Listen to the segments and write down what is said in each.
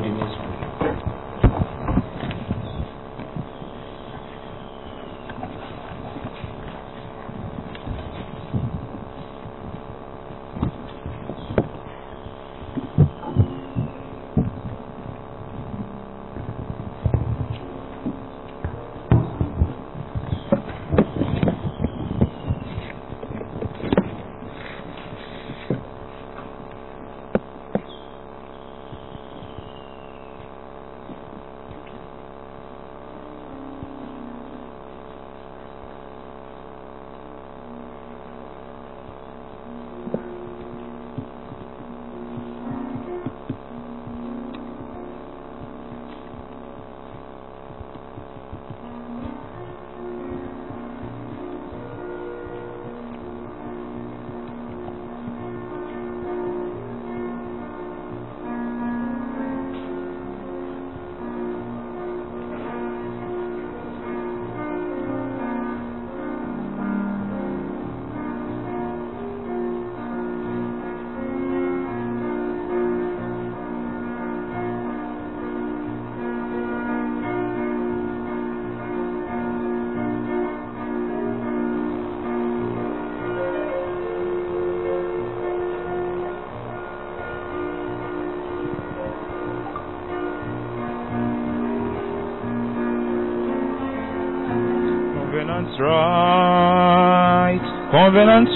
the next one. Covenant's right, covenant's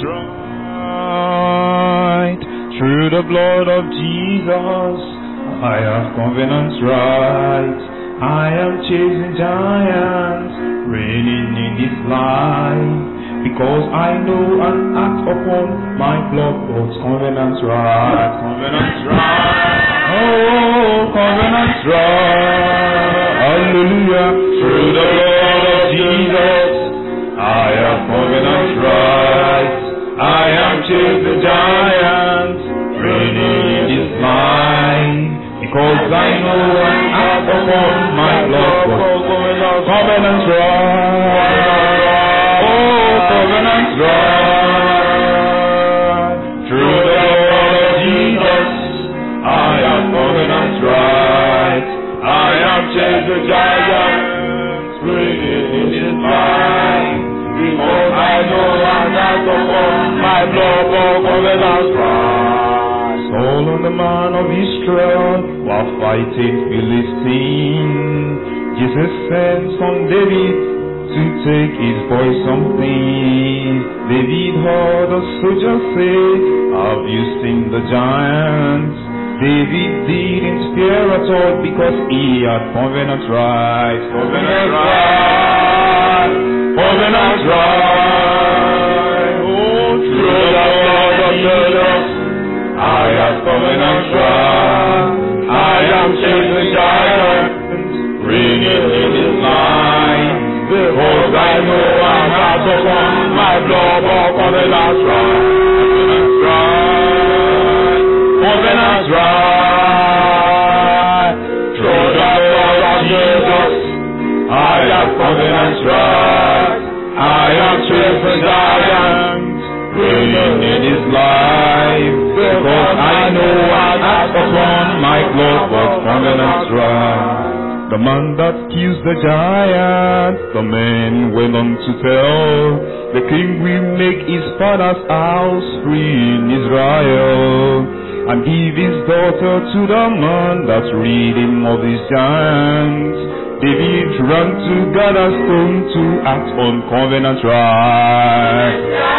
right, through the blood of Jesus, I have covenant's right. I am chasing giants, reigning in this life, because I know and act upon my blood, God's covenant's right, covenant's right. Oh, covenant's right, hallelujah, through the blood of Jesus, I have covenant's right. I am chasing giants, reigning in this life, because I know and act upon my blood, God's covenant's right. Oh, covenant's right. Through the blood of Jesus, I have covenant's right. I am chasing giants, reigning in this life, because I know and act upon my blood, God's covenant's right. Saul and the man of Israel were fighting Philistine. Jesus sent son David to take his boy something. David heard the soldiers say, Have you seen the giants? David didn't fear at all because he had covenant right. Covenant right. Covenant right. Oh, through the blood of Jesus. I have covenant right. I am chasing giants, ringing in his line. Because I know I have upon my blood of covenant right. Covenant right. Covenant right. Through the blood of Jesus. I have covenant right. I am chasing giants, ringing in his life. Because I know I act upon my blood was covenant right. The man that kills the giant, the man went on to tell, the king will make his father's house free in Israel, and give his daughter to the man that's reading of his giants. David ran to gather stone to act on covenant right.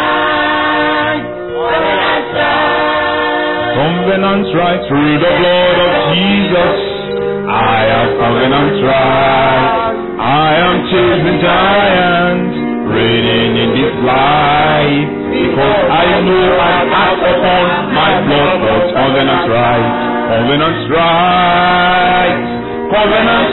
Covenant right through the blood of Jesus. I have covenant right. I am chasing giants, reigning in this life. Because I know I act upon my blood, God's covenant right. Covenant right. Covenant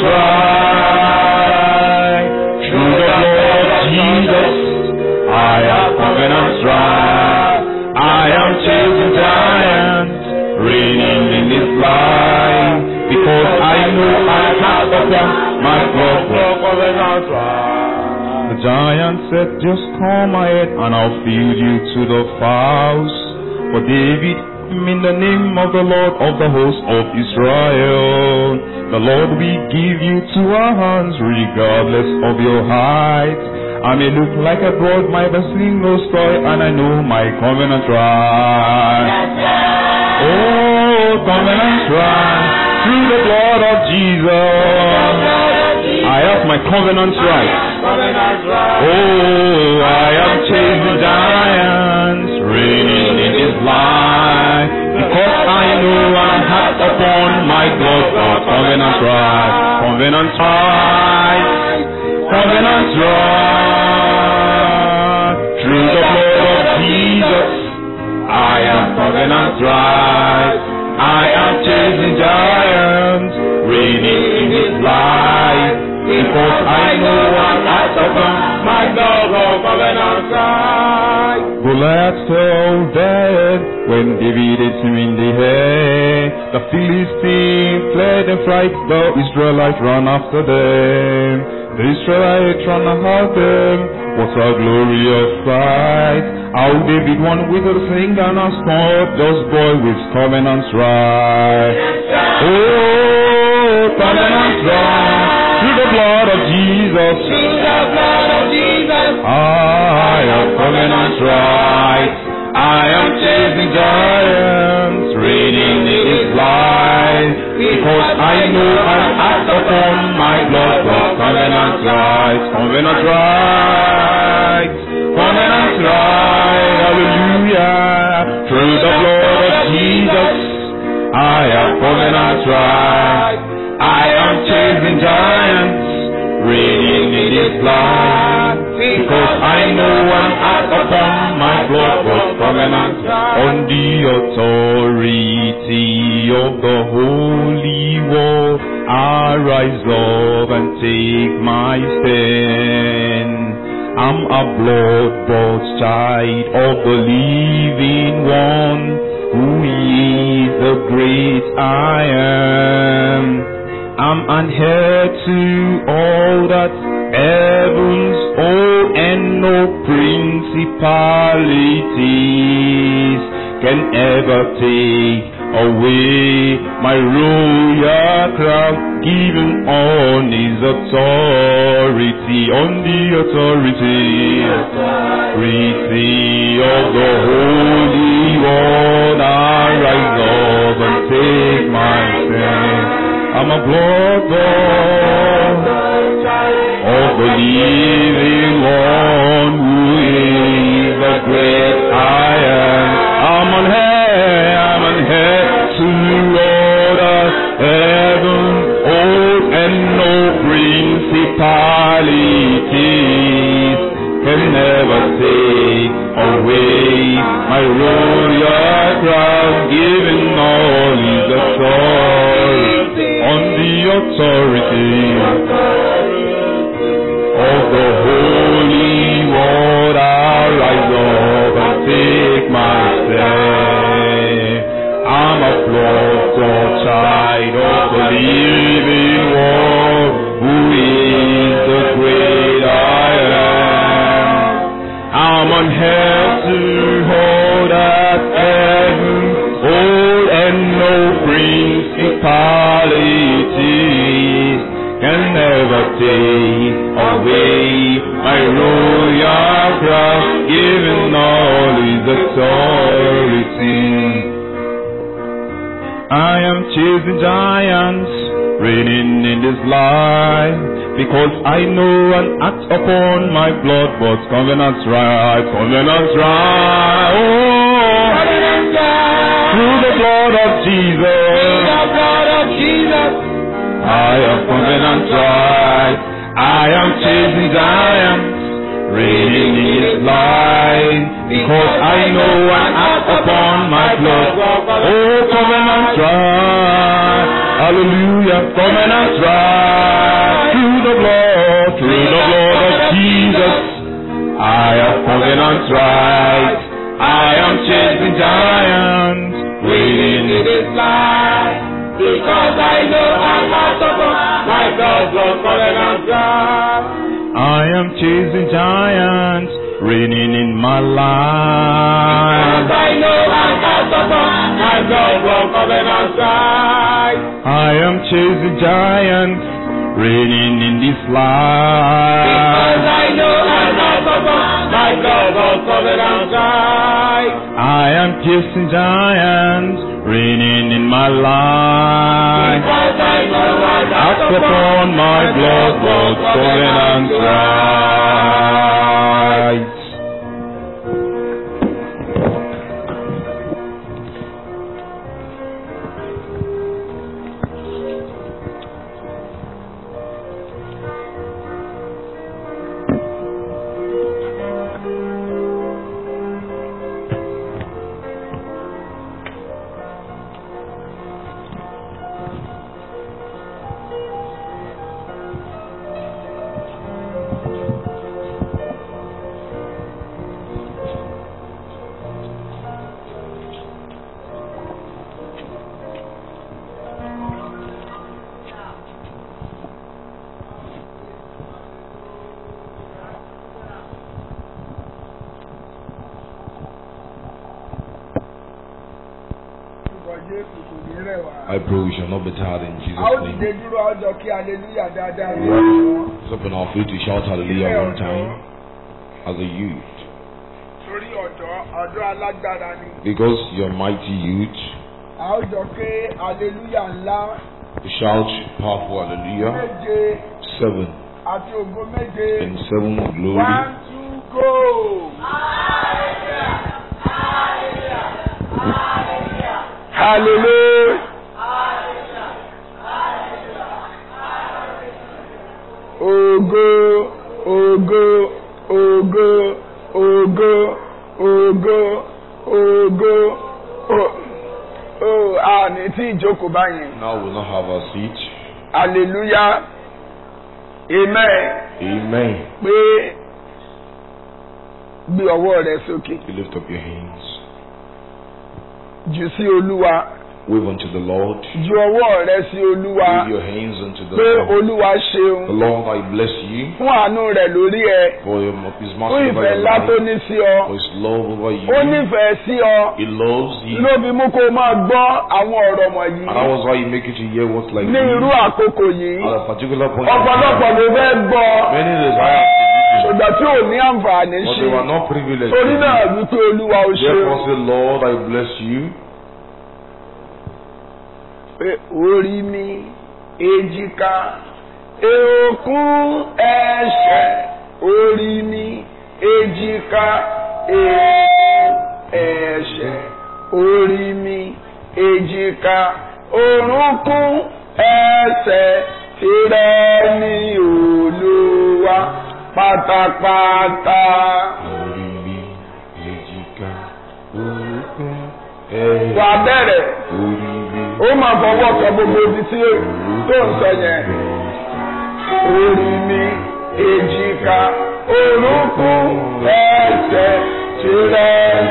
right. Through the blood of Jesus, I have covenant right. I am chasing giants, reigning in this life. Because I know I have upon my blood, God's covenant right. The giant said, Just come ahead and I'll feed you to the fowls. But David, in the name of the Lord of the host of Israel, The Lord will give you to our hands regardless of your height. I may look like a broad, my bustling no toy, and I know my covenant right. Oh, covenant right. Through the blood of Jesus, I have my covenant right. Oh, I am chasing giants, reigning in His light, because I know I have upon my God the covenant right, covenant right, covenant right. Through the blood of Jesus, I am covenant right. I am chasing giants, reigning in His light, because I know I have upon my God the covenant right. Goliath fell dead when David hit him in the head. The Philistine fled in fright, the Israelites ran after them. The Israelites ran after them. What a glorious sight! How David won with a sling and a sword, those boy with covenants right. Oh, covenants right. Through the blood of Jesus. I am covenant right. I am chasing giants, reigning in His light. Because I know I'm act upon my blood, but covenant right, covenant right, covenant right. Hallelujah. Through the blood of Jesus, I am covenant right. I am chasing giants, reigning in His light. Because I know I'm act upon my blood, but covenant on the authority of the Holy Word. I rise up and take my stand. I'm a blood-bought child of the living one, who is the great I am. I'm an heir to all that heavens owe and no principalities can ever take away my royal crown given on his authority on the authority authority of the holy one I rise up and take my stand I'm a blood of the living one who is the great I am. I'm on high, I'm on high to Lord of heaven, old and no principalities can never take away my royal crown, given all his authority on the authority of the holy word I rise up and take my stand. I'm a blood child of the living one who is the great I am. I'm on hell to hold at heaven, old and no principalities can never take away my royal crown, given all his authority. I am chasing giants, reigning in this life, because I know and act upon my blood, but covenants right, covenants right, oh, through the blood of Jesus. I am covenant right. I am chasing giants, reigning in his light, because I know I act upon my blood. Oh, covenant right. Hallelujah, covenant right. Through the blood, through the blood of Jesus. I am covenant right. I am chasing giants, reigning in his light. Because I know I'm not upon my God's Lord covenant right. I am chasing giants, reigning in my life. I know I'm not upon my God, Lord, covenant right. I am chase the giant reigning in this life. I know I'm not above my God of covenant side. I am chasing giants reigning in my life. Because I know I'm not Act upon my blood, blood, covenant right. Orúkọ Jésù kò ní rẹ̀ wá. I pray we shall not be tired in A ó Jesus' dìde name. dúró ọjọ́ kí aleluya dáadáa ní We have ọ̀sán. to open our feet to shout hallelujah one time as a youth. Torí ọ̀dọ́ ọ̀dọ́ alágbára ni. Because you're mighty youth, A ó jọ pé aleluya ńlá to shout powerful hallelujah. méje Seven àti ògo méje. and seven glory. One two go. Hallelujah. Ògo ògo ògo ògo ògo ògo o- o a ní tí ìjókòó báyìí. Now we'll not have our seat. Hallelujah. Amen. Amen. Pé gbé ọwọ́ rẹ sókè. You lift up your hands. Jù sí Olúwa. Wave unto the Lord. Ju ọwọ́ rẹ sí Olúwa. Wave your hands unto the Pé Lord. Olúwa The ṣeun Lord, I bless you fún àánú rẹ̀ lórí ẹ. for your, His Fún mercy over ìfẹ́ your ńlá tó life, ní sí ọ. for His love over you. Ó nífẹ̀ẹ́ sí ọ. He loves you. Ló fi mú kó o máa gbọ́ àwọn ọ̀rọ̀ wọ̀nyí. And that was why He make you to hear words like Ní irú this. àkókò yìí. At a particular point in Ọ̀pọ̀lọpọ̀ time, ló fẹ́ gbọ́. many desire to Ṣùgbọ́n tí ò ní àǹfààní do, but ṣe. they were not privileged. Torí to do. náà wípé Olúwa ó ṣeun. Therefore say, Lord, I bless you. pé orí mi èjìká èòkún ẹ̀ṣẹ̀ orí mi èjìká èòkún ẹ̀ṣẹ̀ orí mi èjìká orúnkún ẹsẹ̀ tirẹ̀ ní Olúwa pátápátá. Orí mi, èjìká, orúnkún, ẹ̀yìn. wà á bẹ̀rẹ̀ Orí mi, ó máa fọwọ́ kan gbogbo ibi tí tó ń sọ yẹn. orí mi èjìká orúnkún ẹsẹ̀ tirẹ̀.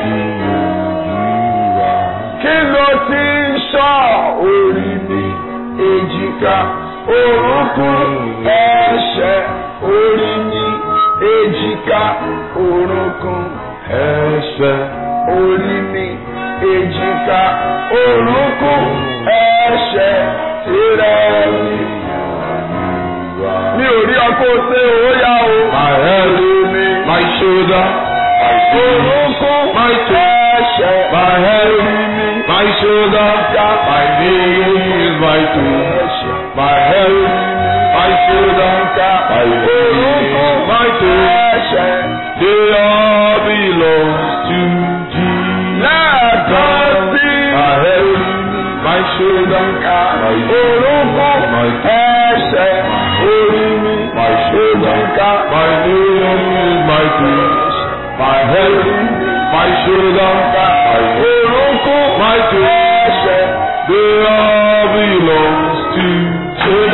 kí ló ti ń sọ orí mi èjìká orúnkún ẹsẹ̀ orí mi èjìká orúnkún ẹsẹ̀, orí mi èjìká orúnkún ẹsẹ̀ tirẹ̀ ni. mi ò rí ọkọ ṣe òóyá o. My head, orí mi my shoulder, my feet, orúnkún my toe, ẹsẹ̀ my head, orí mi my shoulder, my knees, my toe, ẹsẹ̀ my head, my shoulder, my knees, my toe. ẹsẹ̀. They all belong to Jesus. lẹ́ẹ̀kan sí My head, my shoulder, my orúnkún my ẹsẹ̀ orí mi my shoulder, èjìká my knees, my toe, my head, my shoulder, my orúnkún my toe. ẹsẹ̀. They all belongs to Jesus.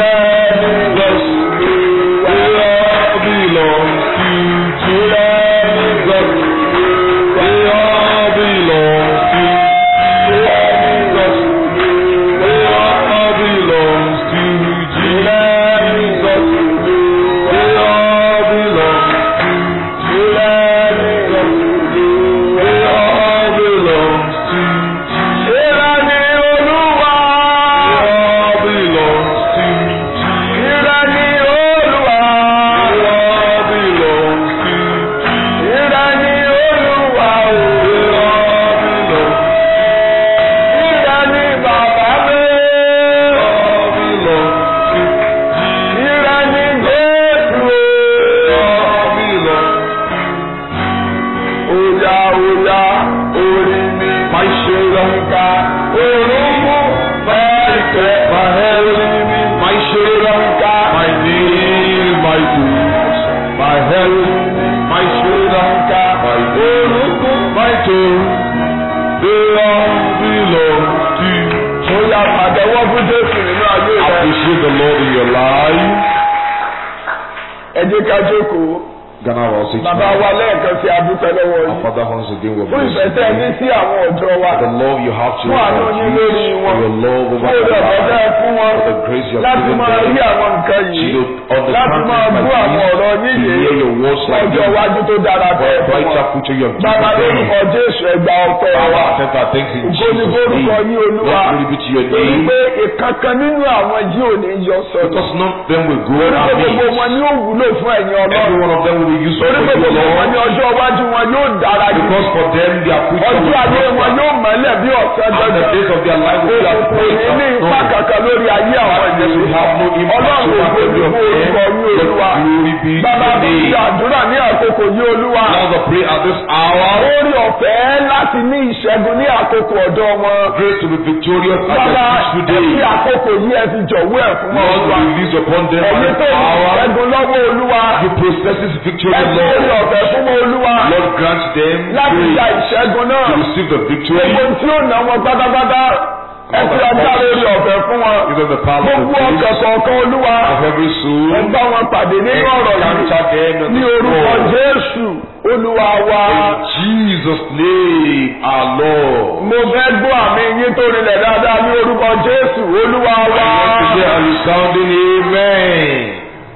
They all belongs to Jesus. They all belongs to Jesus. They all belongs to Jesus. They all belongs to Jesus. They all belongs to Jesus. Ìlànà Olúwa. They all belongs jẹ́ ká jókòó Ghana will also bàbá wa lẹ́ẹ̀kan sí adúpẹ́ lọ́wọ́ Our yìí Father once again will fún bless ìfẹ́ tẹ́ ẹ ní you. sí àwọn ọ̀dọ́ wa For the love you have to fún àánú our yín youth, lórí wọn for your love fún over òde their ọ̀fẹ́ tẹ́ ẹ lives, fún wọn for the grace you have láti given máa rí them, àwọn nǹkan yìí to láti understand máa things bú àwọn like ọ̀rọ̀ this, yín to yìí hear your words like ọjọ́ this, iwájú tó dára for bẹ́ẹ̀ a fún brighter wọn. future you have bàbá given lórúkọ them. jésù ẹgbà ọpẹ́ wa Father, accept our thanks in ògo ni Jesus' lórúkọ name. yín olúwa Let glory be to your torí name. pé ìkankan nínú àwọn yìí ò ní yọ sọ̀rọ̀ Because none of them will go torí pé gbogbo amiss. wọn ni ó wúlò fún ẹ̀yin Every ọlọ́run one of them will be useful torí for pé you, gbogbo wọn Lord. ní ọjọ́ iwájú wọn yóò dára jù Because for them, their future ọjọ́ will ayé wọn prosper. yóò mọ́lẹ̀ bí ọ̀sán And the dandan days of their life will be as òkùnkùn bright ní ní as ipa snow. kankan lórí ayé àwọn Darkness will have no impact ọlọ́run over ògo every ni of fún them. orúkọ yín Let olúwa glory be to bàbá your mi name. ṣe àdúrà ní àkókò yìí olúwa Now the pray at this hour. orí ọ̀fẹ́ láti ní ìṣẹ́gun ní àkókò ọ̀dọ́ wọn Grace to be victorious at bàbá their feet ẹ̀fí today. àkókò yìí ẹ fi jọ̀wọ́ ẹ̀ fún wọn Lord, olúwa release upon them by ẹ̀yin this tó ní hour. ìṣẹ́gun lọ́wọ́ olúwa You possess this victory, ẹ fi orí Lord. ọ̀fẹ́ fún wọn olúwa Lord, grant them láti gba grace ìṣẹ́gun náà to receive the victory. gbogbo tí ó ná wọn pátápátá ẹ fi ọjà lórí ọ̀fẹ́ fún wọn Give them the power of gbogbo the ọkọ̀ grace kọ̀ọ̀kan olúwa of every soul. ẹ bá wọn pàdé nínú ọ̀rọ̀ yìí Encounter them in ní the orúkọ Lord. jésù olúwa wa In Jesus' name, our Lord. mo fẹ́ gbọ́ àmì yín tó rinlẹ̀ dáadáa ní orúkọ jésù olúwa wa Once again, a resounding amen.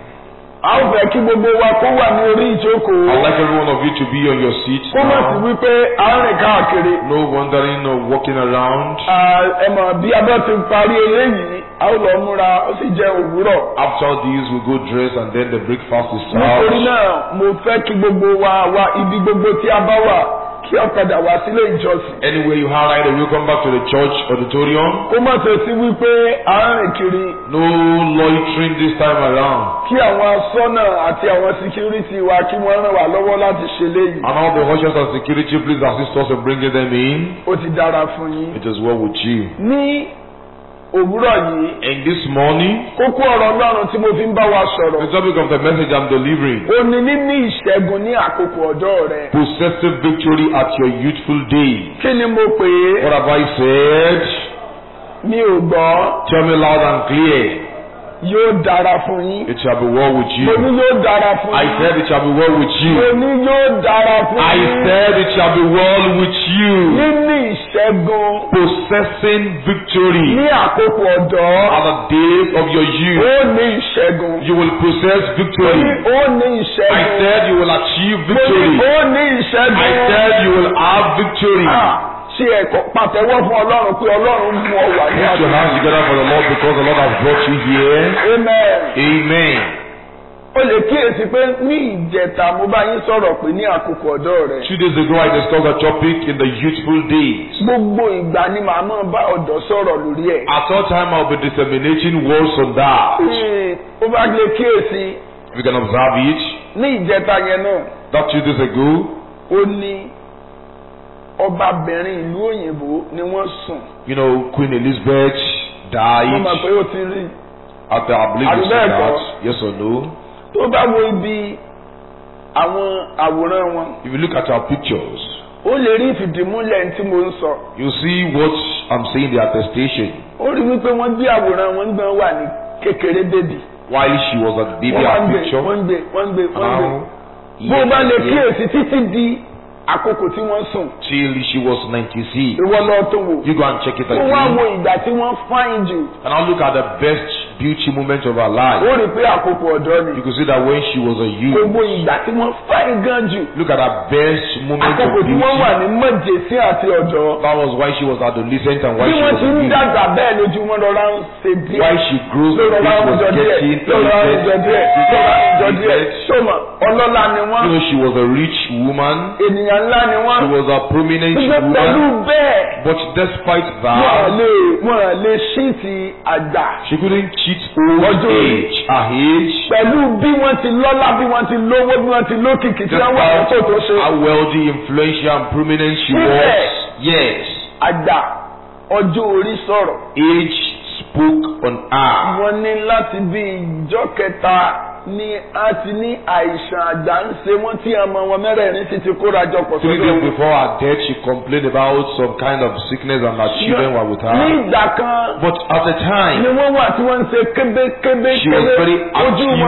a ó fẹ́ kí gbogbo wa kó wà ní orí ìjókòó I'd like every one of you to be on your seat kó má sí now. wípé à ń rìn káàkiri No wandering or walking around. Ah, ẹ mọ̀ bí abẹ́ ti parí eléyìí a ó lọ múra ó sì jẹ́ òwúrọ̀ After this, we go dress and then the breakfast is nítorí served. náà mo fẹ́ kí gbogbo wa wá ibi gbogbo tí a bá wà kí a padà wá sílé ìjọsìn Anywhere you are right away, come back to the church auditorium. kó má ṣe sí wípé à ń rìn kiri No loitering this time around. kí àwọn asọ́nà àti àwọn síkírítì wa kí wọ́n ràn wá lọ́wọ́ láti ṣe léyìí And all the ushers and security, please assist us in bringing them in. ó ti dára fún yín. It is well with you. ní òwúrọ̀ yìí And this morning, kókó ọ̀rọ̀ ọlọ́run tí mo fi ń bá wa sọ̀rọ̀ the topic of the message I'm delivering ó ní níní ìṣẹ́gun ní àkókò ọ̀dọ́ rẹ. possessive victory at your youthful days. kí ni mo pè é What have I said? mi ò gbọ́ Tell me loud and clear. yóò dára fún yín. It shall be well with mo ní you. yóò dára fún I yín. said it shall be well with mo you. ní yóò dára fún I yín. said it shall be well with you. níní ìṣẹ́gun Possessing victory ní àkókò ọ̀dọ́ at the days of your ó youth. ní ìṣẹ́gun. You will possess mo ní victory. ó ní I ìṣẹ́gun. said you will achieve mo ní victory. ó ní ìṣẹ́gun. I said you will have victory. Ah, ṣe ẹ̀kọ́ pàtẹ́wọ́ fún ọlọ́run pé ọlọ́run mú ọ wà ní Put your hands together for the Lord because the Lord has brought you here. amen. Amen. o lè kíyèsí pé ní ìjẹta mo bá yín sọ̀rọ̀ pé ní àkókò ọ̀dọ́ rẹ̀ Two days ago, I discussed a topic in the youthful days. gbogbo ìgbà ni màá máa bá ọ̀dọ́ sọ̀rọ̀ lórí ẹ̀. At all time, I'll be disseminating words on that. Ee, ó bá lè kíyèsí We can observe it. ní ìjẹta yẹn náà That two days ago, ó ní ọbabìnrin ìlú òyìnbó ni wọ́n sùn. you know, Queen Elizabeth wọ́n mọ̀ died. pé ó ti rí After I believe you Àbí said bẹ́ẹ̀ kọ́? that. Yes or no? tó bá wo ibi àwọn àwòrán wọn If you look at our pictures, ó lè rí ìfìdímúlẹ̀ tí mo ń sọ. you see what I'm saying, the attestation. ó rí wípé wọ́n gbé àwòrán wọn gbọ́n wà ní kékeré bébì. While she was a baby, wọ́n wá ń our gbé picture. wọ́n ń gbé wọ́n ń gbé wọ́n ń gbé. Now, bó o bá lè yes, yes, kíyèsí títí di àkókò tí wọ́n sùn till she was 96. ìwọ lọ tó wò. You go and check it ó wá again. wo ìgbà tí wọ́n fáìn jù And I'll look at the best beauty moment of her life. ó rí pé àkókò ọ̀dọ́ You ni. could see that when she was a youth, gbogbo ìgbà tí wọ́n fáìn gan jù look at her best moment of àkókò tí wọ́n wà beauty. ní mọ̀jẹ̀sí àti ọ̀dọ́. That was why she was adolescent and why bí she wọ́n was ti a ń youth. dàgbà bẹ́ẹ̀ lójú wọn lọ́ra ń ṣe díẹ̀. Why she grows lọ́ra the ń face was jọ díẹ̀ getting lọ́ra ń jọ díẹ̀ lọ́ra ń jọ díẹ̀. elevate. sọ́mà ọlọ́lá ni wọ́n You know, she was a rich woman. ènìyàn ńlá ni wọ́n. She was a prominent gbogbo pẹ̀lú woman. bẹ́ẹ̀ But despite wọ́n that, lè wọ́n lè ṣíìtì àgbà. she couldn't cheat old Ọjọ́ orí. age, her age. pẹ̀lú bí wọ́n ti lọ́lá bí wọ́n ti lówó bí wọ́n ti lókìkí tí wọ́n wà ní Despite kò tó ṣe. how wealthy, influential, and prominent she Síbẹ̀. was. Yes. àgbà ọjọ́ orí sọ̀rọ̀. Age spoke on her. wọ́n ní láti bí ìjọ kẹta ni a ti ní àìsàn àgbà ń ṣe wọ́n tí ọmọ wọn mẹ́rẹ̀ẹ̀rin sì ti kóra jọ pọ̀ Three sọ́dọ̀ days wọn. before her death, she complained about some kind of sickness and her children were with ní her. ìgbà kan But at the ni time, wọ́n wà tí wọ́n ń ṣe kébékébé she was very kébé ojú wọn active.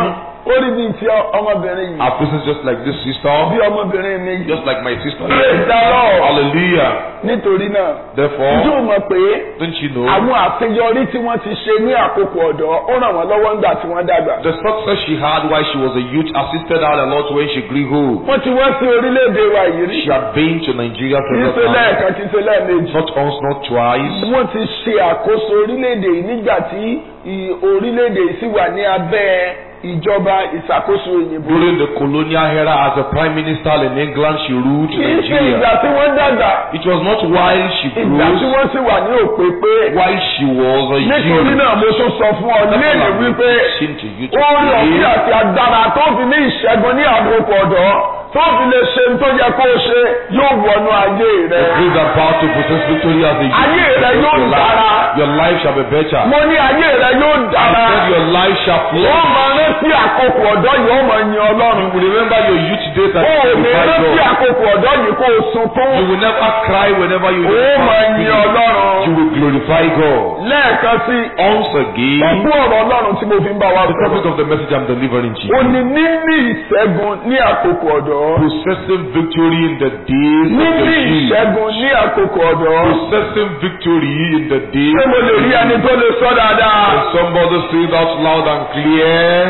ó rí bíi ti ọmọbìnrin yìí Our person is just like this bí sister, ọmọbìnrin mi yìí just like my sister. Praise the Lord. Hallelujah. nítorí náà Therefore, yóò mọ̀ pé don't you know àwọn àṣeyọrí tí wọ́n ti ṣe ní àkókò ọ̀dọ́ ó ràn wọ́n lọ́wọ́ nígbà tí wọ́n dàgbà. the success she had while she was a youth assisted her a lot when she grew old. wọ́n ti wá sí orílẹ̀-èdè wa yìí rí She had been to Nigeria kì í several ṣe times, lẹ́ẹ̀kan kì í ṣe lẹ́ẹ̀mejì. not once, not twice. wọ́n ti ṣe àkóso orílẹ̀-èdè yìí nígbà tí ì- orílẹ̀-èdè yìí sì wà ní abẹ́ ìjọba ìṣàkóso òyìnbó. During the colonial era, as a prime minister in England, she ruled kì í ṣe ìgbà Nigeria. tí wọ́n dàgbà It was not while she ìgbà tí grew, wọ́n sì wà ní òpépé. while she was a nítorí youth. náà mo tún sọ fún ọ léèrè wípé Sin to you ó rí ọ̀fí today. àti agbára tó fi ní ìṣẹ́gun ní àkókò ọ̀dọ́ tó fi lè ṣe ní tó yẹ kó o ṣe yóò wọnú ayé rẹ. The grace and power to possess victory as a youth. Ayé rẹ yóò Your life- dára. Your life shall be better. mo ní ayé rẹ yóò I dára. said your life shall wọ́n flourish. máa rántí àkókò ọ̀dọ́ yìí ó máa yin ọlọ́run. You will remember your youth days and o ò ní glorify rántí God. àkókò ọ̀dọ́ yìí kó o sunkún. You will never cry whenever you ó máa yin You ọlọ́run. will glorify God. lẹ́ẹ̀kan sí Once again, ọgbọ́n ọ̀rọ̀ ọlọ́run tí mo fi ń bá wa the sọ̀rọ̀. topic of the message I'm delivering to ó you. ní níní ìṣẹ́gun ní àkókò ọ̀dọ́. Possessing victory in the days of níní the youth. ìṣẹ́gun ní àkókò ọ̀dọ́. Possessing victory in the days ṣé mo lè rí ẹni tó lè sọ dáadáa. Can somebody say that loud and clear?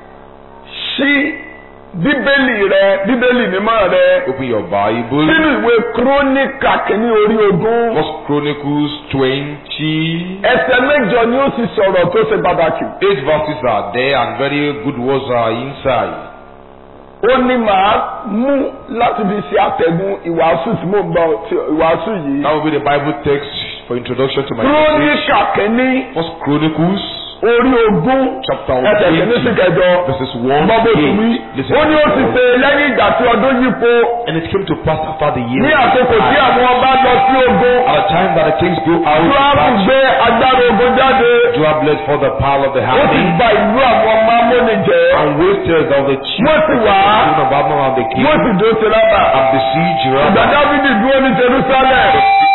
ṣí bíbélì rẹ bíbélì mímọ́ rẹ Open your Bible. nínú ìwé kúrónìkà kìíní orí ogún First Chronicles 20. ẹsẹ̀ mẹ́jọ ni ó sì sọ̀rọ̀ tó ṣe pàtàkì. Eight verses are there and very good words are inside. ó ní màá mú láti fi ṣe àtẹ̀gùn ìwàásù tí mò ń bá ti- ìwàásù yìí. That will be the Bible text for introduction to my message. kúrónìkà kìíní First Chronicles orí ogún chapter ẹsẹ̀ kìíní sí 20 kẹjọ. verses 1 gbọ́ bó to ti wí. 8. Listen ó ní ó to ti the ṣe lẹ́yìn ìgbà tí ọdún yípo And it came to pass after the year. ní àkókò tí àwọn ọba lọ sí ogun. At the time that the kings go out to Joabu battle, gbé agbára ogun jáde. Joab led for the pile of the ó sì army gba ìlú àwọn ọmọ amóni jẹ́. and wasted of the chief wọ́n sì wá. children of Ammon and the king wọ́n sì dó Seraba. and besieged ìgbà Rabbah. Dávidi dúró ní Jerusalem.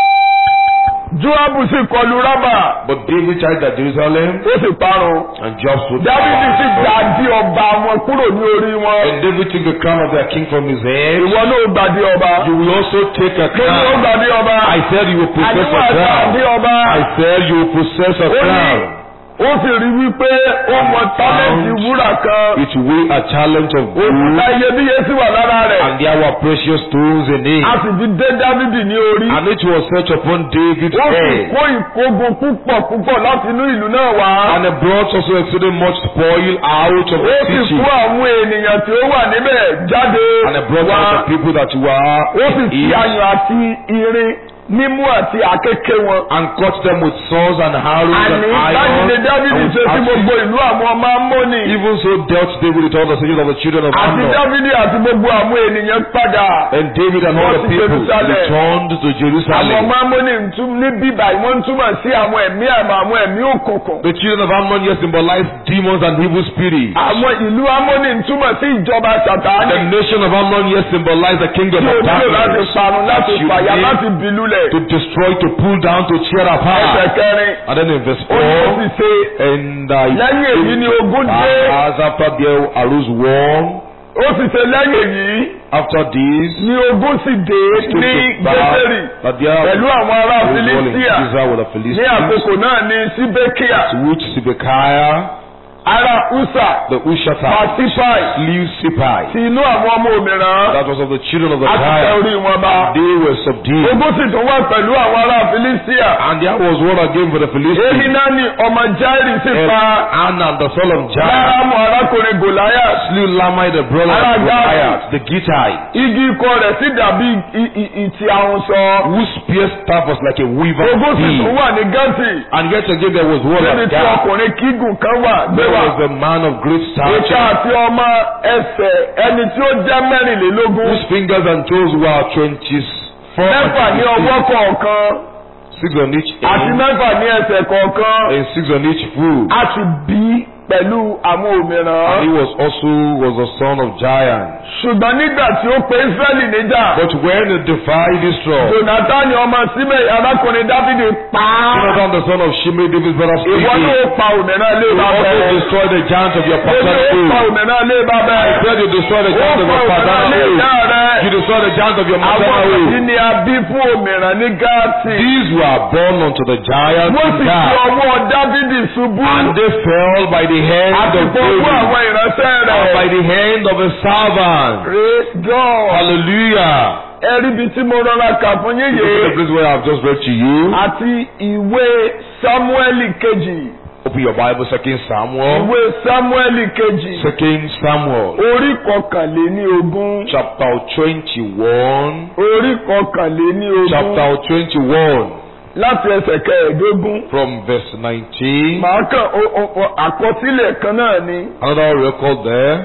Joabu sì kọlu Rábà. But David charged at Jerusalem ó sì parun. and Joab stood Dávidi sì gba di ọba wọn kúrò ní orí wọn. And David took the crown of their king from his head. ìwọ náà ó gbàdí ọba. You will also take a mo ní ó crown. gbàdí ọba. I said you will possess àdúrà a gbàdí crown. ọba. I said you will possess a ó ní crown. ó sì rí wípé ó mọ tálẹ́ǹtì wúrà kan. It weighed a talent of gold, òkúta iyebíye sì wà lára rẹ̀. and there were precious stones in it. a sì fi dé Dávidi ní orí. And it was set upon David's ó sì head. kó ìkógun púpọ̀ púpọ̀ láti inú ìlú náà wá. And it brought also exceeding much spoil out of ó the sì city. kó àwọn ènìyàn tí ó wà níbẹ̀ jáde And it brought wá. out the people that were ó sì fi in it, ayùn àti irin mímú àti àkékè wọn. and cut them with swords and arrows and àní iron. báyìí ni Dávidi and with ṣe sí axes. gbogbo ìlú àwọn ọmọ Ámónì. Even so dealt David with all the cities of the children of àti Ammon. Dávidi àti gbogbo àwọn ènìyàn padà. And David and all Wọ́n the ti people Jerusalem. returned to àwọn Jerusalem. ọmọ Ámónì ń tún ní bíbá yìí wọ́n ń túmọ̀ sí àwọn ẹ̀mí àmọ́ àwọn ẹ̀mí òkùnkùn. The children of Ammon here symbolize demons and evil spirits. àwọn ìlú Ámónì ń túmọ̀ sí ìjọba The Sàtánì. nation of Ammon here symbolize the kingdom tí o of nílò láti darkness. parun láti You fàyà need láti bìlúlẹ̀. To destroy, to pull down, to tear ẹsẹ̀ apart. kẹrin And then in verse ó ní ó 4, sì ṣe and uh, lẹ́yìn èyí ni ogun dé as after there arose war, ó sì ṣe lẹ́yìn èyí after this, ni ogun sì dé it came ní to pass Gẹ́sẹ̀rì that there pẹ̀lú àwọn ará was war in Filistia Israel with the ní Philistines, àkókò náà ní Síbékíà to which Sibekiah, ará Usa the Ushatai, Patipai slew Sipai. ti inú àwọn ọmọ òmìrán That was of the children of the àti tẹ Tyre. orí wọn bá They were subdued. ogun sì tún wá pẹ̀lú àwọn ará Filistia And there was war again for the Philistines. Ehinani ọmọ Jairi sì And pa Anan, the son of Jair, Lárámù arákùnrin Goliath slew Lamai, the brother Ará of Gathi. Goliath, the Gittite, igi ikọ̀ rẹ̀ sì dàbí i- i- ìtì àwọn sọ whose spear staff was like a weaver ogun sì beam. tún wà ní Gẹ́tì And yet again there was war níbi at tí Gath. ọkùnrin kígùn kan wà gbé There wà. was a man of great ìka stature, àti ọmọ ẹsẹ̀ ẹni tí ó jẹ́ mẹ́rìnlélógún whose fingers and toes were twenty-four mẹ́fà ní and ọwọ́ kọ̀ọ̀kan six on each àti hand, mẹ́fà ní ẹsẹ̀ kọ̀ọ̀kan and six on each foot. a sì bí pẹ̀lú àwọn And he òmìrán. was also was the son of giants. ṣùgbọ́n nígbà tí ó pe Ísírẹ́lì níjà. But when the divide Israel, Jonathan ọmọ Símẹ̀ arákùnrin Dáfídì pa á. Jonathan the son of Shimei, David's brother, Ìwọ speaking, ló pa òmìnira ilé you bàbá also ẹ̀. destroy the giants of your Ó ní paternal ó pa age. òmìnira ilé bàbá ẹ̀. Said you destroy the Ó giants of pa your òmìnira paternal ilé ìyá age. rẹ̀. You destroy the giants of your Àwọn maternal wọ̀nyí age. ni a bí fún òmìnira ní Gáàtì. These were born unto the giants Wọ́n in sì fi God, ọwọ́ Dáfídì ṣubú. and they fell by the hand Àti of gbogbo David, àwọn ìránṣẹ́ and by rẹ̀. the hand of his servant. Praise God. Hallelujah. Ẹ rí ibi tí mo rọra kà fún yín Look at the yìí. place where I've just read to you. Àti ìwé Sámúẹ́lì kejì. Open your Bible, Second Samuel. Ìwé Sámúẹ́lì kejì. Second Samuel, Orí kọkànléní ogún. chapter twenty-one. Orí kọkànléní ogún. Chapter twenty-one, Láti ẹsẹ̀ kẹẹ̀ẹ́dógún. from verse nineteen. Màá kàn ó- ó- ó- àkọsílẹ̀ kan náà ni. Another record there.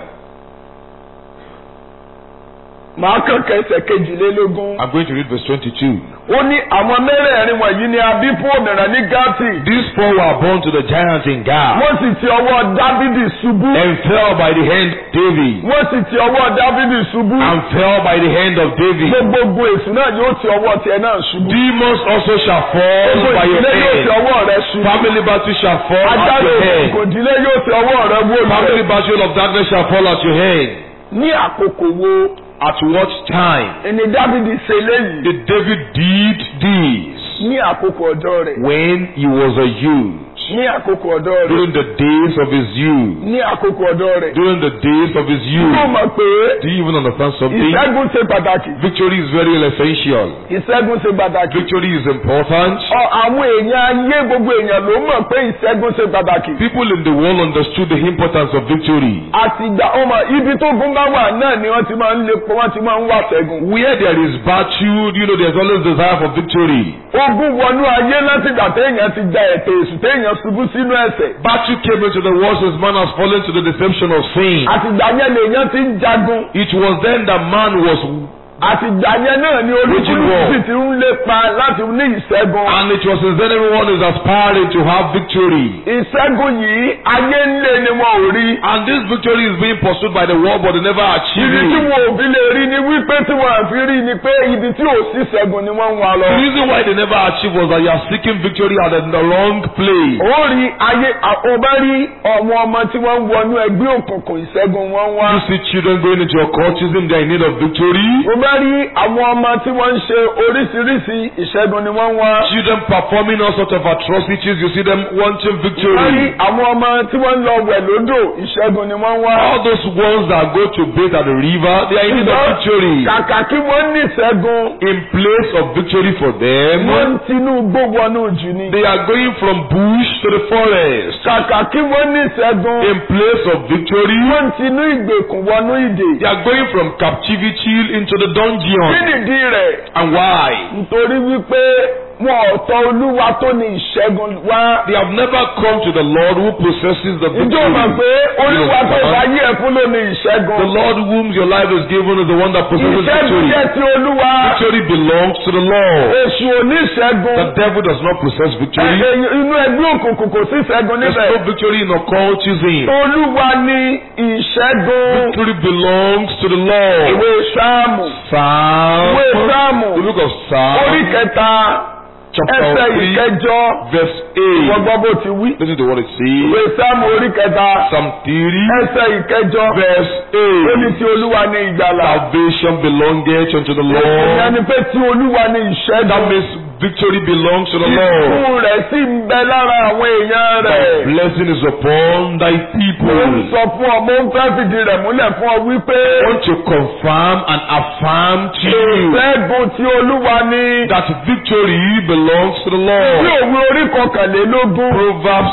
Màá kàn kẹsẹ̀ kejìlélógún. I'm going to read verse twenty-two. Ó ní àwọn mẹ́rẹ̀ẹ̀rin wọ̀nyí ni a bí fún òmìnira ní Gátì. These four were born to the giants in Gath, Wọ́n sì ti ọwọ́ Dáfídì ṣubú. and fell by the hand of David, Wọ́n sì ti ọwọ́ Dáfídì ṣubú. and fell by the hand of David. Gbogbo èsù náà yóò ti ọwọ́ tiẹ̀ náà ṣubú. Demons also shall fall Gbogbo by your ìdílé yóò ti hand. ọwọ́ rẹ̀ ṣubú. Family battle shall fall at Ajáde your hand. òkùnkùn ìdílé yóò ti ọwọ́ rẹ̀ wó Family lulẹ̀. battle of darkness shall fall at your hand. Ní àkókò wo At what time ni Dáfídì ṣe léyìí? did David did this? Ní àkókò ọ̀dọ́ rẹ̀. When he was a youth, Ní àkókò ọ̀dọ́ rẹ̀. during the days of his youth, Ní àkókò ọ̀dọ́ rẹ̀. during the days of his Kó youth. mọ̀ pé Do you even understand something? ìṣẹ́gun ṣe pàtàkì. Victory is very essential. Ìṣẹ́gun ṣe pàtàkì. Victory is important. Ọ àwọn èèyàn ayé gbogbo èèyàn ló mọ̀ pé ìṣẹ́gun ṣe pàtàkì. People in the world understood the importance of victory. Àtìgbà ọmọ ibi tó gún bá wà náà ni wọ́n ti máa ń lépo wọ́n ti máa ń wà ṣẹ́gun. Where there is battle, you know, there's always desire for victory. Ogun wọnú ayé látìgbà téèyàn ti ja ẹ̀tẹ̀ èṣù téèyàn ṣubú sínú ẹ̀ṣẹ̀. Battle came into the world since man has fallen to the deception of sin. Àtìgbà yẹn lèèyàn ti ń jagun. It was then that man was, Àtìgbà yẹn náà ni olúkúlùkù sì ti ń lépa láti ní ìṣẹ́gun. and it was since then everyone is aspiring to have victory. Ìṣẹ́gun yìí ayé ń lé ni wọn ò rí. And this victory is being pursued by the world, but they never achieve Ibi tí it. wọn ò fi lè rí ni wípé tí wọn à fi rí ni pé ibi tí ò sí ṣẹ́gun ni wọ́n ń wá lọ. The reason why they never achieve was that you are seeking victory at the wrong place. ó rí ayé ọba rí ọmọ ọmọ tí wọ́n ń wọnú ẹgbẹ́ òkùnkùn ìṣẹ́gun wọn wá. You see children going into occultism, they are in need of victory. ó bá rí àwọn ọmọ tí wọ́n ń ṣe oríṣiríṣi ìṣẹ́gun ni wọ́n wá. Children performing all sorts of atrocities, you see them wanting ó rí victory. àwọn ọmọ tí wọ́n ń lọ wẹ̀ lódò ìṣẹ́gun ni wọ́n wá. All those ones that go to bathe at the river, they are in need of victory. kàkà kí wọ́n ní ìṣẹ́gun In place of victory for them, wọ́n ń tinú gbówọnú jù ni. they are going from bush to the forest. kàkà kí wọ́n ní ìṣẹ́gun In place of victory, wọ́n ń tinú ìgbèkùn wọnú ìdè. they are going from captivity into the kí dungeon. nìdí rẹ̀? And why? nítorí wípé wọn ò tọ̀ olúwa tó ní ìṣẹ́gun wá. They have never come to the Lord who possesses the Ìjọ victory. mọ̀ pé olúwa tó bá yí ẹ̀ fún ló ní ìṣẹ́gun. The Lord whom your life is given is the one that possesses Ìṣẹ́gun victory. jẹ́ ti olúwa. Victory belongs to the Lord. Èṣù ò ní ìṣẹ́gun. The devil does not possess Ẹ- victory. ẹ- Inú ẹgbẹ́ òkùnkùn kò sí ìṣẹ́gun There's níbẹ̀. no victory in occultism. Olúwa ní ìṣẹ́gun. Victory belongs to the Lord. Ìwé Sáàmù. Psalm. Ìwé Sáàmù. The book of Orí Psalm, kẹta. chapter Ẹsẹ̀ 3, ìkẹjọ. verse Wọ́n 8. gbọ́ bó ti wí. Listen to what it Ìwé says. Sáàmù orí kẹta. Psalm 3, Ẹsẹ̀ ìkẹjọ. verse Ó ní 8. ti olúwa ní ìgbàlà. Salvation belongeth unto the Ìyẹn Lord. ni pé tí olúwa ní That ìṣẹ́gun. means victory belongs to the Lord. Ìkún rẹ̀ sì ń bẹ lára àwọn èèyàn Thy rẹ̀. blessing is upon thy Mo ń people. sọ fún ọ, mo ń fẹ́ fìdí rẹ̀ múlẹ̀ fún ọ wípé I want to confirm and affirm to you ìṣẹ́gun tí olúwa ní. that victory belongs to the Bí Lord. òwe orí kọkànlélógún. Proverbs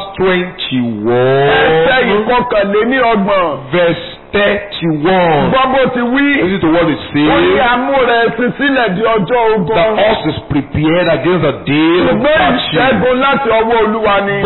Ẹsẹ̀ 21, ìkọkànléní ọgbọ̀n. verse 31. Gbọ́ bó ti wí. Listen to what it Ó ní says. amúrẹ̀ ẹṣin sílẹ̀ di ọjọ́ The ogun. horse is prepared against the day of Ṣùgbọ́n battle, ìṣẹ́gun láti ọwọ́ olúwa ni. but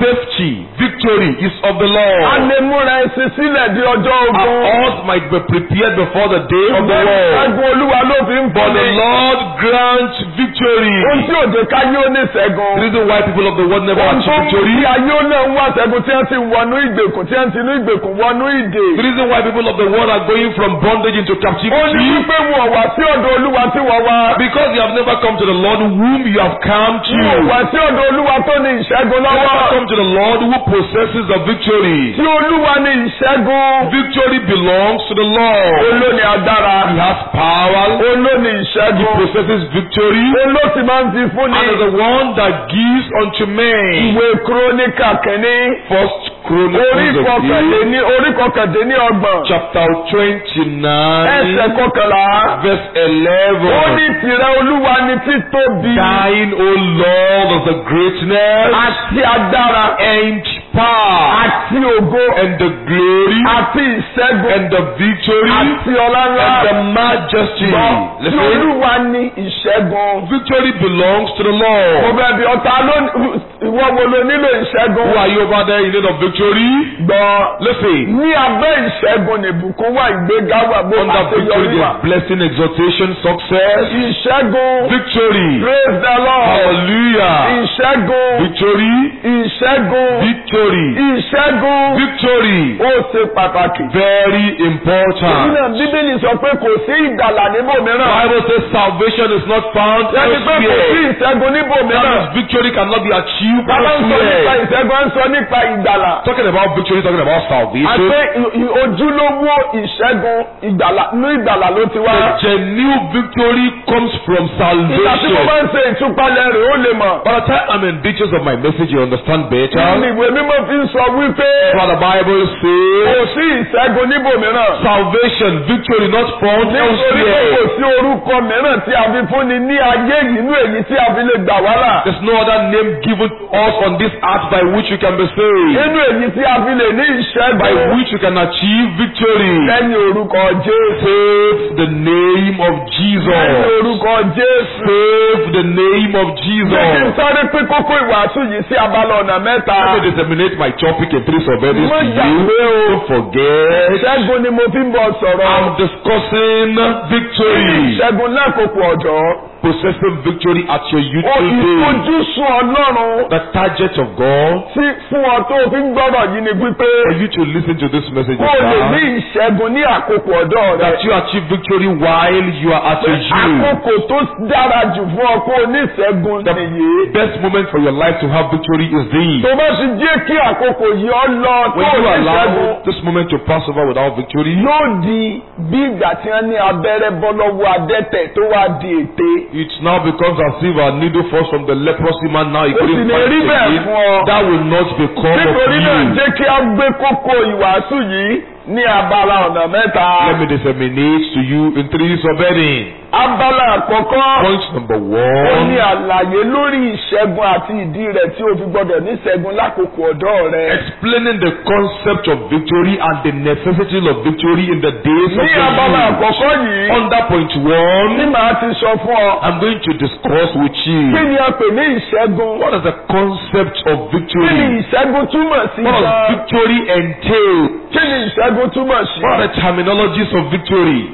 safety, victory is of the a Lord. lè múra ẹsìn sílẹ̀ di ọjọ́ Our ogun. hearts might be prepared before the day of the Ọ̀gbẹ́ni Lord. ṣẹ́gun olúwa ló fi ń But the bọ́ni. Lord grants victory. Ohun tí òde káyé ó ní The ṣẹ́gun. reason why people of the world never Ohun tó achieve mú kí victory. ayé ó náà ń wá ṣẹ́gun tí wọ́n ti wọnú ìgbèkùn tí wọ́n ti inú ìgbèkùn wọnú ìdè. The reason why people of the world are going from bondage into Ó ní captivity. wípé wọn wá sí ọ̀dọ̀ olúwa tí wọ́n wá. Because you have never come to the Lord whom you have come to. Wọn wá sí ọ̀dọ̀ olúwa tó ní ìṣẹ́gun You never lọ́wọ́. come to the Lord who possesses the victory. Tí olúwa ní ìṣẹ́gun. Victory belongs to the Lord. Olóni agbára. He has power. Olóni He ìṣẹ́gun. possesses victory. Olóòtú máa ń fi fúnni. And is the one that gives unto men. Ìwé Kíróníkà kìíní. First Orí Chronicles of kọkàndínní orí kọkàndínní ọgbọ̀n. chapter twenty-nine, Ẹsẹ̀ kọkànlá. verse Ó eleven. ní tìrẹ olúwa ni títóbi. Thine, O Lord, of the greatness Àti agbára. and power Àti ògo. and the glory Àti ìṣẹ́gun. and the victory Àti ọlá ńlá. and the majesty. Gbọ́, Tí Listen, olúwa ní ìṣẹ́gun. victory belongs to the Mo Lord. bẹ̀ bí ọ̀tá ló ìwọ wo ló nílò ìṣẹ́gun. Who are you over there in need of victory? Gbọ́. Listen, Ní abẹ́ ìṣẹ́gun ní ìbùkún wà ìgbéga wà bó bá under ṣe victory yọrí wà. there's blessing, exaltation, success, Ìṣẹ́gun. victory. Praise the Lord. Hallelujah. Ìṣẹ́gun. Victory, Ìṣẹ́gun. victory, Ìṣẹ́gun. victory. Ó ṣe pàtàkì. Very Èyí important. náà Bíbélì sọ pé kò sí ìgbàlà níbòmíràn. Bible says salvation is not found Ẹni pé kò sí elsewhere. ìṣẹ́gun That níbòmíràn. means victory cannot be achieved Bàbá ń sọ nípa elsewhere. ìṣẹ́gun, ń sọ nípa ìgbàlà. Talking about victory, talking about Àti salvation. ì- ì- ojúlówó ìṣẹ́gun ìgbàlà ní ìgbàlà ló ti wá. The genuine victory comes from Ìgbà tí mo salvation. bá ń ṣe ìtúpalẹ̀ rẹ̀ ó lè mọ̀. By the time I'm in details of my message, you understand Ní better. ìwé mímọ́ fi ń sọ wípé What the Bible kò says, sí ìṣẹ́gun níbòmíràn. salvation, victory not found Nítorí pé kò elsewhere. sí orúkọ mìíràn tí a fi fúnni ní ayé yìí inú èyí tí a fi lè gbà wá là. There's no other name given to us on this earth by which we can be saved, Nínú èyí tí a fi lè ní by ìṣẹ́gun. which we can achieve victory. Lẹ́yìn orúkọ Jésù. Save the name of Lẹ́yìn Jesus. orúkọ Jésù. Save the name of Jẹ́ kí n Jesus. sáré pé kókó ìwàásù yìí sí abala ọ̀nà mẹ́ta. Let me disseminate my topic in three subheadings Mo to you. gbàgbé o. Don't forget. Ìṣẹ́gun ni mo fi ń bọ̀ sọ̀rọ̀. I'm discussing victory. Ìṣẹ́gun lákòókò ọ̀dọ́. Possessing victory at your Ó youthful day. ìfojúsùn Ọlọ́run The target of God tí fún ọ tó fi ń gbọ́dọ̀ yìí ni wípé for you to listen to this message kó o lè ní is ìṣẹ́gun ní àkókò ọ̀dọ́ rẹ. that you achieve victory while you are at your youth. Àkókò tó dára jù fún ọ kó o ní ìṣẹ́gun nìyí. Best moment for your life to have victory is this. Tó bá ti jẹ́ kí àkókò yìí ọ lọ tó When o you ní allow ìṣẹ́gun. this moment to pass over without victory, Yóò di bí ìgbà tí wọ́n ní abẹ́rẹ́ bọ́ lọ́wọ́ adẹ́tẹ̀ tó wá di ète. it now becomes as if a needle falls from the leprosy man now he Ó sì couldn't lè find rí it bẹ́ẹ̀ again. fún ọ. That will not become of Nítorí náà you. jẹ́ kí a gbé kókó ìwàásù yìí ní abala ọ̀nà mẹ́ta. Let me disseminate to you in three subheadings. Abala àkọ́kọ́. Point number Ó ní one, àlàyé lórí ìṣẹ́gun àti ìdí rẹ̀ tí o fi gbọ́dọ̀ ní ìṣẹ́gun lákòókò ọ̀dọ́ rẹ. explaining the concept of victory and the necessity of victory in the days of Ní the abala youth. àkọ́kọ́ yìí, Under point ní one, màá ti sọ fún ọ. I'm going to discuss with Kí you ni a pè ní ìṣẹ́gun? what is the concept of Kí ni victory. ìṣẹ́gun túmọ̀ sí What does gan? victory entail? Kí ni ìṣẹ́gun túmọ̀ sí? What are the terminologies of victory?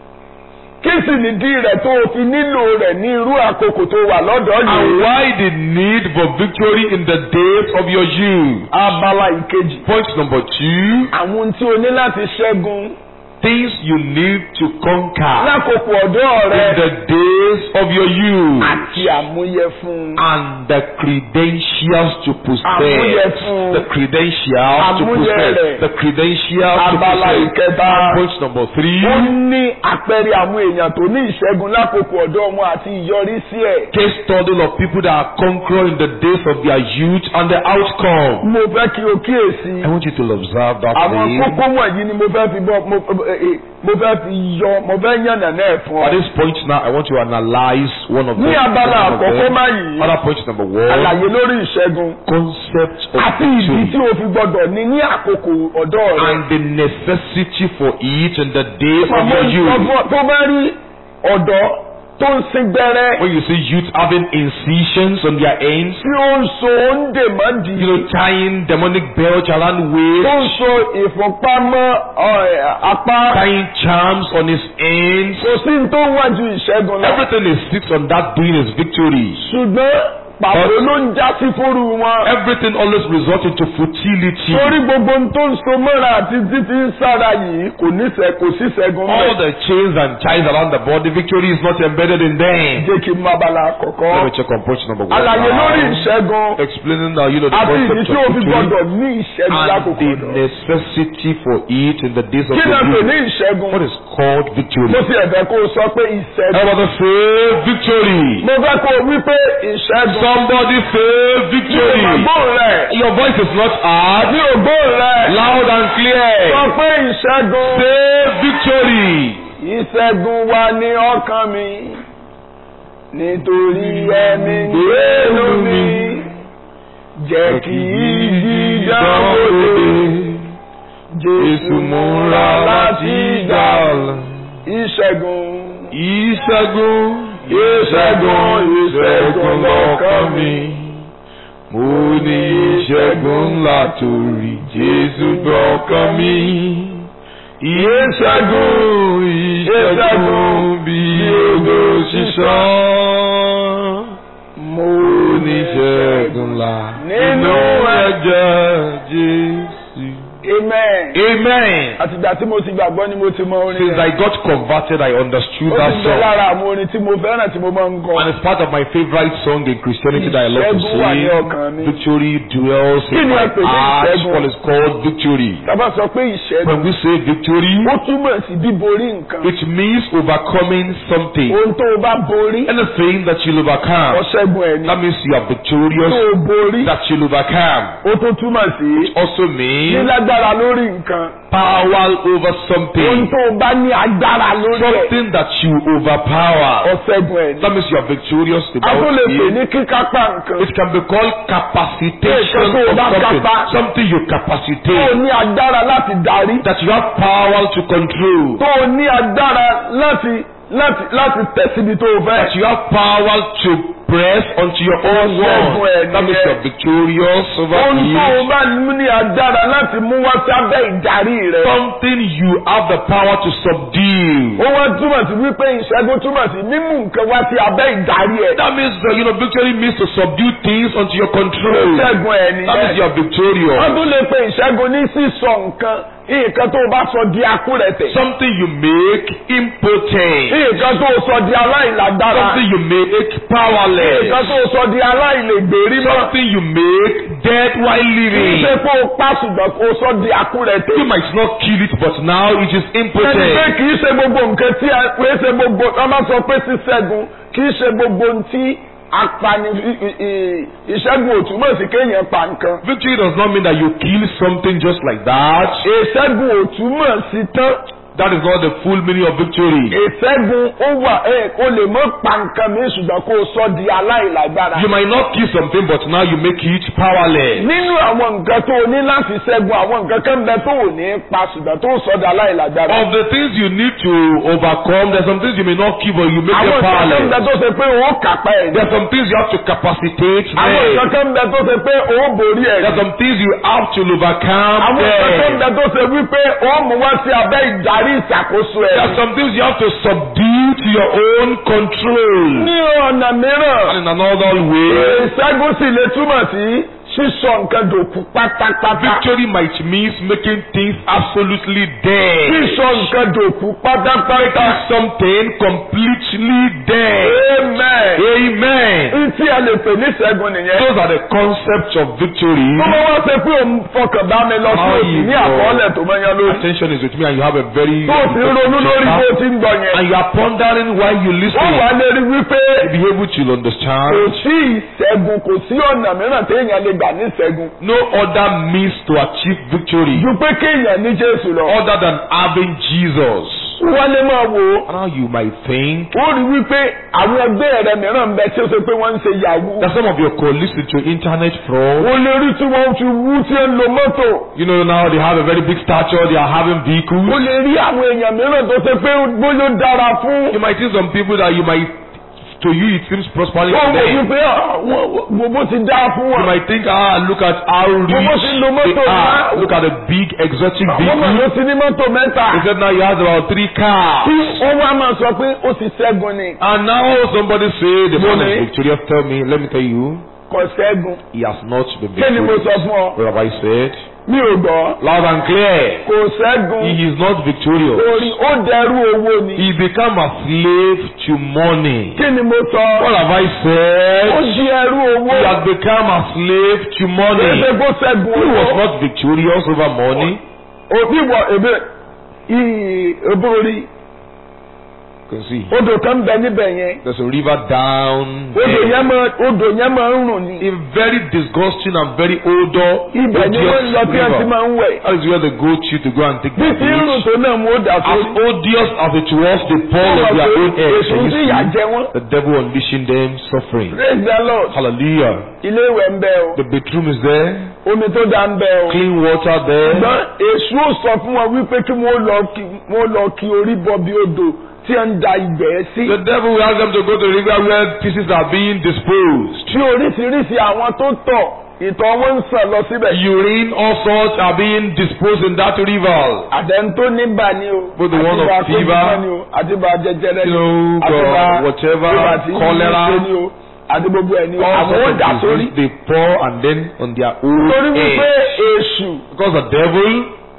Kí sì nìdí rẹ̀ tó o fi nílò rẹ̀ ní irú àkókò tó wà lọ́dọ̀ And yìí? why the need for victory in the days of your youth? Abala ìkejì. Point number two, Àwọn ohun tí o ní láti ṣẹ́gun things you need to conquer lákòókò ọ̀dọ́ in rẹ the days of your youth. àti àmúyẹ fún un. And the credentials to possess. Àmúyẹ fún The credentials to Àmúyẹ possess. rẹ̀. The credentials to Abala possess. ìkẹta. Point number three. Ó ní àpẹẹrẹ àwọn èèyàn tó ní ìṣẹ́gun lákòókò ọ̀dọ́ wọn àti ìyọrísí ẹ̀. Case study of people that are conquering in the days of their youth and the outcome. Mo fẹ́ kí o kíyèsí. I want you to observe that Àwọn thing. kókó wọ̀nyí ni mo fẹ́ fi bọ́ mo eh, eh, mo fẹ́ fi yọ mo fẹ́ yànnà náà fún At ọ. this point now, I want to analyze one of them. Ní abala one of àkọ́kọ́ them. báyìí, Other point number one. àlàyé lórí ìṣẹ́gun Concept of àti ìdí tí victory o fi gbọdọ̀ ní ní àkókò ọ̀dọ́ rẹ. and the necessity for it in the days of Màmá your sọ youth. fún ọ tó bá rí ọ̀dọ́ tó ń sin gbẹrẹ When you see youth having incisions on their ends, tí ó ń so ó ń dè mọ́ di you know, tying demonic belts around tó ń waist, so ìfúnpá mọ́ ọ, apá tying charms on his ends. kò sí ní tó wájú ìṣẹ́gun lọ. Everything he sits on that doing is victory. ṣùgbọ́n pàbó ló ń já sí fóru wọn. Everything always results into futility. torí gbogbo ohun tó ń so mọ́ra àti títí ń sára yìí kò ní sẹ́ kò sí ṣẹ́gun All bẹ́ẹ̀. the chains and ties around the body, victory is not embedded in them. jẹ́ kí n má bala Let me àkọ́kọ́. check on point number one. àlàyé lórí now. ìṣẹ́gun Explaining now, you know, the àti ìdí concept tí o of fi victory gbọdọ̀ ní ìṣẹ́gun and lákòókò the ọ̀dọ́. necessity for it in the days of kí the náà pè ní week. ìṣẹ́gun? What is called victory? mo ti ẹ̀fẹ̀ kó o sọ pé ìṣẹ́gun. Everybody say victory. mo fẹ́ kó o wí pé ìṣẹ́gun. Somebody say mi ò victory. mà gbóhùn rẹ̀. Your voice is not hard. mi ò gbóhùn rẹ̀. Loud and sọ clear. pé ìṣẹ́gun. Say victory. ìṣẹ́gun wà ní ọkàn mi nítorí ẹ̀mí gbénu mi jẹ́ kí ìjì dánwò lé Jésù múra láti gbà ìṣẹ́gun Ìṣẹ́gun, ìṣẹ́gun ìṣẹ́gun lọ́kàn mi. Mo ní ìṣẹ́gun ńlá torí Jésù gbọ́kàn mi. Ìṣẹ́gun, ìṣẹ́gun bí odò ṣíṣàn. Mo ní ìṣẹ́gun ńlá nínú ẹ̀jẹ̀ Jésù. amen. Amen. àtìgbà tí mo ti gbàgbọ́ ni mo ti mọ orin Since rẹ̀. I got converted, I understood ó that ti bẹ song. lára àwọn orin tí mo fẹ́ràn tí mo máa ń kọ. And it's part of my favorite song in Christianity that I love to Ìṣẹ́gun wà ní ọkàn mi. sing. Victory dwells Kí in ni my a pè ní heart. ìṣẹ́gun? What is called victory. tábà sọ pé ìṣẹ́gun When we say victory, ó túmọ̀ sí bíborí nǹkan. it means overcoming something. ohun tó o bá borí Anything that you'll overcome. ọ̀ṣẹ́gun ẹ̀ ni. That means you are tó victorious. o borí That you'll overcome. ó tó túmọ̀ sí Also means nílágbára lórí nǹkan. power over ohun something. tó o bá ní agbára lórí ẹ̀ Something that you overpower. ọ̀ṣẹ́gun ẹ̀ ni. That means you are victorious a tún about lè pè it. ní kíkápá nǹkan. It can be called capacitation Nǹkan tó o of bá something. kápá. Something you tó o capacitate. ní agbára láti darí. That you have power to control. tó o ní agbára láti láti láti tẹ̀ síbi tó o fẹ́. That you have power to press onto your own Ọ̀ṣẹ́gun wall. ẹ̀ That means nìyẹn. you are victorious over ohun tó o it. bá ní agbára láti mú wá sábẹ́ ìdarí rẹ̀. Something you have the power to subdue. ó wá túmọ̀ sí wípé ìṣẹ́gun túmọ̀ sí mímú nǹkan wá sí abẹ́ ìdarí ẹ̀. That means uh, you know victory means to subdue things onto your control. ìṣẹ́gun ẹ̀ That means you nìyẹn. are victorious. wọ́n tún lè pe ìṣẹ́gun ní sísọ nǹkan nǹkan tó o bá sọ di akúrẹ̀tẹ̀. Something you make impotent. nǹkan tó o sọ di aláìlágbára. Something you make powerless. nǹkan tó o sọ di aláìlègbèrí mọ́. Something you make dead while kì í living. ṣe pé o pa ṣùgbọ́n kó o sọ di akúrẹ̀tẹ̀. You might not kill it, but now it is ẹni pé impotent. kì í ṣe gbogbo nǹkan tí a pè é ṣe gbogbo wọ́n máa sọ pé síṣẹ́gun kì í ṣe gbogbo ohun tí apani i- i- i- ìṣẹ́gun ò túmọ̀ sí kéèyàn pa nǹkan. Victory does not mean that you kill something just like that. ìṣẹ́gun ò túmọ̀ sí tán. That is not the full meaning of victory. ìṣẹ́gun ó wà ẹ̀ o lè mọ́ pa nǹkan mi ṣùgbọ́n kó o sọ di aláìlágbára. You might not kill something, but now you make it powerless. nínú àwọn nǹkan tó o ní láti ṣẹ́gun àwọn nǹkan kan bẹ tó ò ní pa ṣùgbọ́n tó sọ di aláìlágbára. Of the things you need to overcome, there's some things you may not kill, but you make àwọn them nǹkan kan bẹ powerless. tó ṣe pé o ó kápá ẹ̀ There's some things you have to capacitate àwọn nǹkan them. kan bẹ tó ṣe pé o ó borí ẹ̀ There's some things you have to overcome àwọn nǹkan kan them. bẹ tó ṣe wípé o ó mú wá sí abẹ́ ìdarí ìṣàkóso ẹ̀. There's some things you have to subdue to your own control. ní ọ̀nà mìíràn And in another way, ìṣẹ́gun sì lè túmọ̀ sí sísọ nǹkan dòkú pátápátá. victory might mean making things absolutely dead. sísọ nǹkan dòkú pátápátá. Making something completely dead. amen. Amen. Ntí a lè pè ní ìṣẹ́gun nìyẹn. Those are the concepts of victory. Tó bá wá ṣe pé òun fọkàn bá mi lọ sí How òsì you ní go. àkọọ́lẹ̀ tó mọ́ yẹn lórí. Attention is with me and you have a very Tó o sì ń ronú lórí bó o ti ń gbọ́ yẹn. and you are pondering while you listen. Wọ́n wá lè rí wípé Be able to kò understand. sí ìṣẹ́gun kò sí ọ̀nà mìíràn téèyàn lè gbà ní ìṣẹ́gun. No other means to achieve victory Ju pé kéèyàn ní Jésù lọ. other than having Jesus. Wọ́n lè máa wò ó. And how you might think Ó rí wípé àwọn ẹgbẹ́ rẹ̀ mìíràn ń bẹ tí ó ṣe pé wọ́n ń ṣe yahoo. that some of your colleagues into internet fraud. Ó lè rí tí wọ́n fi wú tí ń lo mọ́tò. You know now they have a very big stature. They are having Ó vehicles. lè rí àwọn èèyàn mìíràn tó ṣe pé bóyá ó dára fún. You might see some people that you might To you it seems prospering wọ́n to wò them. wípé gbogbo ti dá fún You wọn. might think, ah, look at how rich Gbogbo ti lo they mọ́tò are. náà. Look at the big exotic àwọn ọmọ ló vehicles. ti ní mọ́tò mẹ́ta. He said now he has about three cars. tí wọ́n wá máa sọ pé ó ti ṣẹ́gun ni. And now somebody say the man Money. is victorious. Tell me, let me tell you, kò ṣẹ́gun. he has not been kí ni mo victorious. sọ fún ọ? What have I said? mi ò gbọ́. Loud and clear. kò ṣẹ́gun. He is not victorious. torí ó dẹrú owó ni. He become a slave to money. kí ni mo sọ? What have I ó said? di ẹrú owó. He has become a slave to money. Ṣé kó ṣẹ́gun He was owó? not victorious over money. òbí wọ ebe ìyí ebórí You can see. odò kan bẹ níbẹ̀ yẹn. There's a river down odò there. yẹn máa odò yẹn máa ń rùn ni. A very disgusting and very odor. ibẹ̀ ni wọ́n lọ tí wọ́n ti river. máa ń wẹ̀. That is where they go to to go and take bí their ti ń rùn baths. tó náà mú ó dà As sórí. odious as it was, they pour of their own eggs. èso Can you tí ìyà see? jẹ wọ́n. The devil unleashing them suffering. praise the lord. Hallelujah. ilé ìwẹ̀ ń bẹ o. The bedroom is there. omi tó dá ń bẹ o. Clean water there. ṣùgbọ́n èṣù ò sọ fún wọn wípé kí wọ́n lọ kí wọ́n lọ kí orí bọ bí odò tí ń da ìgbẹ́ sí. The devil will ask them to go to the river where pieces are being disposed. tí oríṣiríṣi àwọn tó tọ̀ ìtọ̀ wọn ń sàn lọ síbẹ̀. Urine, all sorts are being disposed in that river. àtẹn tó níbà ni o. Both the one of àti bá tó fever, bímọ ni o àti bá jẹjẹrẹ ni You o. know, àti bá uh, whatever, bíbà tí cholera. ń ṣe ni o. àti gbogbo ẹ̀ ni o. All àwọn ó sorts dà of sórí. disease they pour and then on their own torí wípé head. èṣù Because the devil,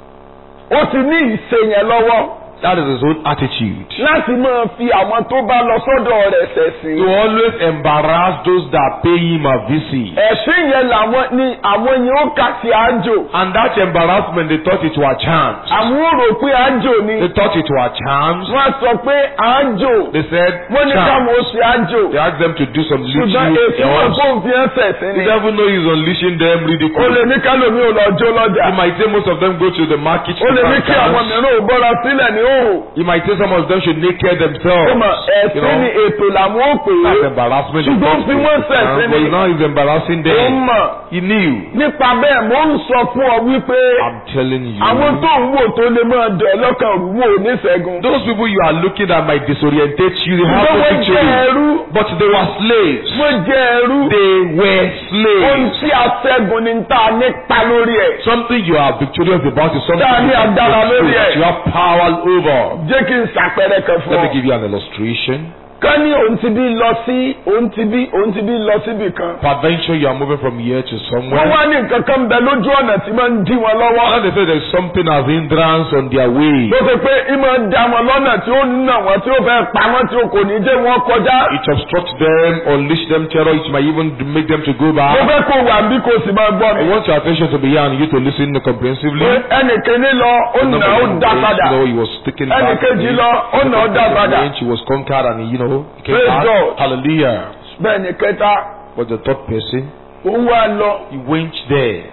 ó ti ní ìṣe yẹn lọ́wọ́ that is his own attitude. láti máa fi àwọn tó bá lọ sọ́dọ̀ rẹ̀ ṣẹ̀sìn. To always embarrass those that pay him a visit. ẹ̀sìn yẹn làwọn ni àwọn yẹn ó kà sí àjò. And that embarrassment, they thought it was chance. àwọn ò rò pé àjò ni. They thought it was chance. wọ́n sọ pé àjò. They said, wọ́n ní chance. káwọn ó ṣe àjò. They asked them to do some little ṣùgbọ́n èsì wọn else. kó fi ẹ́ sẹ̀sìn The ni. devil know he's unleashing them ó ridicule. lè ní kálómi ò lọ jó lọ́jà. He might say most of them go to the market ó to lè ní find kí àwọn chance. mìíràn ò bọ́ra sílẹ̀ ní òhò. He might say some of them should naked themselves. ó mọ̀ You ẹ̀sìn know, ni ètò làwọn ó pè that's é. embarrassment. Ṣùgbọ́n in fi wọ́n sẹ̀sìn But ni. now he's embarrassing ó them. mọ̀ He knew. nípa bẹ́ẹ̀ mo ń sọ fún ọ wípé I'm telling you. àwọn tó ń wò tó lè máa dẹ̀ lọ́kàn rú wò ní ṣẹ́gun. Those people you are looking at might disorientate you. They have ṣùgbọ́n no wọ́n jẹ́ victory. ẹrú. But they were slaves. wọ́n jẹ́ ẹrú. They were ohun slaves. tí a ṣẹ́gun ni tá a nípa lórí ẹ̀. Something you are victorious about is something Tá a ní you, can agbára control, lórí ẹ̀. that you have power over. jẹ́ kí n ṣàpẹẹrẹ kan fún Let me ọ. give you an illustration. ká ní òun ti bí lọ sí òun ti bí òun ti bí lọ síbì kan. Peradventure you are moving from here to wọ́n somewhere. wá ní nǹkan kan bẹ lójú ọ̀nà tí máa ń dí wọn lọ́wọ́. And they say there's something as hindrance on their way. tó ṣe pé ìmọ̀ ń da wọn lọ́nà tí ó nà wọ́n tí ó fẹ́ pa wọ́n tí ó kò ní jẹ́ wọn kọjá. It obstructs them, unleash them terror. It might even make them to go mo back. fẹ́ kó wà bí kò sì máa gbọ́ I mi. want your attention to be here and you to listen comprehensively. pé ẹnìkíní lọ ó nà ó dá padà. You know, he was taken back. ẹnìkejì lọ ó nà ó dá padà. He was conquered and he, you know, he came Praise back. God. Hallelujah. bẹ́ẹ̀ ni kẹta But the third person, òun wá lọ he went there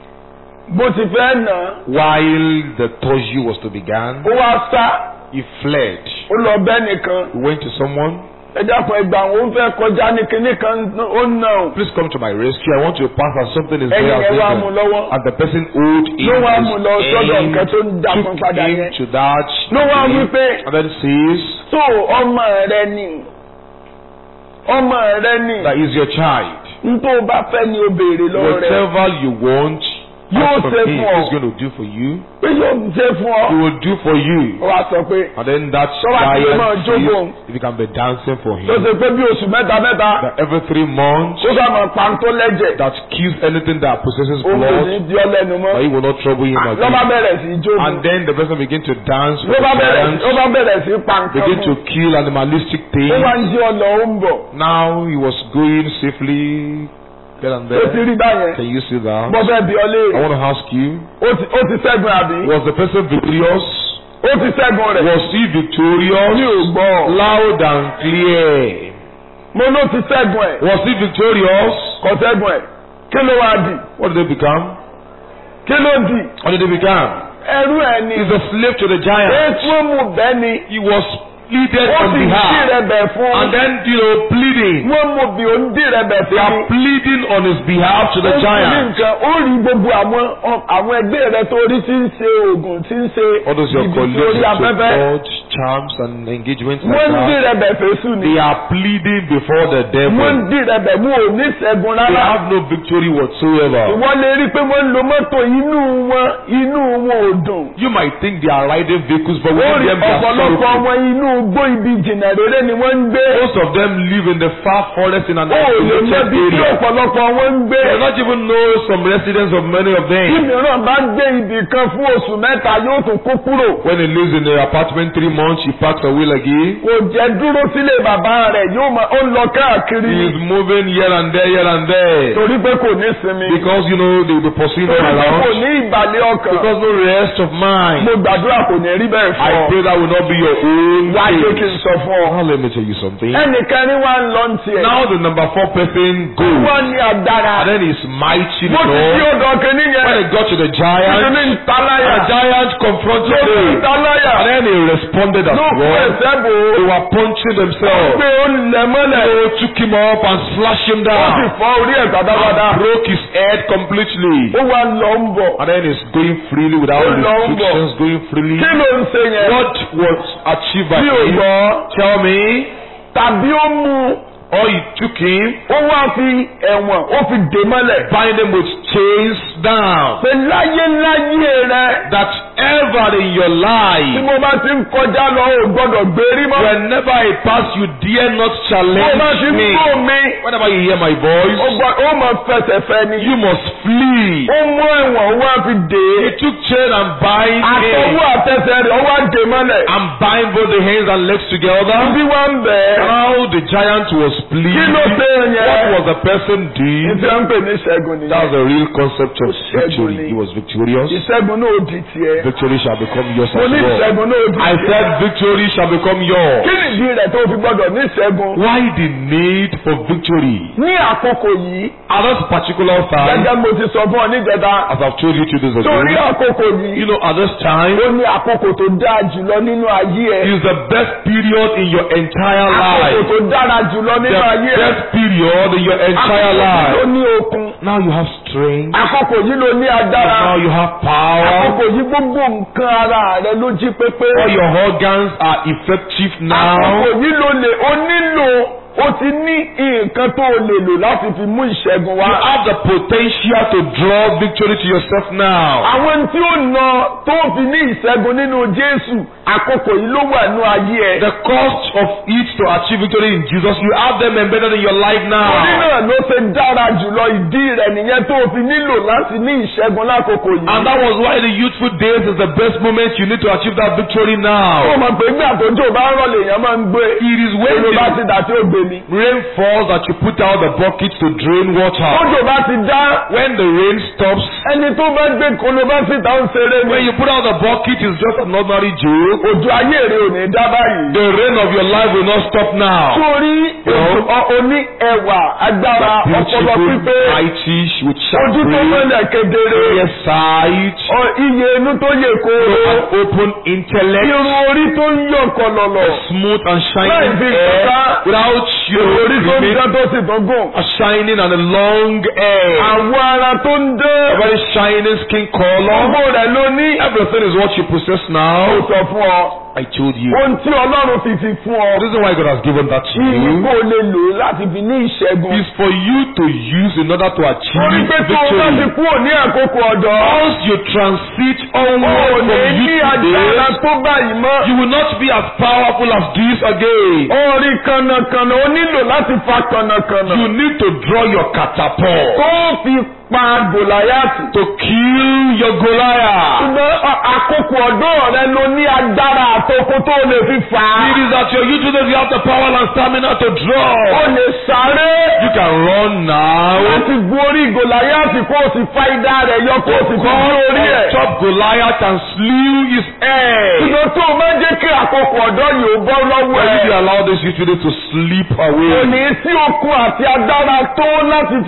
bó ti fẹ́ nà á, while the torture was to begin. ó wá sá He fled. ó lọ bẹ́ẹ̀ nìkan. He went to someone. ẹ dákun ẹgbà àwọn ó fẹ́ kọjá ní kinní kan ó nà ó. Please come to my rescue. I want to pass and something is ẹ̀yìn there. ẹ̀ wá as mú well." lọ́wọ́. And the person owed him ló wá his mú lọ sọ́dọ̀ end, nǹkan tó ń dà fún took padà him yẹn. to that ló wá wí place, pé and then says tó ọmọ rẹ ni ọmọ rẹ ni that is your child. n tó bá fẹ́ ni o béèrè lọ́wọ́ rẹ Whatever you want, Yóò ask from ṣe him. fún ọ. He's going to do for you. pé yóò ṣe fún ọ. He will do for you. ó wá sọ pé And then that Tó bá ti lè máa giant jókòó. says, if you can be dancing for him, tó ṣe pé bí oṣù mẹ́ta mẹ́ta that every three months, ó sá máa pa tó lẹ́jẹ̀ that kills anything that possesses òun kò ní blood, di ọ lẹ́nu mọ́. but he will not trouble him ló bá again. bẹ̀rẹ̀ sí í jó And then the person begin to dance ló for bá the bẹ̀rẹ̀ giants, ló bá bẹ̀rẹ̀ sí í pa nǹkan begin to mọ́. kill animalistic ó things. wá ń jí ọ lọ ó ń bọ̀. Now he was going safely here and ó ti there. rí báyẹn. Can you see that? mo fẹ́ bi ọ I léèrè. want to ask you, ó ti ó ti ṣẹ́gun àbí. was the person victorious? ó ti ṣẹ́gun rẹ̀. Was he mi ò victorious? gbọ́. Loud and clear. mo ló ti ṣẹ́gun ẹ̀. Was he victorious? kò ṣẹ́gun ẹ̀. kí ló wá di. What did they become? kí ló di. What did they become? ẹrú ẹ̀ ni. He's a slave to the giant. ètò mú bẹ́ẹ̀ ni. He was pleaded ó on sì dí behalf. rẹ̀ bẹ̀ fún. And then, you know, pleading. wọ́n mú bí ó ń dí rẹ̀ bẹ̀ They fún. are pleading on his behalf to the Ó sì ní giant. nǹkan ó rí gbogbo àwọn àwọn ẹgbẹ́ rẹ tó rí tí ń ṣe oògùn tí ń ṣe All those your ibi tí colleagues orí so afẹ́fẹ́. called charms and engagements like wọ́n ń dì that. rẹ̀ bẹ̀ fésù ni They are pleading before the wọ́n ń devil. dì rẹ̀ bẹ̀ mú ò ní ṣẹ́gun They rárá. have no victory whatsoever. wọ́n lè rí i pé wọ́n ń lo mọ́tò inú wọn inú wọn ò dùn. You might think they are riding vehicles, but ó within rí them they are ọ̀pọ̀lọpọ̀ sorrowful. wọn inú igbó ibi jìnnà rere ni wọ́n ń gbé. Most of them live in the far forest in an ó lè mọ isolated ibi tí area. ọ̀pọ̀lọpọ̀ wọn ń gbé. They not even know some residents of many of tí them. mìíràn bá gbé ibì kan fún oṣù mẹ́ta yóò tún kó kúrò. When he lives in the apartment three months, he packs away again. kò jẹ́ dúró sílé bàbá rẹ̀ yóò máa ó ń lọ káàkiri. He is moving here and there, here and there. torí pé kò ní sinmi. Because, you know, they will be pursuing him torí pé kò around. ní ìbàlẹ̀ ọkàn. Because no rest of mind. mo gbàdúrà kò ní rí bẹ́ẹ̀ I fún ọ. pray that will not be your own wá jẹ́ kí n case. sọ fún ọ. Now let me tell you something. ẹnìkan ní wá ń lọ ní tiẹ̀. Now the number four person goes. wọ́n ní agbára. And then he's mighty mo ti Lord. tí ó dọ̀ kínní yẹn. When he got to the ìdílé giant, ń taláyà. the giant confronted ló fi ń him. taláyà. And then he responded as ló kú well. ẹsẹ̀ bò ó. They were punching ó themselves. gbé ó lẹ̀ mọ́lẹ̀. They took him up and slashed him ó sì down. fọ́ orí ẹ̀ pátápátá. And broke his head completely. ó wá lọ ń bọ̀. And then he's going freely without Ó lọ ń bọ̀. restrictions, going freely. kí ló ń ṣe yẹn. What was achieved by bí ò him? gbọ́. Tell me. tàbí ó mú Or he took him, ó wá fi ẹ̀wọ̀n ó fi dè mọ́lẹ̀. bind him with chains down. pé láyé láyé rẹ. That ever in your tí life, mo bá ti ń kọjá lọ ò gbọ́dọ̀ gbérí mọ́. whenever I pass, you dare not mo bá ti challenge ń me. gbó mi. Whenever you hear my ó voice, gbọ́ ó mọ fẹsẹ̀ fẹ ni. you must flee. ó mú ẹ̀wọ̀n ó wá fi dè He é. took chain and bind him. àtọwọ́ àtẹsẹ̀ rẹ̀ ó wá dè mọ́lẹ̀. And bind both the hands and legs together. bí wọ́n ń bẹ̀ ẹ́. Now the giant was pleased. kí ló ṣe What yẹn. was the person doing? ìṣe ń pè ní ìṣẹ́gun That's nìyẹn. the real concept of Ṣẹ́gun victory. ni. He was victorious. ìṣẹ́gun náà ò di tiẹ̀. Victory shall become yours mo as ní well. ìṣẹ́gun náà ò di I tiẹ̀. said victory shall become yours. kí nìdí rẹ̀ tó fi gbọ́dọ̀ ní ìṣẹ́gun. Why the need for victory? ní àkókò yìí At this particular time, gẹ́gẹ́ mo ti sọ fún ọ níjẹta. as I've told you two days ago, torí àkókò yìí. you know, at this time ó ní àkókò tó dáa jùlọ nínú ayé ẹ. is the best period in your entire àkókò life. tó dára jùlọ The nínú ayé ẹ. best period in your entire àkókò yìí ló life. ní okun. Now you have strength. àkókò yìí ló ní agbára. Now you have power. àkókò yìí gbogbo nǹkan ara rẹ ló jí pépé. All your organs are effective àkókò now. yìí ló lè o nílò o ti ní nǹkan tó o lè lò láti fi mú ìṣẹ́gun You wá. have the potential to draw victory to yourself now. àwọn tí ó nà tó fi ní ìṣẹ́gun nínú Jésù àkókò yìí ló wà nínú ayé ẹ. The cost of it to achieve victory in Jesus, you have them embedded in your life Torí now. náà ló ṣe dára jùlọ ìdí rẹ̀ nìyẹn tó o fi nílò láti ní ìṣẹ́gun lákòókò yìí. And that was why the youthful days is the best moment you need to achieve that victory Ó now. mọ̀ pé gbà tó jò bá ń rọ̀ lèèyàn máa ń gbé. It is when Èrò bá the ti dà tí ó gbé mi. rain falls that you put out the bucket to drain water. Tójò bá ti dá When the rain stops, ẹni tó bá gbé kolobá síta ń ṣeré when ni. you put out the bucket, it's just an ordinary joke. Òjò ayé rẹ̀ ò ní dá báyìí. The rain of your life will not stop now. Torí òjò ọ- oní ẹwà agbára ọpọlọ Beautiful, pípé. mighty, with sharp Ojú tó brain, mọ́lẹ̀ kedere. clear sight, Ọ- Iye inú tó yè an kooro. open intellect, Irun orí tó ń yọ̀ kọlọ̀lọ̀. smooth and Láì shining fi hair, kọ́ká. without Irun orí tó ń you dán tó sì tó gùn. a shining and a long hair, Àwọ̀ ara tó ń a dán. very shining skin color. Ọgbọ́n rẹ̀ ló ní. Everything is what you possess Ó now. sọ fún ọ. I told you. Ohun tí Ọlọ́run fi fi fún ọ. The reason why God has given that to Ìyí you kò lè lò ó láti fi ní ìṣẹ́gun. is for you to use in order to Torí achieve pé tó o bá ti victory. kúrò ní àkókò ọ̀dọ́. Once you transit O onward ò from ní ní youth to agbára days, tó báyìí mọ́. you will not be as powerful as this again. Orí kànnàkànnà o nílò láti fa kànnàkànnà. You need to draw your catapult Kó o fi pa Gòláyàtì. to kill your Goliath. Ṣùgbọ́n ọ- àkókò ọ̀dọ́ rẹ ló ní agbára àtòkò tó lè fi fà á. It is at your youth days you have the power and stamina to O draw. lè sáré. You can run now. Láti borí Gòláyàtì kó o sì fa idà rẹ̀ yọ kó o sì fi Come borí orí on ẹ̀. top Goliath and slew his head. Ṣùgbọ́n tó o bá jẹ́ kí àkókò ọ̀dọ́ yìí ó bọ́ lọ́wọ́ Why did you ẹ̀. allow this youth today to sleep Kò away? ní sí okun àti agbára tó láti fi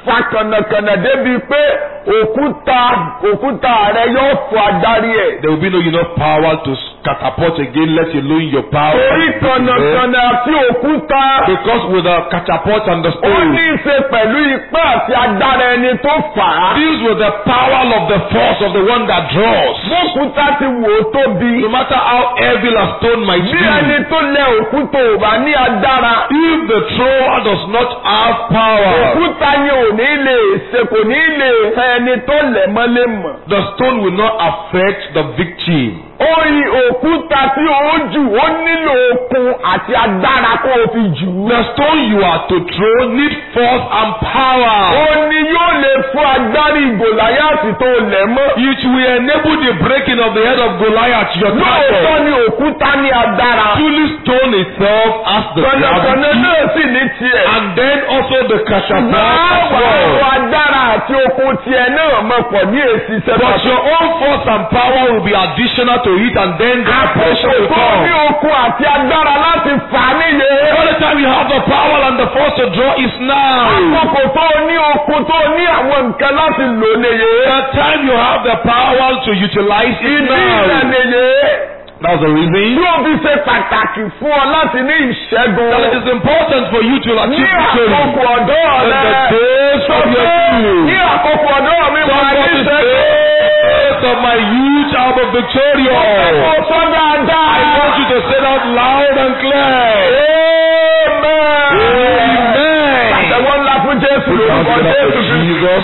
fa kànnàkànnà débi pé òkúta òkúta rẹ yóò fọ adarí ẹ̀. There will be no enough power to catapult again, let alone your power. torí kànnàkànnà àti òkúta Because with the catapult and the ó stone ní í ṣe pẹ̀lú ipá àti agbára ẹni tó fà á. deals with the power of the force of the one that draws. bókúta ti wò ó tóbi. No matter how heavy a stone might bí ẹni be, tó lẹ òkúta ò bá ní agbára. if the thrower does not have power, òkúta yẹn ò ní lè ṣe kò ní lè hàn ẹni tó lẹ̀ mọ́lé mọ̀. the stone will not affect the victim. oyin òkúta tí ó jù ó nílò okun àti agbára kó o fi jù ú. The stone you are to throw need force and power. ó ní yóò lè fún agbárí gòláyàtì tó lẹ̀ mọ́. It will enable the breaking of the head of Goliath, your lóòótọ́ target. ni òkúta ní agbára. Truly stone itself has the kọ̀nàkọ̀nà gravity. náà sì ní tiẹ̀. And then also the catapult máa as wà well. ó agbára àti okun tiẹ̀ náà mọ̀ pọ̀ ní èsì But sẹ́fà. your own force and power will be additional to it and then the pressure will Àkókò ní come. okun àti agbára láti fà á níye. The only time you have the power and the force to draw is now. Àkókò tó ní okun tó ní àwọn nǹkan láti lò níye. The time you have the power to utilize it Ìdí ìrẹ̀ now. níye. That's the reason. Tí o fi ṣe pàtàkì fún ọ láti ní ìṣẹ́gun. That it is important for you to Ní achieve victory. àkókò ọ̀dọ́ In rẹ. the days Sọ of pé your ní youth. àkókò ọ̀dọ́ mi máa ní Somebody ìṣẹ́gun. days of my youth I will be Mo victorious. sọ dáadáa. I want you to say that loud and clear. Amen. Amen. Àtẹ̀wọ́ ńlá fún Jésù lórúkọ Thank you, Jésù Kristi. Jesus.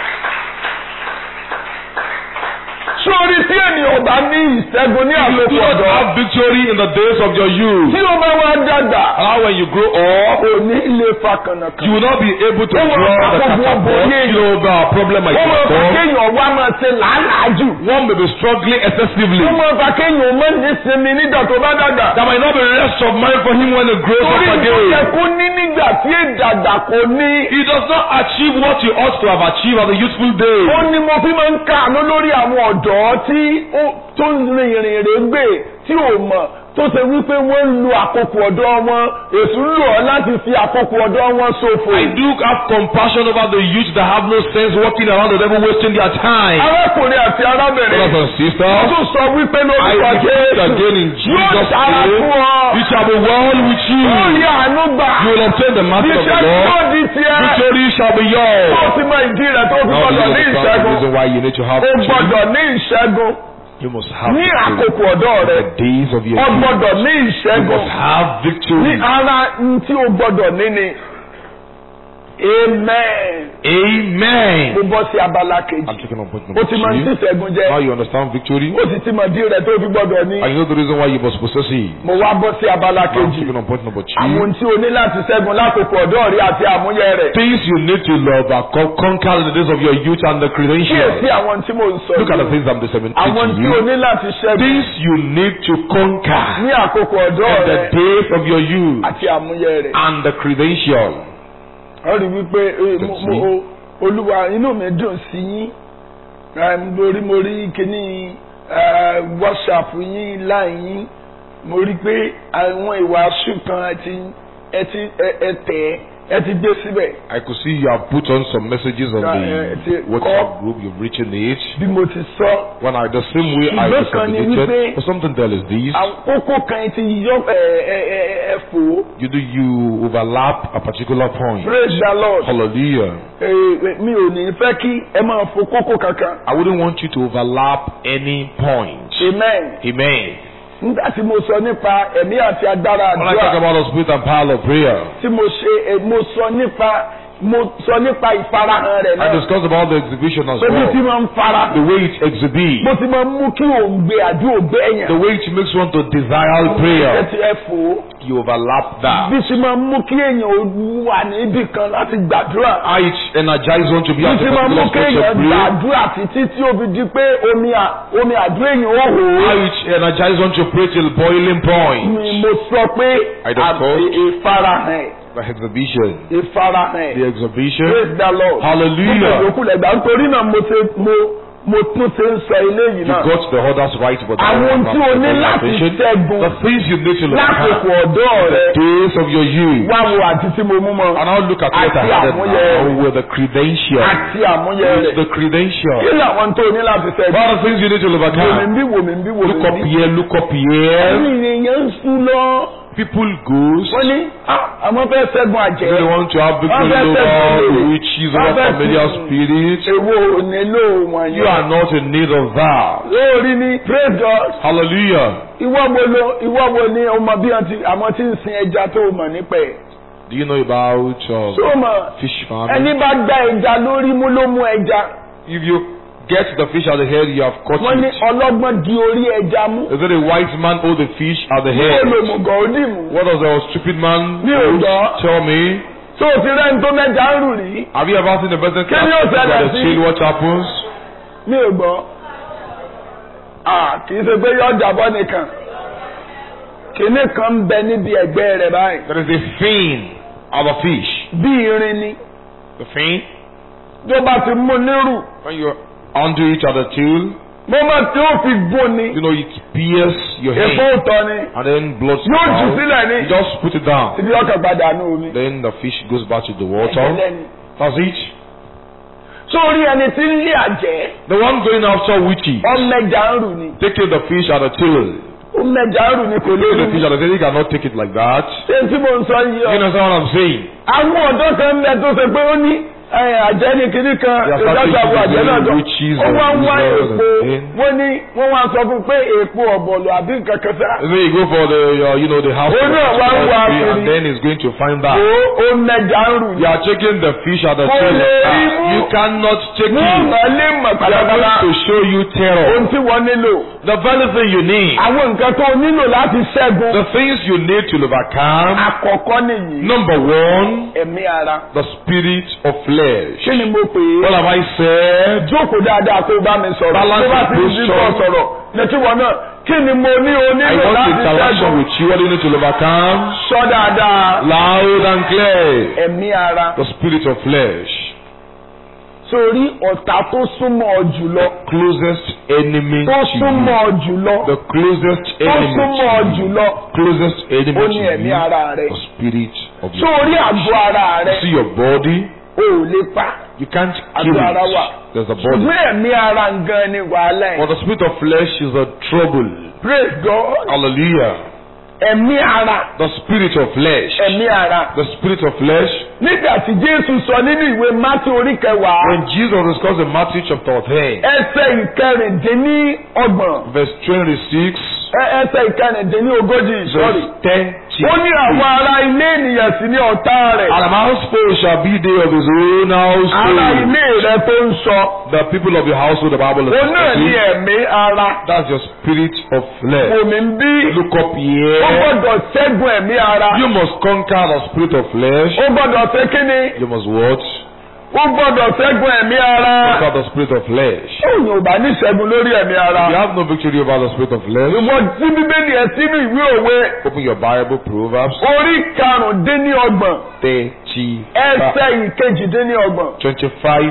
Sórí tí ènìyàn bá ní ìṣẹ́gun ní You do àkókò not ọ̀dọ́. have victory in the days of your youth. Tí o bá wá dàgbà, How when you grow up, kò ní ilé fa you kànàkàn. will not be able to Ó wọ draw the àkókò catapult. ọ̀bọ̀ You know the problem might Ó mọ̀ fà come. kéèyàn wá máa ṣe làálàá jù. One may be struggling excessively. Ó mọ̀ fà kéèyàn mọ̀ ní sinmi nígbà tó bá dàgbà. There might not be rest of mind for him when he grows Torí up ìlú yẹ again. kó ní nígbà tí ìdàgbà kò ní. He does not achieve what he ought to have achieved at the youthful days. Ó ní mo fi máa ń kàánú lórí àwọn ọ̀dọ́ tí ó tó ń rin ìrìn rè gbé tí ò mọ̀ tó ṣe wípé wọ́n ń lo àkókò ọ̀dọ́ wọn èṣù ń lò ọ́ láti fi àkókò ọ̀dọ́ wọn ṣòfò. I do have compassion over the youth that have no sense walking around the devil wasting their time. arákùnrin àti arábìnrin Brothers and wọ́n sisters, tún sọ wípé I lórúkọ declare Jésù again in yóò Jesus' dára name, fún ọ it shall be well with you. ó rí àánú gbà You will obtain the mercy of the iṣẹ́ tí ó Lord. di tiẹ̀ Victory shall be yours. tó ti mọ ìdí rẹ̀ tó fi Now gbọ́dọ̀ this ní is the ìṣẹ́gun reason why you need to have ó victory. gbọ́dọ̀ ní ìṣẹ́gun You must have ní victory. àkókò ọ̀dọ́ The rẹ̀ days of your ó youth. gbọ́dọ̀ ní You ìṣẹ́gun must have ní victory. ara n tí ó gbọ́dọ̀ ní ni amen Amen. mo bọ́ sí abala kejì I'm taking on point ó number ti máa ń tí two. ìṣẹ́gun Now jẹ́ you understand victory. ó sì ti mọ̀ dí rẹ̀ tó fi gbọ́dọ̀ ní And you know the reason why you must possess it. mo wá bọ́ sí abala Now I'm kejì taking on point number two. àwọn tí o ní láti ṣẹ́gun lákòókò ọ̀dọ́ rẹ àti àmúyẹ rẹ̀ Things you need to love are co- conquer in the days of your youth and the kíyèsí credentials. àwọn tí mo ń sọ Look at the yìí things I'm disseminating àwọn to tí o you. ní láti ṣẹ́gun Things you need to conquer ní àkókò ọ̀dọ́ in the rẹ days of your youth àti àmúyẹ rẹ̀. and the credential. ó rí wípé eh, mo- mo- o- olúwa inú mi dùn sí yín Eh, mo rí mo rí kíní eh, whatsapp yín láì yín mo rí pé àwọn ìwàásù kan ẹ ti ẹ ti ẹ ẹ tẹ̀ ẹ ti gbé síbẹ̀ I could see you have put on some messages on Yeah, yeah, it's the a WhatsApp call. group. You've written it. bí mo ti sọ When I the same way I Ṣùgbọ́n kan ni disseminated, wípé- but something there is this. àkókò kan ti yọ ẹ ẹ ẹ ẹ fò You do you overlap a particular point. praise the lord Hallelujah. Eh, eh, mi ò ní fẹ́ kí ẹ máa fò kókó kankan I wouldn't want you to overlap any point. amen Amen. nígbà tí mo sọ nípa ẹ̀mí àti agbára When I talk àdúrà about the spirit and power of prayer, tí mo ṣe eh, mo sọ nípa mo sọ nípa ìfarahàn rẹ̀ I náà discussed about the exhibition as pé bí tí well. máa ń fara The way it exhibits, bó ti máa ń mú kí òǹgbẹ àdúrà ògbẹ the èèyàn way it makes one to desire ẹ prayer, ti ẹ fò ó you overlap that. bí tí máa ń mú kí èèyàn ó wà níbì kan láti gbàdúrà How it energizes one to be bí at tí a máa ń mú particular kí stage of èèyàn prayer. gbàdúrà títí tí ó fi di pé omi à- omi àdúrà èèyàn ó hò ó. How it energizes one to pray till boiling point. ni mo sọ pé I discussed. à- ìfarahàn The exhibition, ìfarahàn the exhibition. praise the lord. Hallelujah. Gbogbo ìyókù lẹ́gbàá nítorí náà mo ṣe mo mo tún ti ń sọ eléyìí You náà got the others right, but Àwọn I'm- tí o ní I'm- láti I'm- ṣẹ́gun The things you need to lákòókò overcome. ọ̀dọ́ rẹ Days of your youth. wá wo àti tí mo mú mọ́ And now look at what I Àti added àmúyẹ now with the credential. àti àmúyẹ rẹ̀ The credential. kí làwọn tó o ní láti What are ṣẹ́gun the things you need to wò mí overcome? bí wò mí bí wò Look up mí bí. here, look up here. àwọn ènìyàn ń sún lọ People goes. wọ́n ní "Ah, àwọn fẹ́ ṣẹ́gun àjẹ́ They want to have victory Wọ́n fẹ́ over tẹ̀sí. witches, Wọ́n over fẹ́ familiar tẹ̀sí. spirits. èwo ò nílò wọn You are not in need of that. lórí ni praise God Hallelujah. ìwọ wo lo ìwọ wo ni ọmọ bí wọn ti àwọn tí ń sin ẹja tó o mọ̀ nípa ẹ̀ Do you know about um, tó o mọ̀ fish ẹni farming? bá gbá ẹja lórí mú ló mú ẹja If you get the fish at the head, you have caught wọ́n ní it. ọlọ́gbọ́n di orí ẹja mú Is it a wise man hold the fish at the ó head? lè mú gan ó dì mú What does a stupid man Mi ò hold? gbọ́. tell me? tó o ti rẹ́ni tó mẹ́ja ń rù rí Have you ever seen the person Kí ni ó catch ṣẹlẹ̀ the sí? tail? What happens? mi ò gbọ́ Ah, kì í ṣe pé yọ jàbọ́ nìkan kìnnì kan ń bẹ níbi ẹ̀gbẹ́ rẹ̀ báyìí There is a fin of a fish. bí irin ni The fin, tó bá ti mú nírù when you undo it at the tail, mo máa tí ó fi gún ni you know, it pierces your èpo hand. òtọ́ ni And then blood yóò jù out. sílẹ̀ ni You just put it down. ibi ọkàn padà ní omi. Then the fish goes back to the water. Ẹ̀jẹ̀lẹ́ni. That's it. sórí ẹni tí ń lé àjẹ́ The one going after witches, ọmẹjà ń rù ni taking the fish at the tail. ọmẹjà ń rù ni kò lè Taking rù the fish at the tail, you cannot take it like that. ṣé tí mo ń sọ yìí You ọ. understand what I'm saying? àwọn ọ̀dọ́ kan ń bẹ tó ṣe pé ó ní ẹ, àjẹ́ ní kinní kan They are starting ìjọba to àbò àjẹ́ náà jọ witches ó and wá ń wá wizards èpo and things. wọ́n ní wọ́n wá sọ fún pé èpo ọ̀bọ̀lọ̀ àbí nǹkan kan sá And then you go for the, uh, you know, the house Oh, of no, why- why tree, and would he- then he's going to find that. ó ó mẹjà ń rù ni. You are taking the fish at the Kò tail. lè rí Ah, mú. You cannot take wọ́n it. mọ̀ lé mọ̀ They are pátápátá going to show you terror. ohun tí wọ́n nílò The very thing you need, àwọn nǹkan tó nílò láti ṣẹ́gun the things you need to overcome. àkọ́kọ́ nìyí Number one, ẹ̀mí ara the spirit of flesh. kí ni mo pè é. What have I said? jókòó dáadáa kó o bá mi sọ̀rọ̀ Balance tó bá your ti ń bí posture. kọ́ sọ̀rọ̀ létí wọn náà kí ni mo ní o I nílò want láti interaction ṣẹ́gun with you. What do you need to overcome? sọ dáadáa Loud and clear. ẹ̀mí ara The spirit of flesh. sórí ọ̀tá tó súnmọ́ ọ jùlọ Closest enemy tó to súnmọ́ you. ọ jùlọ The closest tó enemy súnmọ́ ọ to you. jùlọ Closest enemy ó to ní ẹ̀mí you. ara rẹ The spirit of your sórí àgọ́ ara rẹ See your body. o ò lè pa You can't kill àgọ́ ara wà it. There's a body. ṣùgbọ́n ẹ̀mí ara gan ni wàhálà But ẹ̀ the spirit of flesh is a trouble. praise God Hallelujah. ẹ̀mí ara The spirit of flesh. ẹ̀mí ara The spirit of flesh. nígbà tí Jésù sọ nínú ìwé Mátí orí kẹwàá When Jesus discussed in Matthew chapter 10, ẹsẹ̀ ìkẹrìndínlọ́gbọ̀n verse 26, ẹ- ẹsẹ̀ ìkẹrìndínlógójì sọ́rí. verse 10, ó ní àwọn ará ilé ènìyàn sí ní ọ̀tá rẹ̀. And a household shall be they of his own ará household. ilé rẹ tó ń sọ. The people of your household, the Bible is ó náà ní saying, ẹ̀mí ara. That's your spirit of flesh. omi ń bí. Look up ó here. gbọ́dọ̀ ṣẹ́gun ẹ̀mí ara. You must conquer the spirit of flesh. ó gbọ́dọ̀ ṣe kíni. You must what? ó gbọ́dọ̀ ṣẹ́gun ẹ̀mí ara. Conquer the spirit of flesh. òyìn ò bá ní ṣẹ́gun lórí ẹ̀mí ara. You have no victory over the spirit of flesh. ìwọ tí bíbélì ẹ sínú ìwé òwe Open your Bible, Proverbs orí karùndínlọ́gbọ̀n 30, ẹsẹ̀ ìkejìdínlọ́gbọ̀n 25,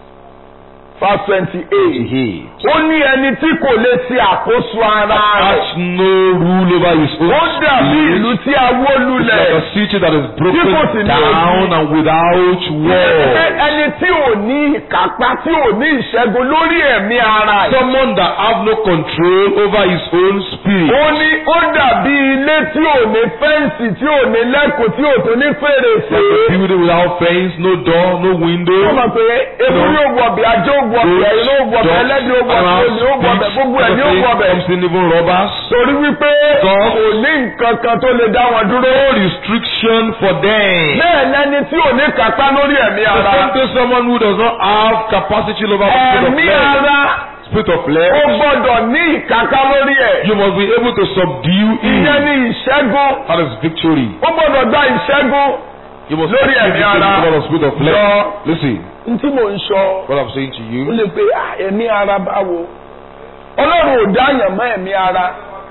verse twenty eight. 28. ó ní ẹni tí kò lè ṣe àkóso ara rẹ̀. Has no rule over his own ó dàbí ìlú spirit. tí a wó It's lulẹ̀. like a city that is Tí kò sì broken ní down ojú. and without Pé wall. ẹni tí ò ní ìkápá tí ò ní ìṣẹ́gun lórí ẹ̀mí ara ẹ̀. Someone that have no control over his own spirit. ó ní ó dàbí ilé tí ò ní fẹ́ǹsì tí ò ní lẹ́kùn tí ò tó ní fèrèsé. Like a building without fence, no door, no window. ó mọ̀ pé ewu yóò wọ ọbẹ̀ ajé ó wọ ọbẹ̀ ẹ̀yin ó wọ ọbẹ̀ ẹlẹ́dẹ̀ ó wọ ọbẹ̀ olè ó wọ ọbẹ̀ gbogbo ẹ̀ ní ó wọ ọbẹ̀. comes in even robbers. torí wípé God. kò ní nǹkan kan tó lè dá wọn dúró. No restriction for them. bẹ́ẹ̀ lẹ́ni tí ò ní kápá lórí ẹ̀mí The ara. same thing someone who does not have capacity over the spirit of ẹ̀mí flesh. ara Spirit of ó flesh. gbọ́dọ̀ ní ìkápá lórí ẹ̀. You must be able to subdue ìyẹn it. ní ìṣẹ́gun. That is victory. ó gbọ́dọ̀ gba ìṣẹ́gun. You must Lórí achieve ẹ̀mí victory ara. over the spirit of flesh. Lọ. Listen, n tí mò ń sọ what I'm saying to ó you. lè pe "Ah, ẹ̀mí ara báwo. ọlọ́run ò dá yàn mọ́ ẹ̀mí ara.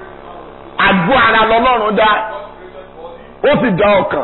àgọ́ ara lọ́lọ́run dá. ó sì dá ọkàn.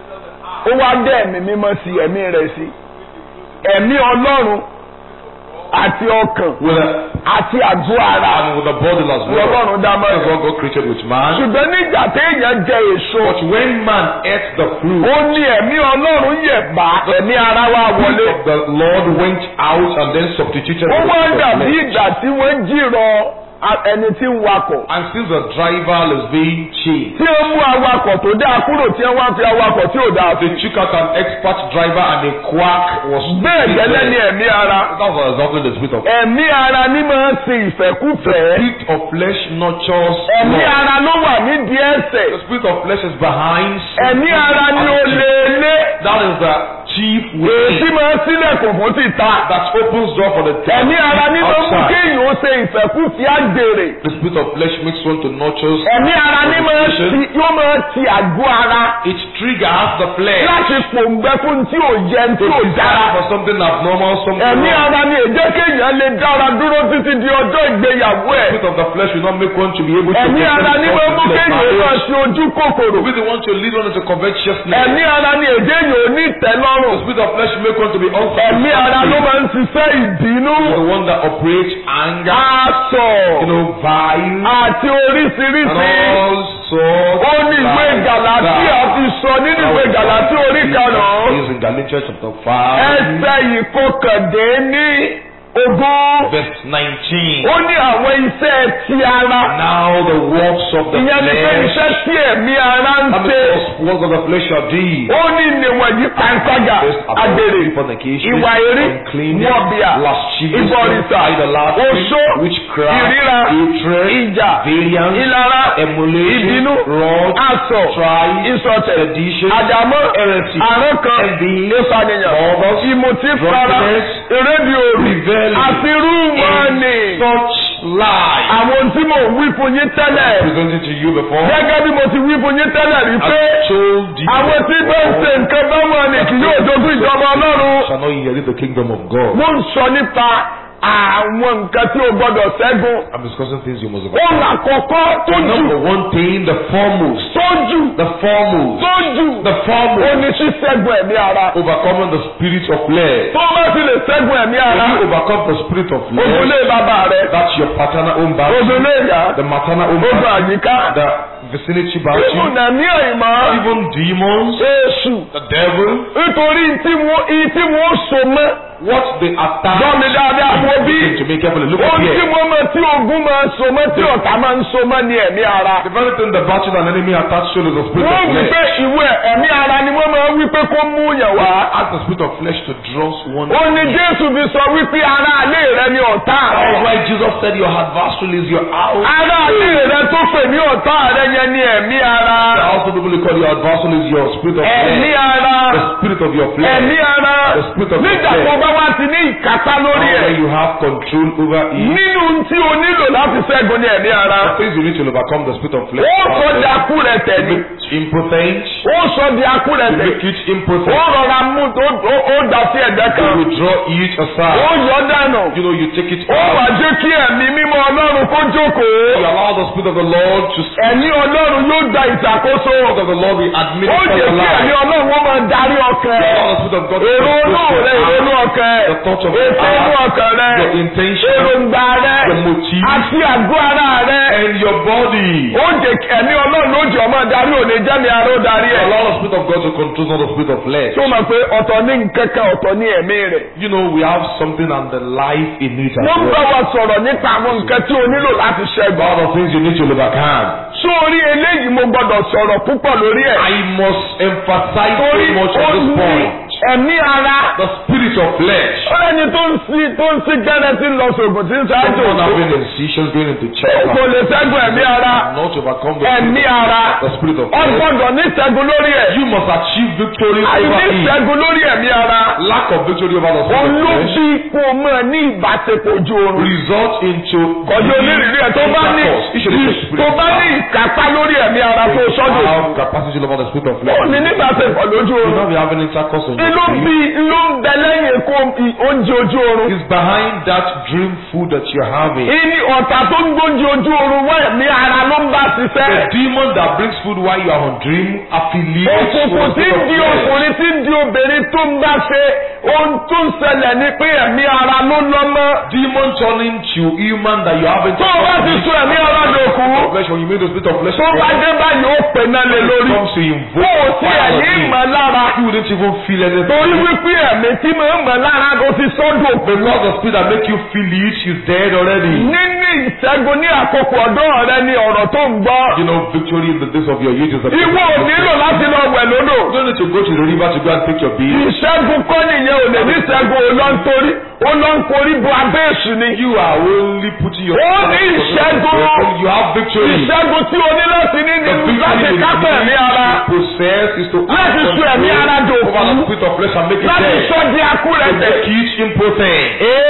ó wá dá ẹ̀mí mímọ́ sí ẹ̀mí rẹ̀ sí. ẹ̀mí ọlọ́run àti ọkàn with a, àti àgọ́ ara and with a body as well. lọ́lọ́run dá mọ́ That's what God created with man. ṣùgbọ́n nígbà téèyàn jẹ èso But when man ate the fruit, ó ní ẹ̀mí ọlọ́run yẹ̀ bá ẹ̀mí ara wa the wọlé. Spirit of the Lord went out and then substituted ó with wá the dàbí flesh. ìgbà tí wọ́n jìrọ̀ a- ẹni tí ń wakọ̀. And since the driver is being chased, tí ó mú awakọ̀ tó dáa kúrò tí wọ́n wá fi awakọ̀ tí ò dáa they fi. took out an expert driver and a quack was bẹ́ẹ̀ placed gẹ́lẹ́ ni there. ẹ̀mí ara. That was exactly the spirit of ẹ̀mí ara ní máa ń sin ìfẹ́kúfẹ̀ẹ́. spirit of flesh nurtures ẹ̀mí love. ara ló wà nídìí ẹ̀ṣẹ̀. The spirit of flesh is behind sin. ẹ̀mí ara ni ó lé lé. That is the chief èsì way máa ń sílẹ̀kùn fún títà. that opens door for the devil ẹ̀mí ara ní máa ń mú outside. kéèyàn ó ṣe ìfẹ́kúfẹ̀ẹ́ àgbèrè. The spirit of flesh makes one to nurture. ẹ̀mí ara ní máa ń ti yóò máa ti àgọ́ ara It triggers the flesh láti pòǹgbẹ fún tí ò yẹ tí to ò desire dára. for something abnormal, something ẹ̀mí wrong. ara ni èjẹ́ kéèyàn lè dára dúró títí di ọjọ́ ìgbéyàwó The ẹ̀. spirit of the flesh will not make one to be able to ẹ̀mí fulfill ara ni his máa mú purpose in kéèyàn máa marriage. ṣe ojú kòkòrò. Will be the one to lead one into covetousness. ẹ̀mí ara ni èjẹ́ yìí ò ní The tẹ́lọ́rùn. spirit of flesh make one to be ẹ̀mí ara ló unsatisfied. máa ń ṣiṣẹ́ ìbínú. The one that operates anger, aṣọ you know, violence, àti and oríṣiríṣi. all sorts. ó ní ìwé gàlátì àti sọ nínú ìwé gàlátì orí karùn-ún. Is in Galatians chapter 5, ẹsẹ̀ ìkọkàndínní ogún. verse 19. ó ní àwọn iṣẹ́ ti ara. Now the works of the ìyẹn ni pé flesh, iṣẹ́ tí ẹ̀mí ara ń how ṣe. many works of the flesh shall do? ó ní ìníwọ̀nyí pàǹtàgà First, agbèrè adultery, fornication, ìwà eré uncleanness, wọ̀bìà lasciviousness, ìbọ̀rìṣà idolatry, oṣó witchcraft, ìríra hatred, ìjà variance, ìlara emulation, ìbínú wrath, asọ̀ strife, ìsọ̀tẹ̀ sedition, àdàmọ́ heresy, àrùn kan envy, ìpànìyàn murder, ìmùtí fara drunkenness, erédìí òrì revelry, àti rúmọ̀ọ́nì in such lies. àwọn tí mo wí fún yín tẹ́lẹ̀ Presented to you before. gẹ́gẹ́ bí mo ti wí fún yín tẹ́lẹ̀ rí pé I told you àwọn tí bá ń ṣe nǹkan bá wọn ni kì yóò jogún ìjọba ọlọ́run. shall not inherit the kingdom of God. mo ń sọ nípa àwọn nǹkan tí o gbọdọ̀ ṣẹ́gun. I'm discussing things you must ó là kọ̀kọ́ tó The number jù one thing, the foremost, tó jù the foremost, tó jù the ó foremost, ní ṣíṣẹ́gun ẹ̀mí ara. overcoming the spirit of flesh. tó bá ti lè ṣẹ́gun ẹ̀mí ara When you overcome the spirit of ogun flesh, lé bàbá rẹ that's your paternal home battle, ogun lé ìyá the maternal home ogun battle, àyíká the vicinity ogun battle, nàmí àyìnmọ́ even demons, èṣù the devil, nítorí tí wọ́n tí wọ́n so mọ́ what they attack. gbọ́mi dáadáa wo bí Listen to me carefully. Look up ohun tí here. wọ́n mọ̀ tí ogun máa ń so mọ́ tí ọ̀tá máa ń so mọ́ ní ẹ̀mí ara. The very thing the battle and enemy attached to is the spirit wọ́n of wí pé flesh. ìwé ẹ̀mí ara ni wọ́n máa ń wí pé kó mú yàn wá. Ask the spirit of flesh to draw one. ó ní jésù fi sọ wípé ara alẹ́ rẹ ni ọ̀tá That's rẹ. why Jesus said your adversary is your house. ara alẹ́ rẹ tó pè ní ọ̀tá rẹ yẹn ni ẹ̀mí ara. Also, people call your adversary is your spirit of ẹ̀mí flesh. ara The spirit of your flesh. ẹ̀mí ara The spirit of nígbà your tó flesh. bá wá ti ní ìkápá lórí Where ẹ̀. you have control over it. nínú tí o nílò láti ṣẹ́gun ní ẹ̀mí ara. The things you need to overcome the spirit of flesh. ó sọ di akú rẹ To tẹ̀lé. make it impotent. ó sọ di akú rẹ To tẹ̀lé. make it ó impotent. rọra mú ó- ó- ó dà sí ẹ̀gbẹ́ To kan. withdraw it ó aside. yọ dànù. You know, you take it ó wà out. jẹ́ kí ẹ̀mí mímọ́ ọlọ́run kó jókòó. You allow the spirit of the Lord to speak. ẹ̀mí ọlọ́run yóò gba ìṣàkóso. The spirit of the Lord will ó administer jẹ́ your kí ẹ̀mí life. ọlọ́run wọ́n máa darí ọkàn You ẹ̀. allow the spirit of God to èrò inú control rẹ your èrò inú heart, ọkàn ẹ̀. the thoughts of your ètò inú heart, ọkàn rẹ. your intention, èròǹgbà rẹ. the motive, àti àgọ́ ara rẹ. and your body. ó jẹ́ kí ẹ̀mí ọlọ́run ó jẹ́ ọmọ darí òní jẹ́mi aró darí You ẹ̀. allow the spirit of God to control, not the spirit of flesh. tó mọ̀ pé ọ̀tọ̀ ní nǹkan kan ọ̀tọ̀ ní ẹ̀mí rẹ̀. You know, we have something and the life in it as wọ́n bá well. wa sọ̀rọ̀ nípa àwọn nǹkan tí o nílò láti ṣẹ́gun. All the things you need to overcome. sórí eléyìí mo gbọ́dọ̀ sọ̀rọ̀ púpọ̀ lórí ẹ̀. I must emphasize torí so much ó on this ní point. ẹ̀mí ara. The spirit of flesh. ó lẹ́ni tó ń sí tó ń sí gẹ́rẹ́ tí ń lọ sògùn tí ń ṣáájú Someone òkú. having incisions going into chest. kò lè ṣẹ́gun ẹ̀mí ara. Not to overcome the ẹ̀mí spirit, ara. the spirit of ó flesh. gbọ́dọ̀ ní ṣẹ́gun lórí ẹ̀. You must achieve victory àìní over it. ṣẹ́gun lórí ẹ̀mí ara. Lack of victory over the spirit of flesh olóbi kò mọ̀ ní ìbáṣepọ̀ ojú oorun. result into kọjú onírìírí ẹ̀ tó bá ní intercourse. Each of the spirit tó bá ní ìkápá lórí ẹ̀mí ara tó sọ́dọ̀ have capacity over the spirit of ó flesh. ní nígbàsẹ̀pọ̀ lójú You oorun not be having intercourse on inú your bí dream. inú ń bẹ lẹ́yìn kó oúnjẹ ojú oorun It's behind that dream food that you're having. ìní ọ̀tá tó ń gbóúnjẹ ojú oorun wá ẹ̀mí ara ló ń bá The ṣiṣẹ́ demon that brings food while you are on dream affiliates with òkùnkùn the tí ń spirit di of flesh. ọkùnrin tí ń di obìnrin tó ń bá ṣe ohun tó ń ṣẹlẹ̀ ni pé ẹ̀mí ara ló lọ́mọ Demon turning to human that you haven't tó o bá ti sún ẹ̀mí ara dòkú flesh when you make the spirit of flesh tó bá dé báyìí ó pè náà lé it lórí comes to kó invoke o sí fire on ẹ̀yìn you. ìmọ̀ lára You wouldn't even feel anything. torí wípé ẹ̀mí tí mo ń mọ̀ lára kò ti sọ́dọ̀ òkú Because the spirit that make you feel it is dead already. nínú ìṣẹ́gun ní àkókò ọ̀dọ́ rẹ ni ọ̀rọ̀ tó ń gbọ́ You know, victory in the days of your youth is a ìwọ ò nílò láti lọ wẹ̀ lódò You don't need to go to the river to go and take your bath. ìṣẹ́gun kọ́ nìyẹn ò lè ní ìṣẹ́gun ò lọ ń torí ó lọ ń korí bo abẹ́ èṣù ni You are only putting your Ó ní ìṣẹ́gun. You have victory. ìṣẹ́gun tí o ní láti ní The ní victory láti you kápẹ́ ẹ̀mí ara need to possess is to Láti have sọ ẹ̀mí ara control dòkú. over the spirit of flesh and make it láti dead. sọ di To akúrẹ̀tẹ̀. make it impotent.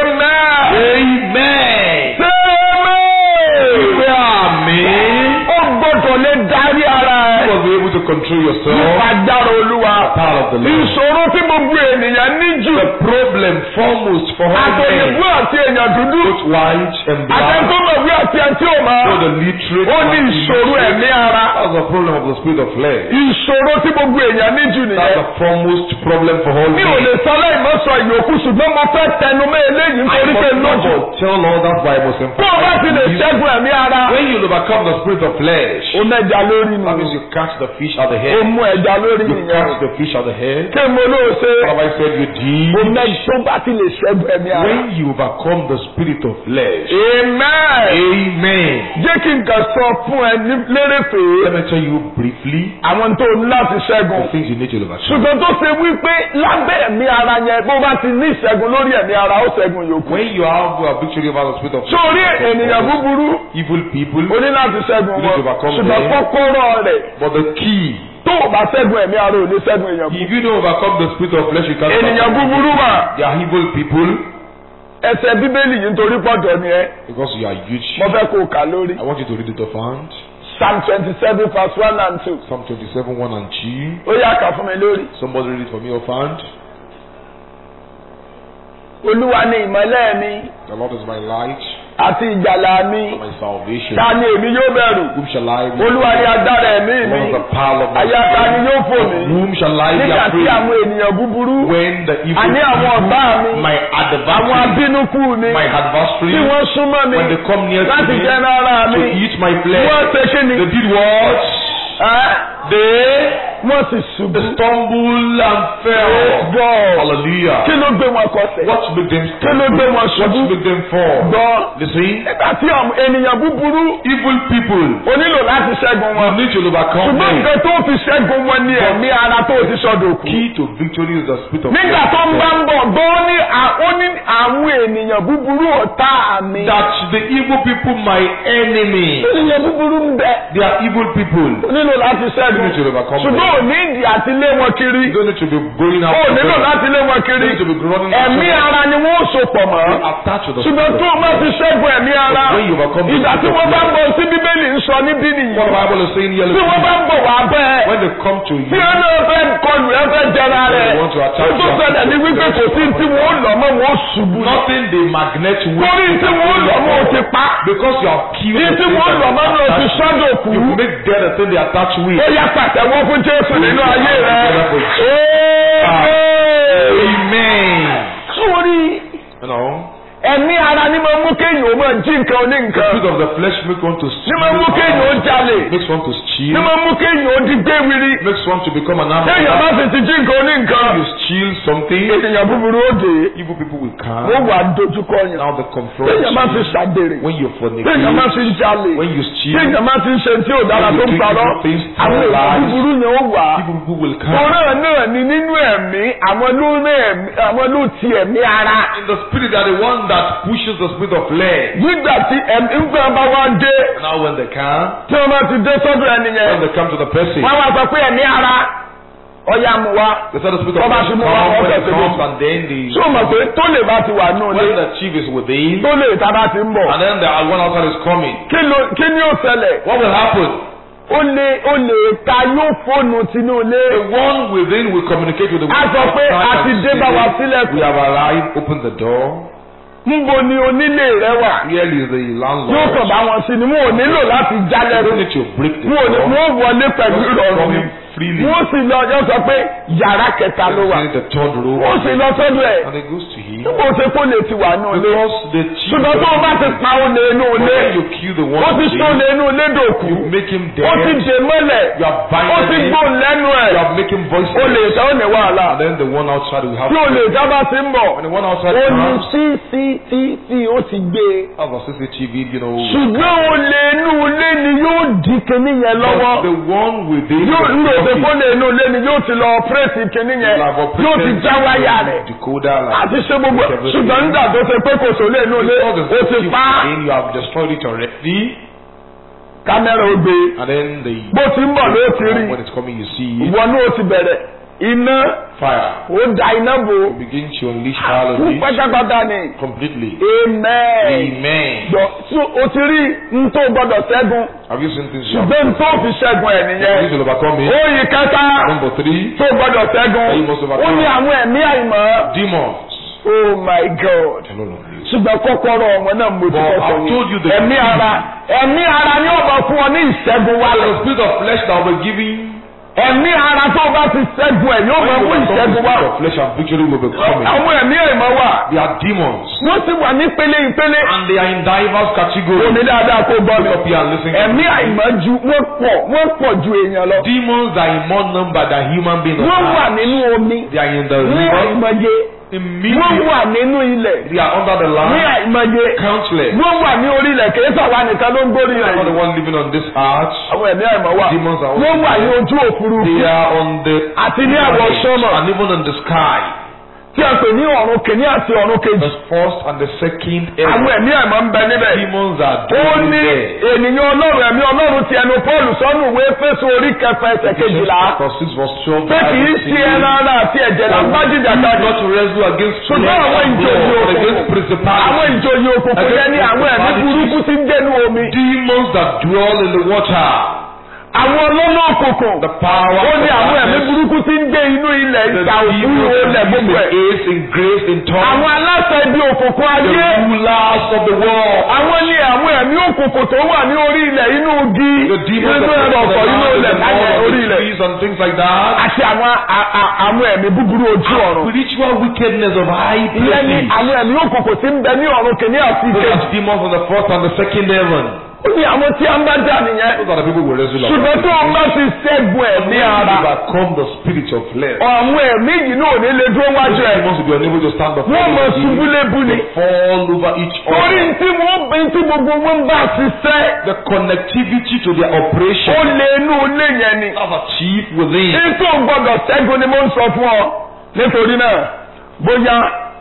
amen. Amen. sẹ́ẹ̀mẹ́. Ìwé àmì. ó gbọ́dọ̀ lè darí ara You ẹ̀. must be able to control yourself. nípa agbára olúwa. Power of the Lord. ìṣòro tí gbogbo ènìyàn ní jù. The problem foremost for all men, àtẹ̀yìnbó àti èèyàn dúdú. both white and black, àtẹ̀ntòmọ̀wé àti ẹ̀ntì òmà. for the literate, ó ní and ìṣòro illiterate. ẹ̀mí ara. That's the problem of the spirit of flesh. ìṣòro tí gbogbo èèyàn ní jù That's nìyẹn. the foremost problem for all mi ò men. lè sọ lẹ́yìn mọ́ sọ ìyókù ṣùgbọ́n mo fẹ́ tẹnu mọ́ eléyìí I nítorí pé must not lójú. but tell all that why I must tó o bá ti lè emphasize. ṣẹ́gun ẹ̀mí ara. When you overcome the spirit of flesh, ó mẹ́ja lórí that means nù. you catch the fish at the ó head. mú ẹja lórí You nìyẹn. catch the fish at the head. kí mo ló ṣe. What have I said you ó did? mẹ́ja tó bá ti lè ṣẹ́gun ẹ̀mí ara. When you overcome the spirit of flesh, amen. Amen. jẹ́ kí n kàn sọ fún ẹ ní lérèfé Let me tell you briefly àwọn tó ní láti the ṣẹ́gun. things you need to overcome. ṣùgbọ́n tó ṣe wípé lábẹ́ ẹ̀mí ara yẹn bó bá ti ní ìṣẹ́gun lórí ẹ̀mí ara ó ṣẹ́gun yòókù. When you have a victory over the spirit of flesh, sórí ènìyàn búburú evil people, o ní láti ṣẹ́gun You need to wọn overcome ṣùgbọ́n them. kọ́kọ́rọ́ rẹ̀ but the key, tó o bá ṣẹ́gun ẹ̀mí ara ò ní ṣẹ́gun èèyàn búburú. if you don't overcome the spirit of flesh, you can't. ènìyàn overcome búburú evil. mà They are evil people ẹsẹ̀ bíbélì yìí nítorí pọ̀jọ́ ni ẹ because you are huge. mo fẹ́ kó o kà lórí. I want you to read it off hand. psalm twenty seven verse one and two Psalm 27, 1 and 2. ó yá kà fún mi lórí. Somebody read it for me off hand. olúwa ni ìmọ́lẹ̀ mi The Lord is my light àti ìgbàlà mi and my salvation. ta ni èmi yóò bẹ̀rù Whom shall I be? olúwa ni agbára ẹ̀mí The mi Lord is the power of my àyà ta ni yóò fò Of mí whom shall I be nígbà tí afraid? àwọn ènìyàn búburú When the evil àní àwọn ọ̀tá mi my àwọn adversary, abínúkú mi my adversary, tí wọ́n súnmọ́ mi when they come near to láti me jẹ ara to mi eat my flesh, wọ́n ṣe kí ni they did what? ẹ́ They wọ́n sì ṣubú. stumbled and fell. gbọ́ Hallelujah. kí ló gbé wọn kọsẹ̀ What made them kí ló gbé wọn What ṣubú made them fall? gbọ́ Listen, nígbà tí àwọn ènìyàn búburú evil people, o nílò láti ṣẹ́gun you wọn need to overcome ṣùgbọ́n them. nǹkan tó fi ṣẹ́gun wọn ní ẹ̀mí ara tó ti sọ̀dọ̀ kù. Key to victory is the spirit of nígbà tó ń bá ń bọ̀ gbọ́ ní à- ó ní àwọn ènìyàn búburú ọ̀tá mi. that the evil people my enemy. ènìyàn búburú ń bẹ They are evil people. o nílò láti You ṣẹ́gun need to overcome ṣùgbọ́n them. ò ní ìdí àti lé wọn kiri You don't need to be going out. ó to nílò them. láti lé wọn You kiri need to be running ẹ̀mí after them. ara ni wọ́n ó so pọ̀ mọ́. Be attached to the ṣùgbọ́n spirit tó of o bá ti ṣẹ́gun ẹ̀mí ara When you overcome the ìgbà tí spirit of wọ́n bá ń flesh. bọ̀ sí bíbélì ń sọ níbí nìyí What the Bible is saying here, tí wọ́n bá ń bọ̀ wá bẹ́ẹ̀ when they come to tí you, wọ́n náà fẹ́ kọlù ẹ fẹ́ jẹra rẹ̀ They want to attack tó you. ṣẹlẹ̀ ní wípé kò sí tí wọ́n lọ mọ́ wọ́n ṣubú ní. nothing they magnet with. torí tí wọ́n lọ mọ́ o ti pa Because you have killed ní the tí thing wọ́n that lọ mọ́ you ní o ti attach- sọ́dọ̀ kú You make dead the thing they attach with. ó yá pàtẹ́wọ́ fún Jésù nínú ayé rẹ̀. Amen. sórí You know, ẹ̀mí ara ni máa mú kéèyàn ó máa jí nǹkan oní the nǹkan spirit of the flesh makes one to ní steal. máa mú kéèyàn ó jalè Makes one to ní steal. máa mú kéèyàn ó di gbé wiri Makes one to become an kéèyàn animal. bá sì ti jí nǹkan oní nǹkan You steal something. ènìyàn búburú ó dé Evil people will wọ́n come. wà dojúkọ yẹn Now they confront kéèyàn bá ti you. ṣàgbèrè When you kéèyàn bá fornicate. ti jalè When you steal. kéèyàn bá ti ń ṣe tí ò dára tó ń parọ́ àwọn èèyàn búburú yẹn ó wà á. Evil people will come. Ọ̀rọ̀ náà ni nínú ẹ̀mí àwọn ló ní ẹ̀mí àwọn ló ti ẹ̀mí ara. In the spirit, they are the one that pushes the spirit of flesh. Nígbà tí ẹ̀mí ń gbà bá wá dé Now when they come, tí wọ́n bá ti dé sọ́dọ̀ ẹni when yẹn. they come to the person, Wọ́n wá sọ pé ẹ̀mí ara ọ̀yà mú wa. they say the spirit of Ọba flesh ṣe comes mú wa, when ọbẹ̀ it ṣe comes mú. and then the Ṣé o mọ̀ pé tó lè bá ti wà nù when lé? the chief is within Tó lè ta bá ti ń bọ̀. and then the one outside is coming. Kí ló- Kí ni ó ṣẹlẹ̀? What will happen? ó lè ó lè ta yóò fóònù tinú ilé. The one within will communicate with the one A sọ pé outside a ti and dé say, bá wa sílẹ̀kùn. We have arrived, open the door. Níbo ni onílé rẹ wà? Here is the Yóò landlord. kàn bá wọn sí ni wọn ò nílò láti You don't jálẹ̀kùn. need to break the Wọn ò ní door. wọn ò wọlé pẹ̀lú Just ìrọ̀rùn come ni. in freely. Wọ́n sì lọ ọjọ́ sọ pé yàrá kẹta ló wà. In the third row. Wọ́n sì lọ sọ́dọ̀ ẹ̀. And it goes to him. Níbo ṣe kó lè ti wà ní ilé? Because the chief. Ṣùgbọ́n tó o bá ti pa olè inú ilé, When you kill the one ó ti sọ olè inú ilé dòkú. you make him dead. Ó ti dè mọ́lẹ̀. You are Ó ti binding him. gbóhùn lẹ́nu ẹ̀. You are making voices. Olè ìta ó ní wàhálà. And then the one outside will have. Tí olè ìta bá ti ń bọ̀, When the one outside ó ní comes, CCTV ó ti gbé e. have a CCTV, you know. ṣùgbọ́n olè inú ilé ni yóò di kinní yẹn But lọ́wọ́ the one within yóò ń lò pé the fóònù inú ilé ni yóò ti lọ ọ̀pẹ́rẹ́tì kinní yẹn will have yóò ti operated já wáyà rẹ̀ decoder like àti ṣé gbogbo ṣùgbọ́n nígbà tó ṣe pé kò sólè inú ilé All the ó ti CCTV pa within, you have destroyed it already. kámẹ́rà ó gbé And then the bó ti ń bọ̀ ló ti rí when it's coming, you see ìwọ náà ó ti bẹ̀rẹ̀ iná fire. ó da iná bò You begin to unleash fire kú on it pátápátá ni completely. amen Amen. gbọ́ tí o ti rí n tó gbọ́dọ̀ ṣẹ́gun Have you seen things you have ṣùgbọ́n n tó fi ṣẹ́gun ẹ̀ you nìyẹn will overcome it? ó yí kẹta. Number three, tó gbọdọ̀ ṣẹ́gun You must overcome. ó ní àwọn ẹ̀mí àìmọ́ demons. oh my god No, no, no. ṣùgbọ́n kọ́kọ́rọ́ wọn náà mo ti But kọ́kọ́ I've told you the ẹ̀mí key. ara ẹ̀mí ara ni ó bọ̀ fún ọ ní ìṣẹ́gun The wálẹ̀ spirit of flesh that will be giving ẹ̀mí ara tó bá ti ṣẹ́gun ẹ̀ yóò when bọ̀ you fún overcome the ìṣẹ́gun spirit wálẹ̀ of flesh and victory will be coming. àwọn ẹ̀mí àìmọ́ wà They are demons. wọ́n sì wà ní pele ìpele And they are in diverse omi categories. dáadáa kó gbọ́ mi Look up here and listen. ẹ̀mí àìmọ́ ju wọ́n pọ̀ wọ́n pọ̀ ju èèyàn lọ Demons are in more number than human beings. on wọ́n wà earth. nínú omi They are in the ní river. àìmọye wọ́n Immediately. wà nínú ilẹ̀ They are under the ní land. àìmọye Countless. wọ́n wà ní orí ilẹ̀ kìí sàwọn nìkan ló ń gbórí They are not the rẹ̀ one living on this earth. àwọn ẹ̀mí àìmọ̀ wà Demons are also wọ́n wà ní ojú òfurufú They are on the àti ní àwọ̀ sọ́mọ̀ and even on the sky. tí a pè ní ọ̀run kìíní àti ọ̀run kejì The first and the second àwọn heaven. ẹ̀mí àìmọ̀ ń bẹ níbẹ̀ Demons are ó dwelling ní there. ènìyàn ọlọ́run ẹ̀mí ọlọ́run ti ẹnu Pọ́ọ̀lù sọ́nù ìwé Éfésù orí kẹfà ẹsẹ̀ kejìlá Chapter six verse twelve. pé kìí ṣe ẹran ara àti ẹ̀jẹ̀ là ń bá jìjà káàdì Not to wrestle against flesh ṣùgbọ́n àwọn and ìjòyè blood, but òkùnkùn against àwọn principalities. ìjòyè òkùnkùn yẹn ní àwọn ẹ̀mí burúkú tí ń dẹnu omi Demons that dwell in the water. àwọn ọlọ́nà òkùnkùn The power ó ní of àwọn ẹ̀mí darkness. burúkú tí ń gbé inú ilẹ̀ The ìta òkú demons olẹ̀ that gbogbo use ẹ̀. in ace, in grace, in tongues. àwọn aláṣẹ ibi òkùnkùn The ayé rulers of the world. àwọn ní àwọn ẹ̀mí òkùnkùn tó wà ní orí ilẹ̀ inú igi The demons inú that ẹ̀rọ live in ọ̀pọ̀ the inú land, ilẹ̀ in the láyé mud, orí the ilẹ̀ trees and things like that. àti àwọn a- a- àwọn ẹ̀mí búburú ojú ọ̀run Spiritual wickedness of high ìyẹn ní places. àwọn ẹ̀mí òkùnkùn tí ń bẹ ní ọ̀run kìíní àti Those ìkejì are demons on the first and the second heaven. ó ní àwọn tí a ń bá jà nìyẹn Those are the people we wrestle ṣùgbọ́n tó ń bá ti ṣẹ́gun ẹ̀mí ara overcome the spirit of flesh. àwọn ẹ̀mí yìí náà ò ní lè dúró wájú ẹ̀ Demons will be unable to stand before wọ́n mọ̀ you. ṣubú lébú ni. fall over each torí other. tí wọ́n bí tí gbogbo wọn bá ṣiṣẹ́ The connectivity to their ó operation lé inú ilé yẹn ni. have achieved within. ètò gbọdọ̀ ṣẹ́gun ni mo ń sọ fún ọ nítorí náà bóyá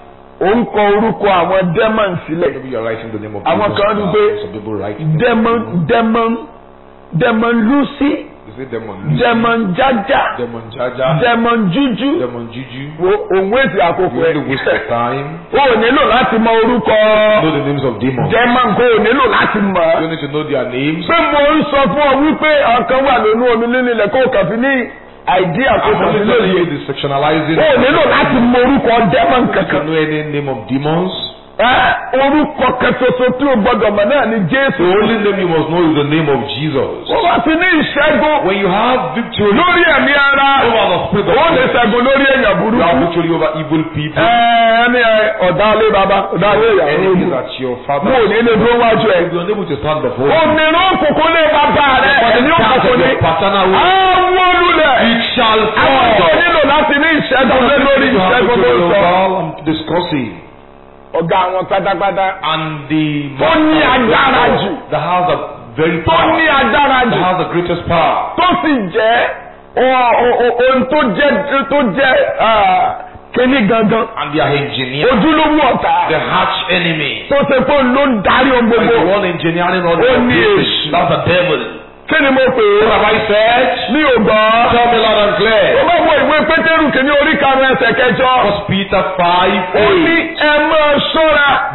ò ń kọ orúkọ àwọn demon sílẹ̀ Maybe you are writing the name of Àwọn Jesus kan rí down. pé Some people write. demon demon demon lucy They say demon. demon jaja Demon Jaja. demon juju Demon Juju. wo òun èsì àkókò You only waste ẹ̀ your time. o ò nílò láti mọ orúkọ Know the names of demons. demon kò ò nílò láti mọ̀ You need to know their names. pé mo ń sọ fún ọ wípé ọ̀kan wà lónú omi nínú ilẹ̀ kó o kàn fi ní àìdí I'm àkókò only sí telling lóye. you the sectionalizing. o ò nílò láti mọ orúkọ demon You kankan. know any name of demons. Ẹ, orúkọ kan ṣoṣo tí o gbọdọ̀ mọ̀ náà ni Jésù. The only name you must know is the name of Jesus. Wọ́n bá ti ní ìṣẹ́gun When you have victory lórí ẹ̀mí ara. over the spirit of Ó lè flesh, ṣẹ́gun lórí èèyàn you have burúkú. victory over evil people. Ẹ ẹni ẹ, ọ̀dà ilé baba ọ̀dà ilé ìyàwó Enemies olú. at your father. Mo ò ní lè dúró wájú ẹ̀. You are unable to stand before him. Òmìnira òkùnkùn lè bàbá rẹ̀ ẹ̀mí òkùnkùn ni. your paternal will. Àwọn olùlẹ̀. It shall Àwọn tó fall. nílò láti ní ìṣẹ́gun lé lórí You have ìṣẹ́gun ló victory ń over sọ. all I'm discussing. Ọ̀gá àwọn pátápátá. And the Tó ní agbára jù. that has a very Tó ní power. agbára That jù. has the greatest power. tó sì jẹ́ ọ- ọ- ọ- ohun tó jẹ́ tó jẹ́ ah, kíní gangan And their engineer. ojúlówó ọ̀tá The arch enemy. tó ṣe pé òun ló ń darí ohun Like the gbogbo one engineering all Ó the ní business. èṣù. That's the devil. kí ni mo pè é What have I said? mi ò gbọ́ Tell me loud and ó clear. bá wọ ìwé pétérù kìíní orí karùn-ún ẹsẹ̀ kẹjọ First Peter 5 ó ní 8. ẹ máa ṣọ́ra Be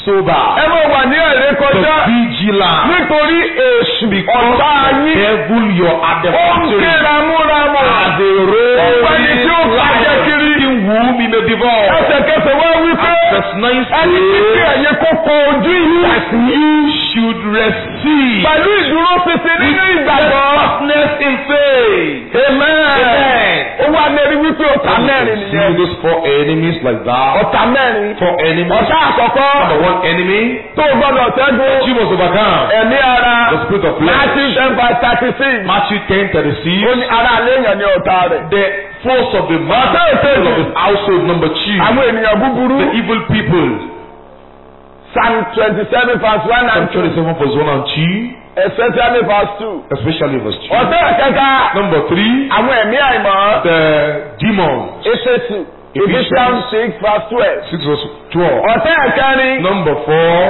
sober. ẹ máa wà ní ẹ̀rẹ́ The kọjá vigilant. nítorí èṣù Because ọ̀tá the yín devil you're at the ó ń ké factory. ramúramù As a Ọ̀gbẹ́ni tí ó bàjẹ́ kiri. in whom he may devour. ẹsẹ̀kẹsẹ̀ wá wí pé Verse 9 ẹni tí kí says, ẹ̀yin kókó ojú yìí you should receive pẹ̀lú ìdúró ṣinṣin nínú ìgbàgbọ́. toughness in faith. amen. Amen. ó wá lérí wípé ọ̀tá mẹ́rin See nìyẹn. those four enemies like that. ọ̀tá mẹ́rin. Four enemies. ọ̀tá àkọ́kọ́ Number one enemy, tó gbọ́dọ̀ ṣẹ́gun you must overcome. ẹ̀mí ara The spirit of flesh. Matthew ten verse thirty six. Matthew 10 ó 36. ní ara àléèyàn ní ọ̀tá rẹ̀. The force of the man, Ọ̀tá the ìkejì. of his household. Number two, àwọn ènìyàn búburú. the evil people. Psalm twenty seven verse one Psalm and two 27 verse 1 and 2, especially verse two. especially verse 2. ọ̀tá ìkẹta Number three, àwọn ẹ̀mí àìmọ́. the demons. Éfésù Ephesians six verse twelve. 6 verse 12. ọ̀tá ìkẹrin. Number four,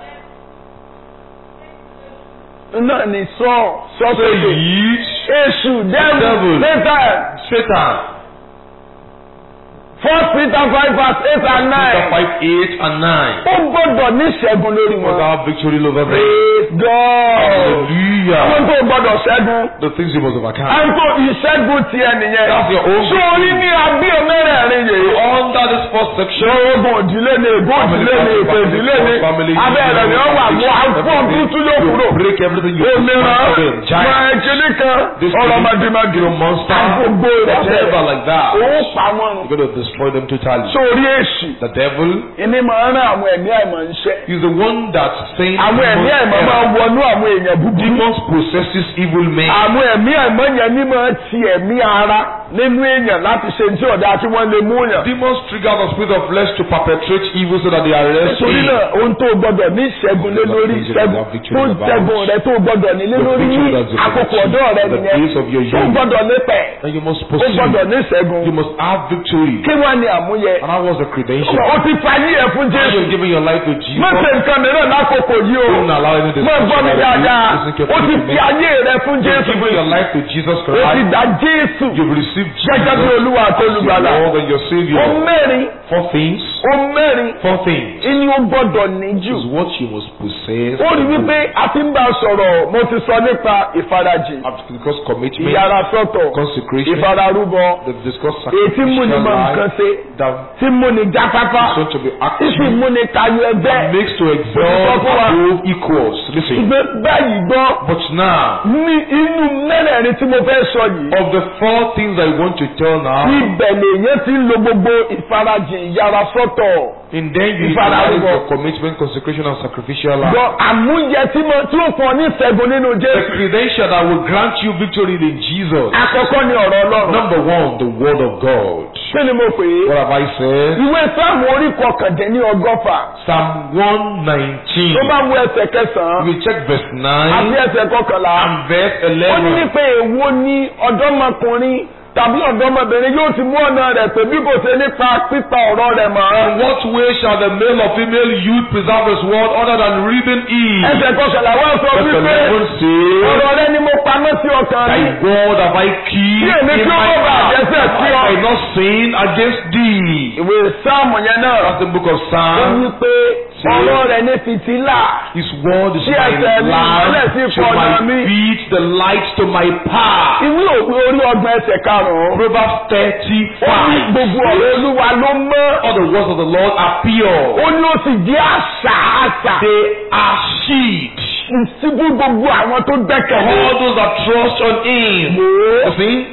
náà ní sọ sọ the sókè. yeast, Èṣù Devil. devil Satan Satan. first Peter five verse eight and Peter nine. 5, 8 and 9. Ó gbọ́dọ̀ ní ìṣẹ́gun lórí Was wọn. our victory over them? Praise God. Hallelujah. Àwọn tó gbọ́dọ̀ ṣẹ́gun. The things you must overcome. Àwọn tó ìṣẹ́gun tiẹ̀ nìyẹn. That's your own Sórí ní abíọ̀ mẹ́rẹ̀ẹ̀rin yìí. Under this first section, Ogun òdìlé ni ègún òdìlé ni èpè ìdílé ni. Abẹ́rẹ́ ni ó wà mú àfọ̀n tuntun yóò kúrò. you break everything you Òmìnira Giant. máa kíní kan This ọlọ́mọdémọdé. Your monster. Gbogbo Whatever rẹ̀. like that. Ó pa wọ́n run. You're going to destroy them totally. Sórí èṣù. The devil Ìní máa ń rán àwọn ẹ̀mí àìmọ̀ ń ṣẹ́. is the one that saying Àwọn ẹ̀mí àìmọ̀ máa ń wọnú àwọn èèyàn búburú. demons possesses evil men. Àwọn ẹ̀mí àìmọ̀ yẹn ní máa ti ẹ̀mí ara nínú èèyàn láti ṣe tí ọ̀dà tí wọ́n lè mú yàn. Demons trigger the spirit of flesh to perpetrate evil so that they arrest Nítorí him. náà ohun tó gbọ́dọ̀ ní ìṣẹ́gun lé lórí ìṣẹ́gun tó ṣẹ́gun rẹ tó gbọ́dọ̀ ní lé lórí ní àkókò ọ̀dọ́ rẹ The nìyẹn. days of your Tó youth. gbọ́dọ̀ nípẹ̀. And you must Ó gbọ́dọ̀ pursue. ní ìṣẹ́gun. You must have victory. Kí wọ́n ní àmúyẹ? And that was the credential. Ó ti fayé ẹ̀ fún Now Jésù. you're giving your life to Jesus. Má ṣe nǹkan mìíràn lákòókò yìí o. Don't allow any Má gbọ́ mi dáadáa. Ó ti fi ayé rẹ fún You've Jésù. given your life to Jesus Ó ti Christ. dá Jésù You've received gẹ́gẹ́ bí Jesus Olúwa àti as your Olùgbàlà. Lord and your Ó Savior. mẹ́rin. Four things. Ó mẹ́rin. Four things Ìní ó gbọ́dọ̀ ní jù. is what you must possess. Ó rí wípé a ti ń bá a sọ̀rọ̀ mo ti sọ nípa ìfarajì. Because commitment, Ìyára sọ́tọ̀. consecration, Ìfararúbọ. they've discussed Èyí tí mú ni mọ sacrificial nǹkan life ṣe. that Tí mú ni jáfáfá. is going to be Tí sì active, mú ni tayọ ẹgbẹ́. that makes to Ó excel ti sọ fún wa. above equals. Listen, Ìgbé báyìí gbọ́. but now, Ní inú mẹ́rẹ̀ẹ̀rin tí mo fẹ́ sọ yìí. of the four things I want to tell now, Ibẹ̀ lèyàn ti ń lo gbogbo ìfarajì ìyára sọ́tọ̀. and then you Ìfararúbọ. utilize your commitment, consecration, and sacrificial life. Gbọ́ àmúyẹ tí mo tí ó fún ọ ní ìṣẹ́gun nínú The Jésù. credential that will grant you victory in Jesus. Àkọ́kọ́ ni ọ̀rọ̀ Ọlọ́run. Number one, the word of God. Kí ni mo pè é? What have I said? Ìwé Sáàmù orí kọkàndínní ọgọ́fà. Psalm 119. Tó bá wo ẹsẹ̀ kẹsàn-án We check verse 9 àti ẹsẹ̀ kọkànlá. and verse Ó ní 11. pé èwo ni ọ̀dọ́mọkùnrin tàbí ọ̀dọ́mọbìnrin yóò ti mú ọ̀nà rẹ̀ pé bí kò ṣe nípa pípa ọ̀rọ̀ rẹ̀ mọ́. In what way shall the male or female youth preserve his word other than reading it? Ẹsẹ̀ kọkànlá wá sọ Verse wípé 11 says, ọ̀rọ̀ rẹ ni mo pamọ́ sí ọkàn Thy mi. word have I keep Kí èmi in kí ó my má bàa heart, dẹ́ṣẹ̀ that sí I ọ. might not sin against thee. Ìwé Sáàmù yẹn náà. That's the book of Ó Psalms. ní pé ọ̀rọ̀ rẹ̀ ní fìtílà. His word is Sí my ẹsẹ̀ mi, ìmọ́lẹ̀ sí lamp to ìfọ̀nà mi. my feet, the light to my path. Ìwé òwe orí ọgbọ̀n ẹsẹ̀ karùn-ún. Proverbs Ó ní 35. gbogbo ọ̀rọ̀ Olúwa ló mọ́. All the words of the Lord are pure. Ó ní ó sì jẹ́ àṣà àṣà. They are sheep. Ìsibú gbogbo àwọn tó gbẹ́kẹ̀lé. All those that trust on Him. Wò ó. You see,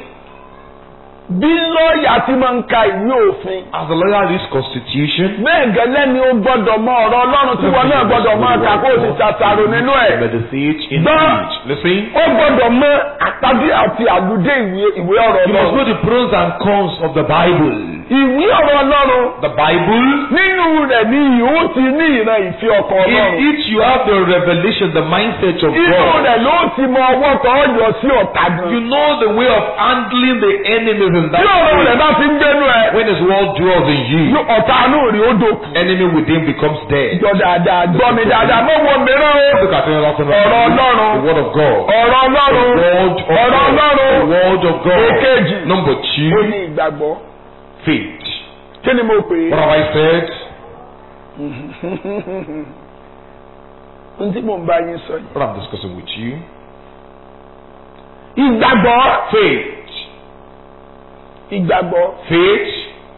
Bí lọ́ọ̀yà ti máa ń ka ìwé òfin. as the lawyer reads Constitution, Bẹ́ẹ̀ gẹ́lẹ́ ni ó gbọ́dọ̀ mọ ọ̀rọ̀ Ọlọ́run tí wọn náà gbọ́dọ̀ máa kà kó o sì ṣàṣàrò nínú ẹ̀. meditate in Gbọ́. it. Listen, Ó gbọ́dọ̀ mọ àtàdé àti àlùdé ìwé ìwé ọ̀rọ̀ you must Ọlọ́run. know the pros and cons of the Bible. Ìwé ọ̀rọ̀ Ọlọ́run. The Bible, Nínú rẹ̀ ni ìhó ti ní ìran ìfẹ́ ọkọ̀ in Ọlọ́run. it you have the revelation, the mindset of Inú God. rẹ̀ ló ti mọ ọwọ́ tó yọ sí ọ̀tá gan. You know the way of handling the enemies in Tí ọ̀rọ̀ rẹ̀ that way. bá ti ń gbénu ẹ̀, When his word dwells in you, yóò ọ̀tá àánú rí ó dòkú. enemy within becomes dead. Jọ dáadáa, gbọ́ mi dáadáa, mọ̀ wọ mìíràn o. Look at it, that's Ọ̀rọ̀ Ọlọ́run. the word of God. Ọ̀rọ̀ The Ọlọ́run. word of Ọ̀rọ̀ God. Ọlọ́run. The word of God. Èkejì. Number Ó two, ní ìgbàgbọ́. faith. Kí ni mo pè What é? have I said? ohun tí mò ń bá yín sọ yìí. What I'm discussing with you. ìgbàgbọ́ Faith. ìgbàgbọ́ Faith.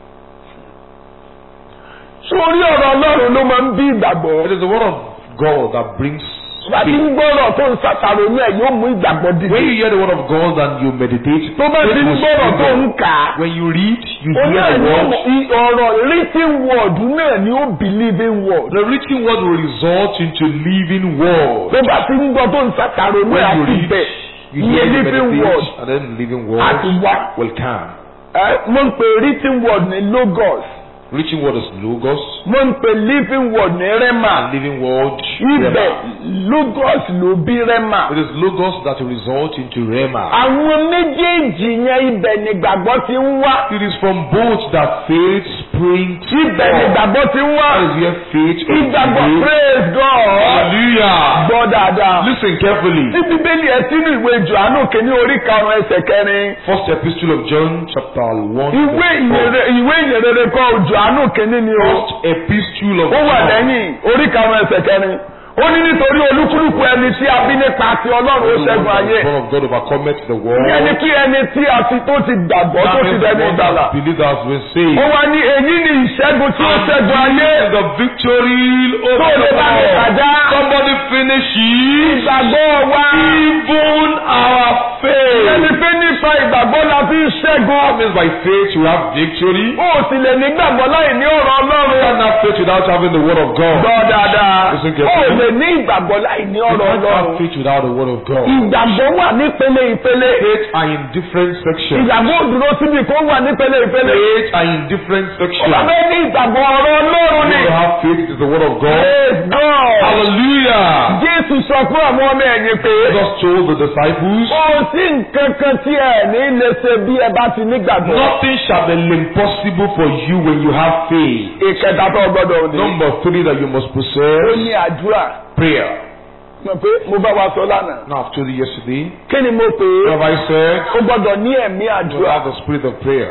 sórí ọ̀rọ̀ ọlọ́run ló máa ń bí ìgbàgbọ́. It is the word of God that brings bá ti ń faith. gbọ́rọ̀ tó ń ṣàṣàrò ní ẹ̀ yóò mú ìgbàgbọ́ When dìde. you hear the word of God and you meditate, tó bá ti ń faith will gbọ́rọ̀ tó spring ń up. kà á. When you read, you ó hear náà the ní word. i- ọ̀rọ̀ written word náà ni ó believing word. The written word will result into living word. tó bá ti ń gbọ́ tó ń ṣàṣàrò ní When you àti read, bẹ̀ you iye hear the living word meditate, and then living àti word wá. will come. Ẹ, mo ń pè written word ní logos Written word is logos, mo ń pè living word ní rema and living word ibẹ̀ rema. logos ló bí rema. It is logos that will result into rema. àwọn méjèèjì yẹn ibẹ̀ nígbàgbọ́ ti ń wá. It is from both that faith springs ibẹ̀ forth. nígbàgbọ́ ti ń wá. That is where faith ìgbàgbọ́ originates. praise God. Hallelujah. gbọ́ dáadáa. Listen carefully. tí bíbélì ẹ sínú ìwé Jòhánù kìíní orí karùn-ún ẹsẹ̀ kẹrin. First epistle of John, chapter 1. ìwé verse four. ìyèrè ìwé ìyèrè kọ́ Jòhánù kìíní ni o. First epistle of ó wà John. lẹ́yìn orí karùn-ún ẹsẹ̀ kẹrin. ó ní nítorí olúkúlùkù ẹni tí a bí nípa ti Ọlọ́run ó ṣẹ́gun ayé. The Son of God overcometh the world. ìyẹn ni kí ẹni tí a ti tó ti gbàgbọ́ tó That ti means the dẹni one ìgbàlà. that believe that has been saved. ó wá ní èyí ni ìṣẹ́gun tí ó ṣẹ́gun ayé. And the victory over tó lè the bá mi world. kàjá. Somebody finish it. ìgbàgbọ́ wa. Even our faith. ẹni pé nípa ìgbàgbọ́ la fi ń ṣẹ́gun. That means by faith you have victory. ó sì lè ní gbàgbọ́ láì ní ọ̀rọ̀ You Ọlọ́run. can't have faith without having the word of God. gbọ́ dáadáa. Listen ó carefully. lè ní ìgbàgbọ́ láì ní You ọ̀rọ̀ can't have Ọlọ́run. faith without the word of God. ìgbàgbọ́ wà nípele ìpele. Faith are in different sections. ìgbàgbọ́ òdúró síbi kó wà nípele ìpele. Faith are in different ó bá sections. fẹ́ ní ìgbàgbọ́ ọ̀rọ̀ Ọlọ́run ni. You have faith, it is the word of God. Praise God. Hallelujah. Jésù sọ fún àwọn ọmọ ẹ̀yìn pé. Jesus told the disciples, Kò sí nǹkan kan tí ẹ ní lè ṣe bí ẹ bá ti nígbàgbọ́. Nothing shall be impossible for you when you have faith. Ìkẹta tó gbọdọ̀ ní. Number three that you must Ó possess ní àdúrà. prayer. Mọ̀ pé mo bá wa sọ lánàá. Now, I've told you yesterday, Kí ni mo pè what é? have I said? Ó gbọdọ̀ ní ẹ̀mí You àdúrà. have the spirit of prayer.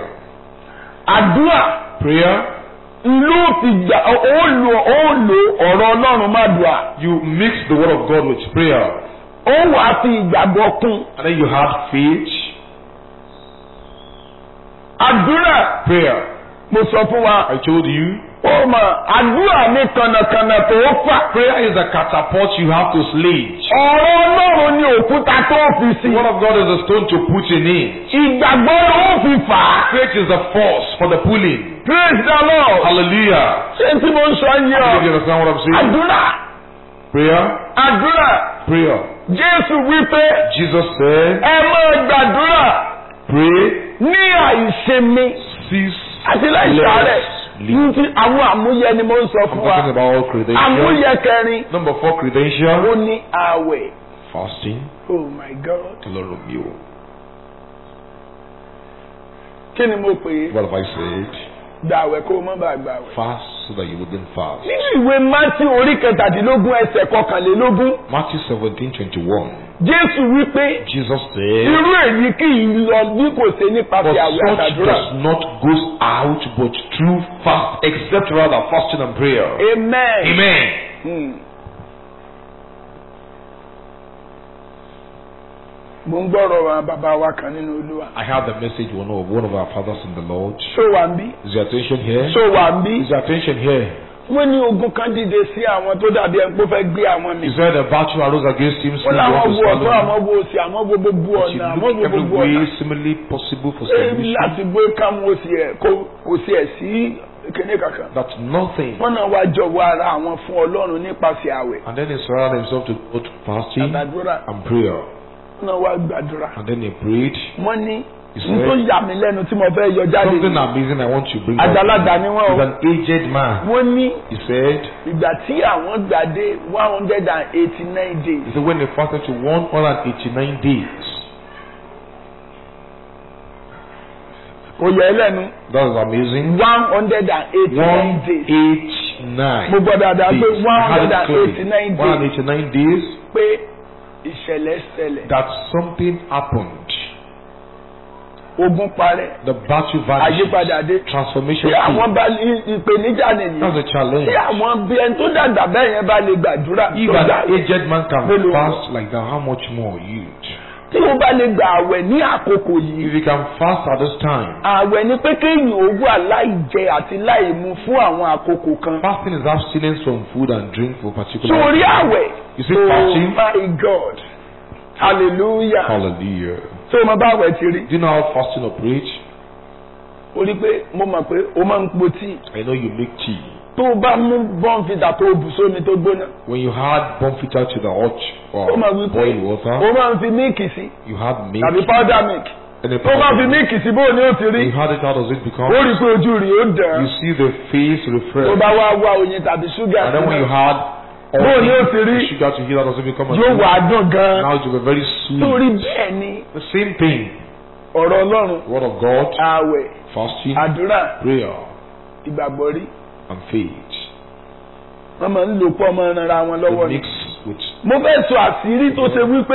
Àdúrà Prayer, ló fi gbà ó lò ó lò ọ̀rọ̀ Ọlọ́run má dùà. you mix the word of God with prayer. Ó wàá fi ìgbàgbọ́ kún. And then you have faith. Àdúrà Prayer. mo sọ fún wa. I told you, Ó mọ̀ àdúrà ní kànnàkànnà tó fà. prayer is a catapult you have to sledge. Ọ̀rọ̀ Ọlọ́run ni òkúta tó fi sí. The word of God is a stone to put in it. Ìgbàgbọ́ ló fi fà á. Faith is the force for the pulling. Praise the Lord. Hallelujah. Ṣé tí mo ń sọ yín I ọ? believe you understand what I'm saying. Àdúrà Prayer, àdúrà prayer. Jésù wípé Jesus said, ẹ máa gbàdúrà pray, ní àìsinmi cease, àti láìsàárẹ̀. less, Ní leave. ti àwọn àmúyẹ ni mo ń sọ I'm fún talking wa. about all credentials. Àmúyẹ kẹrin Number four ó credential, ní àwẹ̀. fasting. Oh my God. The Lord of you. Kí ni mo pè é? What have I said? Gbàwẹ̀ kó o mọ́ bá gbàwẹ̀. Fast so that you wouldn't fast. Nínú ìwé Mátí orí kẹtàdínlógún ẹsẹ̀ kọkànlélógún, Matthew 17, 21. Jésù wípé Jesus said, irú èyí kì í lọ bí kò ṣe But nípasẹ̀ àwẹ̀ such àtàdúrà. does not goes out but through fast, except rather fasting and prayer. Amen. Amen. Hmm. Mo ń gbọ́rọ̀ àwọn bàbá wa kan nínú Olúwa. I have the message one of one of our fathers in the Lord. Ṣó wà ń bí? Is your attention here? Ṣó wà ń bí? Is your attention here? Wọ́n ní ogun kan dìde sí àwọn tó dàbí ẹni pé ó fẹ́ gbé àwọn mi. Is there the battle arose against him? Wọ́n still láwọn want to wo swallow ọ̀tọ́ him? àwọn wo òsì àwọn wo gbogbo But you ọ̀nà àwọn look wo every gbogbo way ọ̀nà. similarly possible for Ṣé solution. láti gbé káwọn òsì ẹ̀ kó kò sí ẹ̀ sí kíní kankan. That nothing. Wọ́n náà wá jọ̀wọ́ ara àwọn fún Ọlọ́run nípasẹ̀ àwẹ̀. And then he surrounded himself to both fasting Àtàdúrà. and prayer. Wọ́n náà wá gbàdúrà. And then he prayed. Wọ́n ní He n tó said, yà mí lẹ́nu tí mo fẹ́ yọ jáde Something ni. amazing I want to bring out. Àgbàlagbà ni wọ́n o. He's an aged man. Wọ́n ní He said, ìgbà tí àwọn gbà dé one hundred and eighty nine days. he said when they fasted to 189 days. Kò yẹ ẹ lẹ́nu That is amazing. one hundred and eighty nine days. 189 Mo gbọ́ dáadáa pé days. one I had hundred it and clearly. eighty nine days 189 days pé ìṣẹ̀lẹ̀ ṣẹlẹ̀. that something happened. ogun parẹ́ The battle vanishes. àyípadà dé Transformation tí àwọn came. bá ní ìpèníjà nìyí That's a challenge. tí àwọn bí ẹni tó dàgbà bẹ́ẹ̀ yẹn bá lè gbàdúrà If tó an gbà aged man can Mélòó? fast like that, how much more you? tí wọ́n bá lè gbà àwẹ̀ ní àkókò yìí If you can fast at this time, àwẹ̀ ni pé kéèyàn ó wà láì jẹ àti láì mu fún àwọn àkókò kan fasting is abstinence from food and drink for particular. sórí àwẹ̀ You see oh fasting? my god hallelujah Hallelujah. tó o máa bá àwẹ̀ ti rí Do you know how fasting operates? o rí pé mo mọ̀ pé o máa ń po tíì I know you make tea. tó o bá mú bọ́ǹfìtà tó o bù sómi tó gbóná When you add bonfita to the hot or ó máa wí pé boiled o water, máa ń fi míìkì sí you have milk. tàbí powder milk And the tó o bá fi míìkì sí bó o ní o ti rí you had it, how does it ó become? rí pé ojú rí ó dàn You see the face tó refresh. bá wá wá oyin tàbí ṣúgà And then when you had all Bó ni ó the, ti rí? the sugar to heat, how does it become a yóò drink? wà á dùn gan Now it will be very sweet. torí bẹ́ẹ̀ ni The same thing. ọ̀rọ̀ ọlọ́run Word of God, ààwẹ̀ fasting, àdúrà prayer, ìgbàgbọ́ rí and faith. wọ́n máa ń lò pọ̀ ọmọ ara wọn lọ́wọ́ The ni. mix with mo fẹ́ sọ àṣírí tó ṣe wípé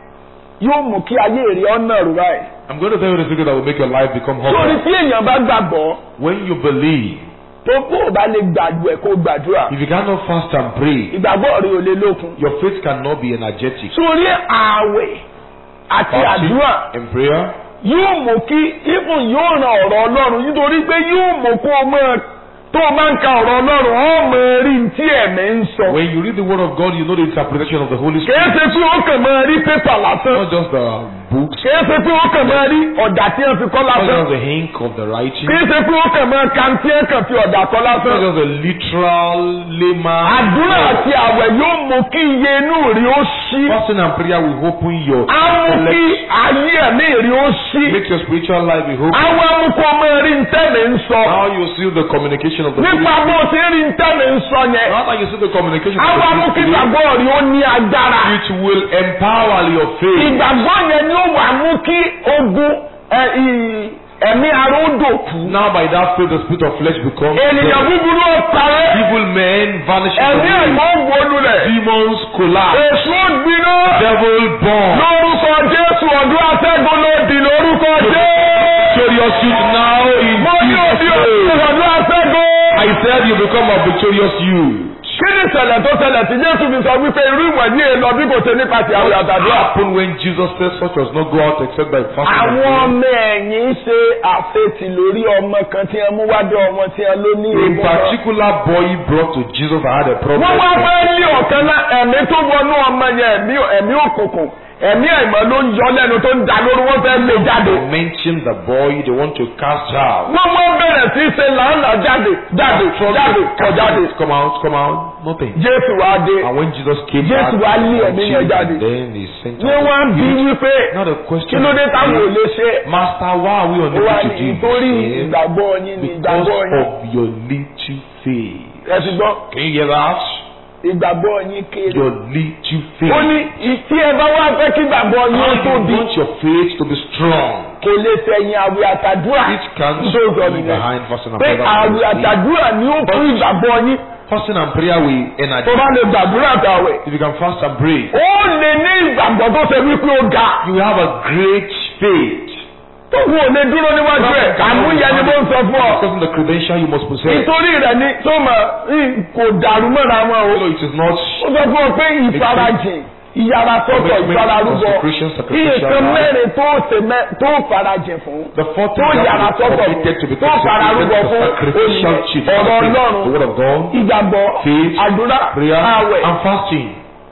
yóò mú kí ayé èrè ọ̀nà rú báyìí. I'm going to tell you the secret that will make your life become sórí humble. tí èèyàn bá gbàgbọ́ When you believe, tó kó o bá lè gbàgbọ́ ẹ̀ kó o gbàdúrà if you cannot fast and pray, ìgbàgbọ́ rẹ ò lè lókun. your faith cannot be energetic. sórí ààwẹ̀ àti Fasting àdúrà and prayer yóò mú kí even yóò ran ọ̀rọ̀ ọlọ́run nítorí pé yóò mú kó o mọ̀ tó o máa ń ka ọ̀rọ̀ ọlọ́run ó mọ̀ rí ní tí ẹ̀mí ń sọ. When you read the word of God, you know the interpretation of the Holy kìí Spirit. ṣe pé ó kàn máa rí pépà lásán Not just the books, kìí ṣe pé ó kàn máa rí ọ̀dà tí wọ́n fi kọ́ not lásán just the ink of the writing, kìí ṣe pé ó kàn máa ka tí wọ́n kàn fi ọ̀dà kọ́ not lásán. just the literal layman. àdúrà àti àwẹ̀ yóò mú kí iye inú rí ó ṣí. Fasting and prayer will open your á mú kí intellect, ayé ẹ̀mí rí ó ṣí. make your spiritual life be open. àwọn amúkọ máa rí ntẹ́mi ń sọ. Now you see the communication of the Holy nípa Spirit. bó ṣe rí ntẹ́mi ń sọ yẹn. Now that you see the communication of àwọn the Holy amúkí Spirit, ìgbàgbọ́ rí ó ní agbára. it will empower your faith. ìgbàgbọ́ yẹn ni ó wà mú kí ogun ẹ, ì- ẹ̀mí ara ó dòkú. Now by that faith, the spirit of flesh becomes ènìyàn dead. búburú ó parẹ́. evil men vanish from ẹ̀mí you. ẹ̀mọ́ wọnú rẹ̀. Demons collapse. èso ó gbiná. Devil born. lórúkọ jésù ọdún atẹ́gùn ló di lórúkọ jésù. Victorious youth now in mo ní òbí Jesus' òbí name. ọdún atẹ́gùn. I said you become a victorious youth. kí ni ìṣẹ̀lẹ̀ tó ṣẹlẹ̀ tí jésù fi sọ wípé irú ìwẹ̀ ní èlò bí kò ṣe nípa ti àwọn What àtàdúrà. happened when Jesus said such does not go out except by fasting and àwọn prayer? ọmọ ẹ̀yìn ṣe àfetì lórí ọmọ kan tí wọ́n mú wádọ́ ọmọ tí wọ́n ló ní A egun náà. particular boy brought to Jesus that had a problem. wọ́n wá fẹ́ lé ọ̀kan náà ẹ̀mí tó wọnú ọmọ yẹn ẹ̀mí ẹ̀mí òkùnkùn ẹ̀mí àìmọ́ ló ń yọ lẹ́nu tó ń da lórí wọ́n fẹ́ lé jáde. They mentioned the boy they want to cast out. wọ́n wọ́n bẹ̀rẹ̀ sí í ṣe làálà jáde jáde jáde kọ̀ jáde. Come out, come out, nothing. jésù wá dé And when Jesus came Jésù back, wá lé from ẹ̀mí yẹn Jesus, jáde. then he sent ní out wọ́n the bí youth. wípé Now the kí question ló dé táwọn ò is, lè ṣe. Master, why are we ó unable wá to ní do nítorí this? ìgbàgbọ́ yín ní Because ìgbàgbọ́ yín. of your little faith. ẹ ti gbọ́ Can you hear that? ìgbàgbọ́ yín kéré. Your little faith. ó ní tí ẹ bá wá fẹ́ kí ìgbàgbọ́ yín ó How you tóbi want your faith to be strong? kò lè sẹ̀yìn àwẹ̀ àtàdúrà. It can Tó sọ be nìyẹn. behind fasting and pé prayer. àwẹ̀ àtàdúrà ni ó fún ìgbàgbọ́ yín Fasting and prayer will tó energize. bá lè gbàdúrà àtàwẹ̀. If you can fast and pray, ó lè ní ìgbàgbọ́ tó ṣe wípé ó ga. you will have a great faith. tó kù ò lè dúró níwájú ẹ̀ àmúyẹ ni mo ń sọ fún ọ. Because of the credential you must possess. nítorí rẹ̀ ni tó mọ̀ ì- kò dàrú mọ́ra wọn o. You know, it is not ó sọ fún ọ pé ìfarajìn ìyára sọ́tọ̀ Commitment, ìfararúbọ consecration, sacrificial nǹkan life. mẹ́rin tó ṣe mẹ́- tó farajìn fún. the fourth tó thing that yàrá is sọ́tọ̀ committed to be tó fararúbọ consecrated fún to sacrificial olè chief. ọ̀rọ̀ The ọlọ́run word of God, ìgbàgbọ́ faith, àdúrà prayer, àwẹ̀. and fasting.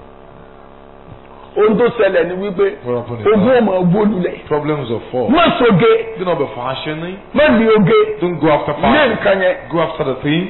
ohun tó ṣẹlẹ̀ ni wípé What happened is ogún that ọmọ gbólulẹ̀ problems of fall. má soge Do not be fashioning. má ní oge Don't go after ní fasting. nǹkan yẹn Go after the thing.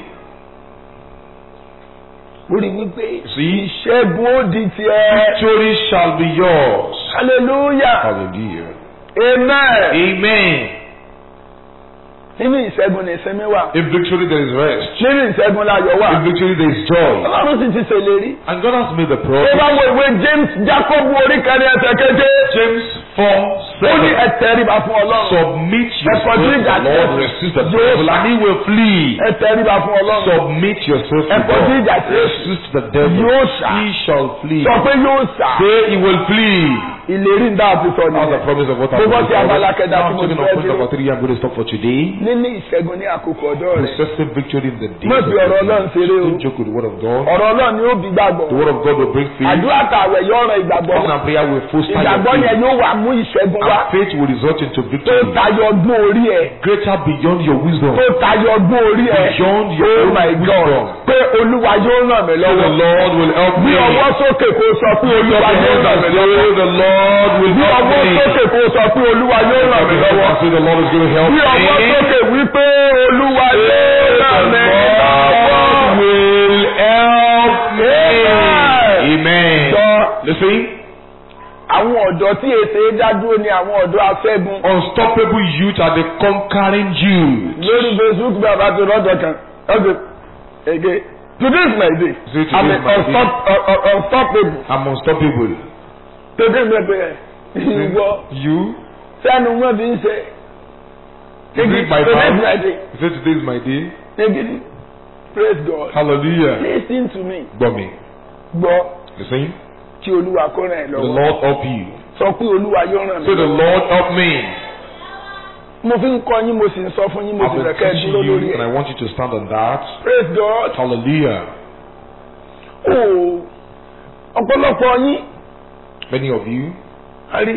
ó rí wípé See, ìṣẹ́gun ó di tiẹ̀ victory shall be yours. hallelujah Hallelujah. amen Amen. nínú ìṣẹ́gun ní ìsinmi wà In victory there is rest. nínú ìṣẹ́gun láyọ̀ wà In victory there is joy. ọlọ́run sì ti ṣèlérí And God has made the ó promise. bá wo ìwé James Jacob orí kẹrin ẹsẹ̀ keje James 4 ó ní 7. ẹ tẹríba fún ọlọ́run Submit yourself Ẹ̀kọ́ to tí ìjà the tí Lord, Jésù- resist the Jésù- devil, and he will flee. ẹ tẹríba fún ọlọ́run Submit yourself to Ẹ̀kọ́ tí ìjà God, tí Jésù resist the devil, yóò sá. he shall flee. sọ pé yóò sà Say he will flee. ìlérí ń dá àti sọ That's the nìyẹn. promise of what Mo I'm bọ́ sí abala kẹta Now tí I'm mo talking fẹ́ on point dúró. number three. I'm going to stop for today. níní ìṣẹ́gun ní àkókò ọ̀dọ́ rẹ̀. Possessive victory in the day. Má fi ọ̀rọ̀ Ọlọ́run ṣeré o. Don't joke with the word of God. ọ̀rọ̀ Ọlọ́run ni ó bí gbàgbọ́. The word of God will bring faith. àdúrà tàwẹ̀ yóò ran ìgbàgbọ́. Fasting and prayer will foster your ìgbàgbọ́ yẹn faith. yóò wà mú ìṣẹ́gun wá. And faith will result into tó victory. tayọ ọgbọ́n orí ẹ̀. Greater beyond your wisdom. tó tayọ ọgbọ́n orí ẹ̀. Beyond your oh own my God wisdom. pé olúwa yóò ràn mí So the lọ́wọ́. Lord will help bí me. ọwọ́ sókè kó sọ pé Lift up olúwa your yóò hands ràn and mí say, lọ́wọ́. the Lord will bí help ọwọ́ me. sókè kó sọ pé olúwa yóò ràn mí lọ́wọ́. I say the Lord is going to help bí me. ọwọ́ sókè wípé olúwa yóò The ràn mí Lord lọ́wọ́. will help me. Amen. Amen. Sọ Listen, àwọn ọ̀dọ́ tí èsè dádúró ni àwọn ọ̀dọ́ afẹ́gun. unstoppable youth are the conquering youth. lórí facebook bí a bá ti rọ́jò kan ọ̀gbìn ege today is my day Say today i'm is my day. unstop, uh, uh, unstoppable I'm unstoppable. today mi pe ìwọ You? sẹ́nu wọn fi ń ṣe Is it my today is my mouth? day Say today is my day. ege praise God Hallelujah. listen to me Gbọ́ mi. gbọ́ Listen. kí olúwa kó ràn ẹ́ The lọ́wọ́ Lord help you. sọ pé olúwa yóò ràn mí Say the lọ́wọ́ Lord help me. mo fi ń kọ́ yín mo sì ń sọ fún yín mo I've sì been fẹ́ kẹ́ ẹ teaching dúró lórí you and I ẹ̀ want you to stand on that. praise God Hallelujah. ooo ọ̀pọ̀lọpọ̀ yín Many of you, a rí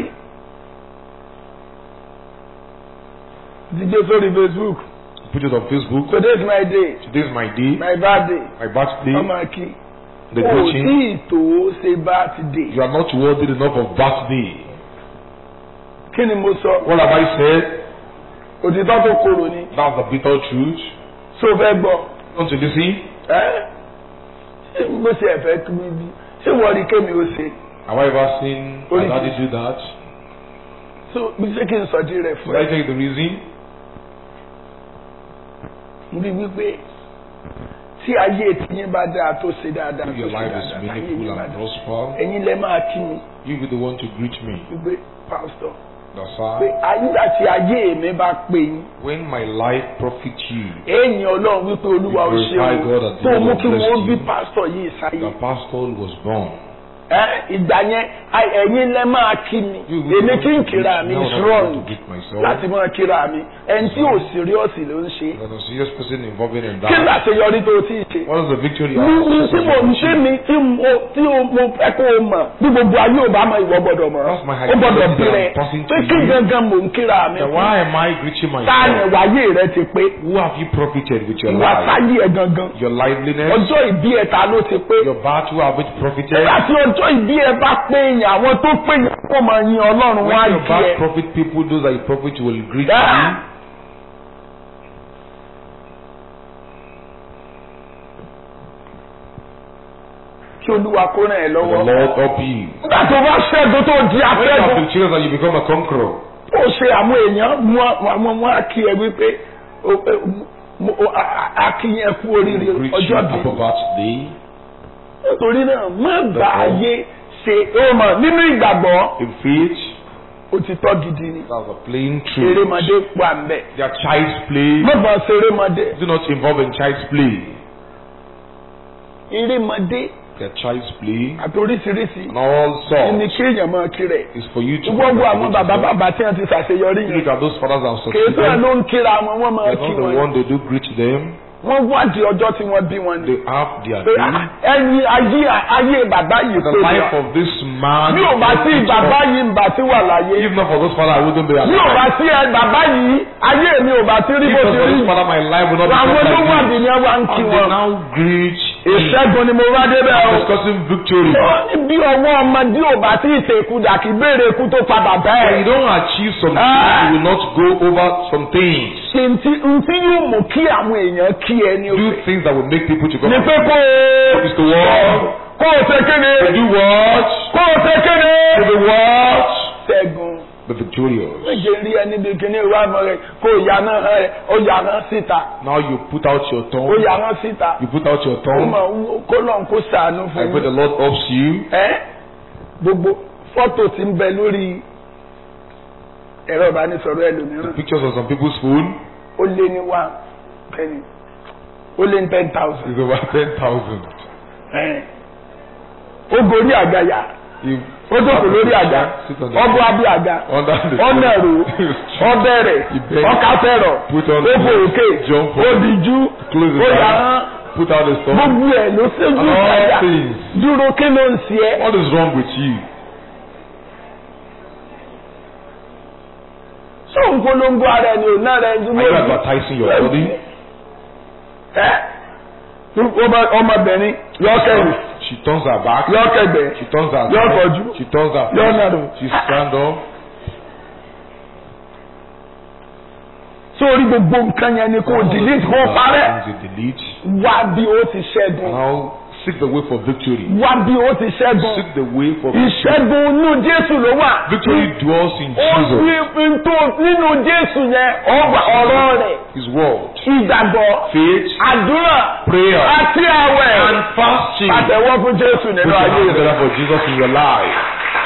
díje sórí facebook put it on Facebook. today is my day Today is my day, my birthday my birthday, ọmọ akí the o tí coaching. ìtò ṣe birthday You are not worthy enough of birthday. kí ni mo sọ What have I said? òtítọ́ tó korò ni That's the bitter truth. ṣó fẹ́ gbọ́ Want to listen? ẹ́ ṣé mo ṣe ẹ̀fẹ́ kí mi bí ṣé wọ́n rí kémi ó ṣe Have I ever seen my Only daddy do that? so bí ṣé kí n sọ di rẹ̀ fún Should I ẹ tell you the reason? bí wípé tí ayé tiyín bá dáa tó ṣe dáadáa If tó your ṣe life is dáadáa ayé meaningful yín bá and dáa prosper, ẹ̀yin lẹ máa kí mi you be the one to greet me. wípé pásítọ̀ That's pé why nígbà tí ayé mi bá pè yín when my life profits you, èèyàn ọlọ́run wípé olúwa ò ṣe Glorify God o and tó the mú Lord kí bless wọ́n you. bí pásítọ̀ yìí sáyé the pastor was born. ẹ ìgbà yẹn ai- ẹ̀yin lẹ máa kí mi You be the èmi one kí n to kíra greet mi me. is Now I wrong want to greet myself. láti máa kíra mi ẹni tí ò síríọ́sì ló ń ṣe There's a serious person involved in kí that. làṣeyọrí tó ti ṣe. What is the victory? ní ní tí mo ń ṣe mi tí mo tí o mo fẹ́ kó o mọ̀ bí gbogbo ayé ò bá mọ ìwọ gbọ́dọ̀ mọ̀ That's my ó gbọ́dọ̀ identity bẹ̀rẹ̀ I'm passing to pé kí you. gangan mò ń kíra mi Then fún why am I greeting táàní myself? wáyé rẹ ti pé Who have you profited with your ìwà life? sáyé ẹ gangan Your liveliness, ọjọ́ ìbí ẹ ta ló ti pé your battle have it profited. láti ọjọ́ ìbí ẹ bá pé yàn àwọn tó pé yàn kó máa yin ọlọ́run wá When your jí bad ẹ. profit people, those that you profit will greet Ah. you. kí olúwa kó ràn ẹ́ The lọ́wọ́. Lord help you. nígbà tó bá ṣẹ́gun tó di When you have afẹ́gun been children and you become a conqueror, ó ṣe àwọn èèyàn mú àwọn wọn á kí ẹ wípé ó- ó- mo- ó- a- a- a kí yẹn kú oríire greet you ọjọ́ bí. happy birthday. nítorí náà má bá ayé ṣe ó mọ̀ nínú ìgbàgbọ́ In faith, òtítọ́ gidi ni that's a plain truth. erémọdé wà ń bẹ̀. They are child's play. má bá ṣe erémọdé Do not involve in child's play. erémọdé They are child's play. àti oríṣiríṣi And all ní sorts kéèyàn máa kiri ẹ̀. is for you to gbogbo àwọn bàbá yourself. bàbá tí wọ́n ti ṣàṣeyọrí yẹn Look at those fathers that have kèé tó ẹ̀ succeeded. ló ń kíra wọn wọ́n máa They're kí not the wọn one they do greet them. wọ́n wádìí ọjọ́ tí wọ́n bí wọn ni. They have their pé day. ẹyin ayé ayé bàbá yìí The pé life wa of this man. bí ò bá sí bàbá yìí ń bá sí wà láyé If not for those father, I wouldn't be bí ò alive. bá sí ẹ bàbá yìí ayé mi ò bá sí rí If bó not ti for rí this father, my life would not be àwọn tó wà like bí this. ni ẹ wá ń kí And they wọn now greet me. ìṣẹ́gun ni mo bá débẹ̀ o. discussing victory. Ó ní bí ọwọ́ ọmọdé ò bá tí ì ṣèkú dà kí béèrè ikú tó pa bàbá When you ẹ̀. don't achieve something, Ah. you will not go over some things. ṣe ntí ntí yóò mú kí àwọn èèyàn kí ẹ ní Do òfin. things that will make people to come. ní pé kó o Is to what? kó o ṣe kéde To do what? kó o ṣe kéde. To be what? ṣẹ́gun. Be victorious. méje rí ẹni bí kíní ìwà àmọ́ rẹ̀ kó o yà náà ẹ̀ ó yà náà síta Now you put out your ó tongue. yà náà síta You put out your ó tongue. mọ̀ wú- kó lọ́n kó sàánú I fún pray the mi. Lord helps you. ẹ́ gbogbo fọ́tò tí ń bẹ lórí ẹ̀rọ ìbánisọ̀rọ̀ The ẹlòmíràn pictures on some people's phone ó lé ní one penny ó lé ní ten thousand is over ten thousand. ẹ̀ ó gorí àgàyà You ó ó jókòó lórí àga Sit on the ọbọ abí àga Under the ọ̀nà ẹ̀rọ ọbẹ̀rẹ̀ He begged. ọkàfẹ́rọ̀ Put on ó fò òkè Jump ó up. dìjú Close his ó eyes. yàrá Put out the storm. gbogbo ẹ̀ ló ṣẹ́jú And all ìtajà things. dúró kí ló ń ṣe ẹ́. What is wrong with you? sọ ń polongo ara ẹni ò náà rẹ ń Are dúró you advertising your body? ẹ ọmọ- ọmọbìnrin yọkẹrù She turns her back. yọkẹgbẹ She turns her Yọ head. kọjú. She turns her Yọ face. nàró. She stand up. sórí gbogbo nǹkan yẹn ni kò delete kò parẹ́ Things you delete. wá bí ó ti ṣẹ́gun Now seek the way for victory. wá bí ó ti ṣẹ́gun Seek the way for victory. ìṣẹ́gun inú Jésù ló wà Victory dwells in ó Jesus. fi tó nínú Jésù yẹn ọgbà ọ̀rọ̀ rẹ̀ His word. ìgbàgbọ́ Faith. àdúrà Prayer. àti àwẹ̀ And fasting. pàtẹ́wọ́ fún Jésù Put nínú your ayé hands rẹ̀. together for Jesus in your life.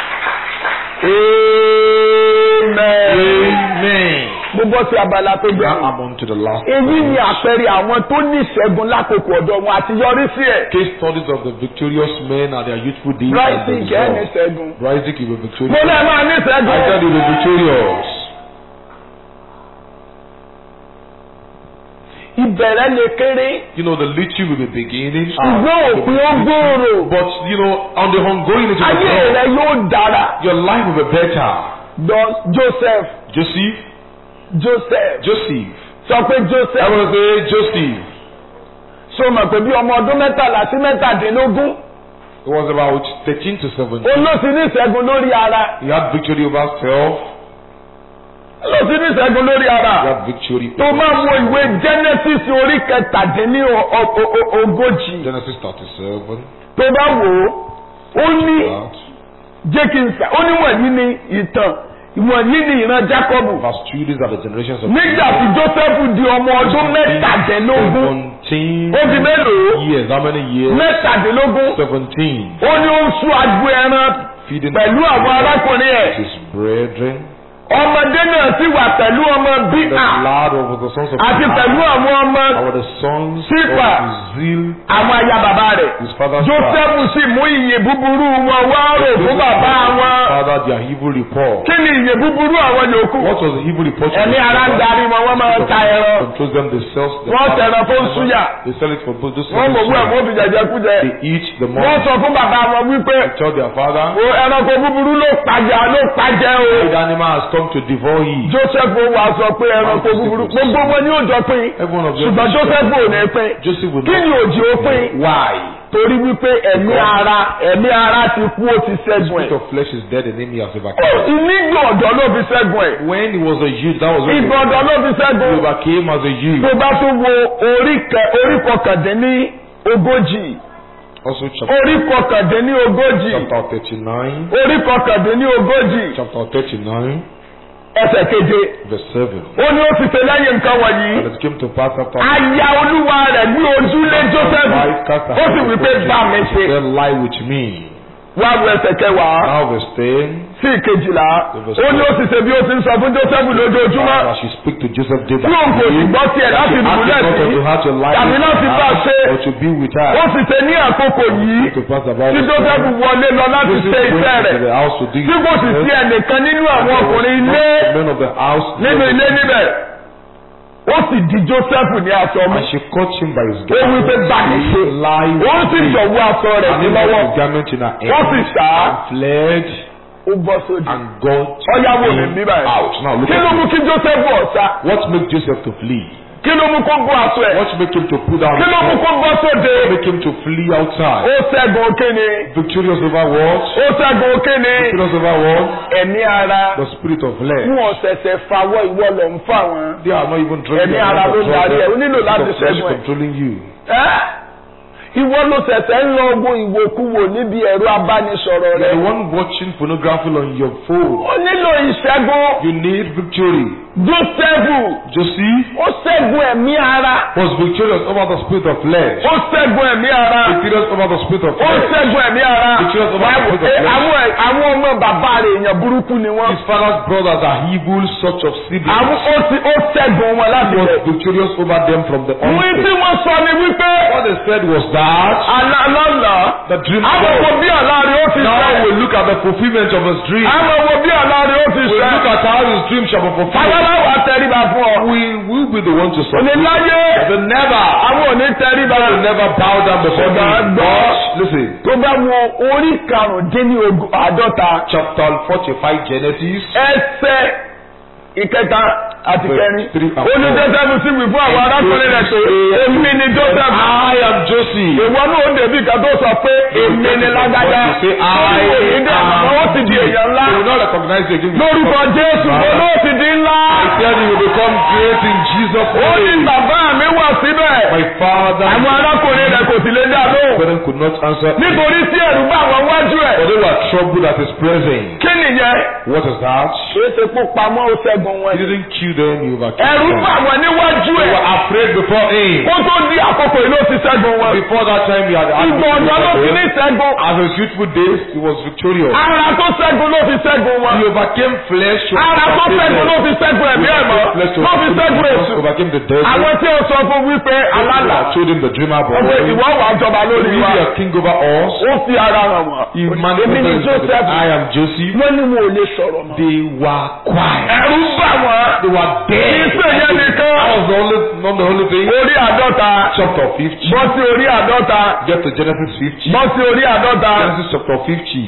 Amen. Amen. mo bọ́ sí abala tó Now gbẹ̀rù. I'm on to the last èyí point. ni àpẹẹrẹ àwọn tó ní ìṣẹ́gun lákòókò ọ̀dọ́ wọn àti yọrí sí ẹ̀. Case studies of the victorious men and their youthful deeds. and Bryson the kẹ́ ní result. ìṣẹ́gun. Isaac, you were victorious. mo lẹ́ máa ní I said ìṣẹ́gun. you were victorious. ìbẹ̀rẹ̀ lè kéré You know, the little will be beginning. ṣùgbọ́n òpin ó gbòòrò. But, you know, on the ongoing into the ayé growth, rẹ yóò dára. your life will be better. Don Joseph Joseph, Joseph Joseph. sọ pé I Joseph want to say Joseph. ṣó mọ̀ pé bí ọmọ ọdún mẹ́tàlá sí mẹ́tàdínlógún It was about 13 to 17. ó ló ti ní ìṣẹ́gun lórí ara He had victory over self. ó ló ti ní ìṣẹ́gun lórí ara. He had victory tó over máa wo ìwé Genesis orí kẹtàdínní o- o- o- ogójì Genesis 37. tó bá wò ó ó ní That. jẹ́ kí n sà ó ní wọ̀nyí ni ìtàn wọ̀nyí ni ìran Jákọ́bù Verse 2, these are the generations of nígbà tí Jósẹ́fù di ọmọ ọdún mẹ́tàdínlógún 17 ó di mélòó years. How many years? mẹ́tàdínlógún 17. ó ní ó ń sún agbo ẹran Feeding pẹ̀lú àwọn arákùnrin ẹ̀ his brethren. ọmọdé náà sì wà pẹ̀lú ọmọ The bíà blood of the sons of àti pẹ̀lú àwọn ọmọ Our the sons Sípà. of Zeal, àwọn aya bàbá rẹ̀ his father's Jósẹ́fù sì mú ìyè búburú wọn wá rò fún bàbá wọn father, their evil report. kí ni ìyè búburú àwọn yòókù What was the evil report? of ẹ̀mí the ara ń father? darí wọn wọ́n máa ń ta ẹran Controls them, they sell the wọ́n tẹ̀ràn fún súyà They sell it for both those wọ́n mọ̀ wú ẹ̀ wọ́n fi jẹjẹ kú jẹ They eat the wọ́n money. sọ fún bàbá wọn wípé They tell their father, o ẹranko búburú ló pàjẹ́ ló pàjẹ́ o the animal has come to devour ye. Joseph wà sọ pé ẹranko búburú gbogbo wọn ni ó jọ pín Every one of them. ṣùgbọ́n Joseph ò ní pín Joseph will kí ni not. òjì ó pín Why? torí wípé ẹ̀mí ara ẹ̀mí ara ti kú ó ti ṣẹ́gun Spirit ẹ̀ of flesh is dead and enemy has Ó, overcome. ìnígbà ọ̀dọ́ ló fi ṣẹ́gun ẹ̀ When he was a youth, that was when ìgbà ọ̀dọ́ ló fi he ṣẹ́gun overcame as a youth. tó bá tún wo orí kẹ- orí kọkàndínní ogójì Also chapter, orí kọkàndínní ogójì chapter 39. orí kọkàndínní ogójì Chapter 39, ẹsẹ̀ keje verse 7. ó ní ó ti ṣe lẹ́yìn nǹkan wọ̀nyí And it came to pass after aya olúwa rẹ̀ ní ojúlé Joseph Wife cast her ó sì wí pé bá mi ṣe Said, lie with me. wá wo ẹsẹ̀ kẹwàá Now verse 10. sí ìkejìlá ó ní ó sì ṣe bí ó ti ń sọ fún Joseph lójoojúmọ́ As she speak to Joseph day by tí òun kò sì day. gbọ́ tiẹ̀ láti She asked dùbúlẹ̀ him not sí to have to lie tàbí with láti bá a ṣe her or to be with her. ó sì ṣe ní àkókò yìí To pass about tí the Joseph wọlé lọ láti Joseph ṣe went iṣẹ́ into rẹ̀ the house to do tí kò sì sí ẹnìkan nínú àwọn ọkùnrin ilé The men of the house. nínú ilé níbẹ̀ ó sì di Joseph ní aṣọ mú And she caught him by his ó wí pé bá mi ṣe Lie ó with sì me. jọ̀wọ́ aṣọ rẹ̀ And sí he put lọ́wọ́ his garment in her wọ́n sì hand. sá And fled ó bọ́ sódì and got ọ̀yáwó mi bí báyìí out. Now look kí ló mú at kí Joseph ọ̀sá this. What made Joseph to flee? kí ló mú kó bọ́ aṣọ ẹ̀ What made him to put down kí his ló mú sword? kó bọ́ sóde What made him to flee outside? ó ṣẹ́gun kíni Victorious over what? ó ṣẹ́gun kíni Victorious over what? ẹ̀mí ara The spirit of flesh. fún ọ̀sẹ̀sẹ̀ fawọ́ ìwọ lọ ń fà wọ́n. They are not even drinking. Ẹ̀mí they are ara not ló darí ẹ̀, ó controlling. nílò The láti spirit of flesh ṣẹ́gun ẹ̀. controlling you. Ẹ́ ìwọ ló ṣẹ̀ṣẹ̀ ń lọ ogun ìwòkuwò níbi ẹ̀rọ abánisọ̀rọ̀ You're rẹ. the one watching pornography on your phone. ó nílò ìṣẹ́gun You need victory. Jósẹ́fù Joseph ó ṣẹ́gun ẹ̀mí ara was victorious over the spirit of flesh. ó ṣẹ́gun ẹ̀mí ara Victorious over the spirit of ó flesh. ṣẹ́gun ẹ̀mí ara Victorious over the Báwo- spirit of ẹ, flesh. àwọn àwọn ọmọ bàbá rẹ̀ èèyàn burúkú ni wọ́n. His father's brothers are evil, such of siblings. àwọn ó ti ó ṣẹ́gun wọn láti He was bẹ̀. victorious over them from the wí tí onset. wọ́n sọ ni wípé What they said was that alálọ́lá the dream àwọn wo God. bí àlárí ó ti Now we ṣẹ look at the fulfillment of his dream. àwọn wo bí àlárí ó ti We ṣẹ look at how his dream shall be fulfilled. aláwọ̀ àtẹríba fún ọ We will be the one to òní submit. láyé But never, àwọn òní tẹríba we will never bow down before Ṣùgbọ́n him. gbọ́. But listen, tó bá wo orí karùndínlógún àádọ́ta chapter 45 Genesis. ẹsẹ̀ ìkẹta àti Verse kẹrin three and ó ní four. joseph sì wí fún àwọn arákùnrin rẹ̀ pé èmi ni joseph I am Josie. ìwọ náà ó dèbí kan tó sọ pé èmi ni lágbájá You say, I Ó ní dẹ̀ mọ́ ó ti di èèyàn ńlá You will not recognize the again. lórúkọ jésù ó ló ti di ńlá I tell you, you will become great in Jesus' ó ní name. bàbá mi wà síbẹ̀ My father àwọn arákùnrin rẹ̀ kò sì lè dá lóhùn parent could not answer. nítorí tí ẹ̀rù bá àwọn wájú ẹ̀ For they were troubled at his presence. kí nìyẹn What is that? kì í ṣe kó pamọ́ ó ṣẹ́gun wọn He didn't kill them, he overcame ẹ̀rù them. bá wọn níwájú They ẹ̀ were afraid before him. kó tó di àkókò yìí ló ti ṣẹ́gun wọn Before that time, he had ìgbà ọ̀dọ́ ló ti ní ṣẹ́gun As his youthful days, he was victorious. ara tó ṣẹ́gun ló fi ṣẹ́gun wọn He overcame flesh. he ara tó overcame ṣẹ́gun ló death. fi ṣẹ́gun ẹ̀mí He ẹ̀mọ́ overcame flesh, he ló fi overcame ṣẹ́gun demons, èṣù overcame the devil. àwọn tí ó sọ fún wípé alálà I told him the dreamer boy. ọgbẹ́ ìwọ wà jọba Will lórí you wa be a king over us? ó fi ara hàn wọ́n He èmi ni manifested joseph I am Joseph. wọ́n ní wọn ò lè sọ̀rọ̀ mọ́ They were quiet. ẹ̀rù bà wọ́n They were dead. kì í ṣe yẹn nìkan That was the only, not the only thing. orí àádọ́ta Chapter 50. bọ́ sí orí àádọ́ta Get to Genesis 50. bọ́ sí orí àádọ́ta Genesis chapter 50,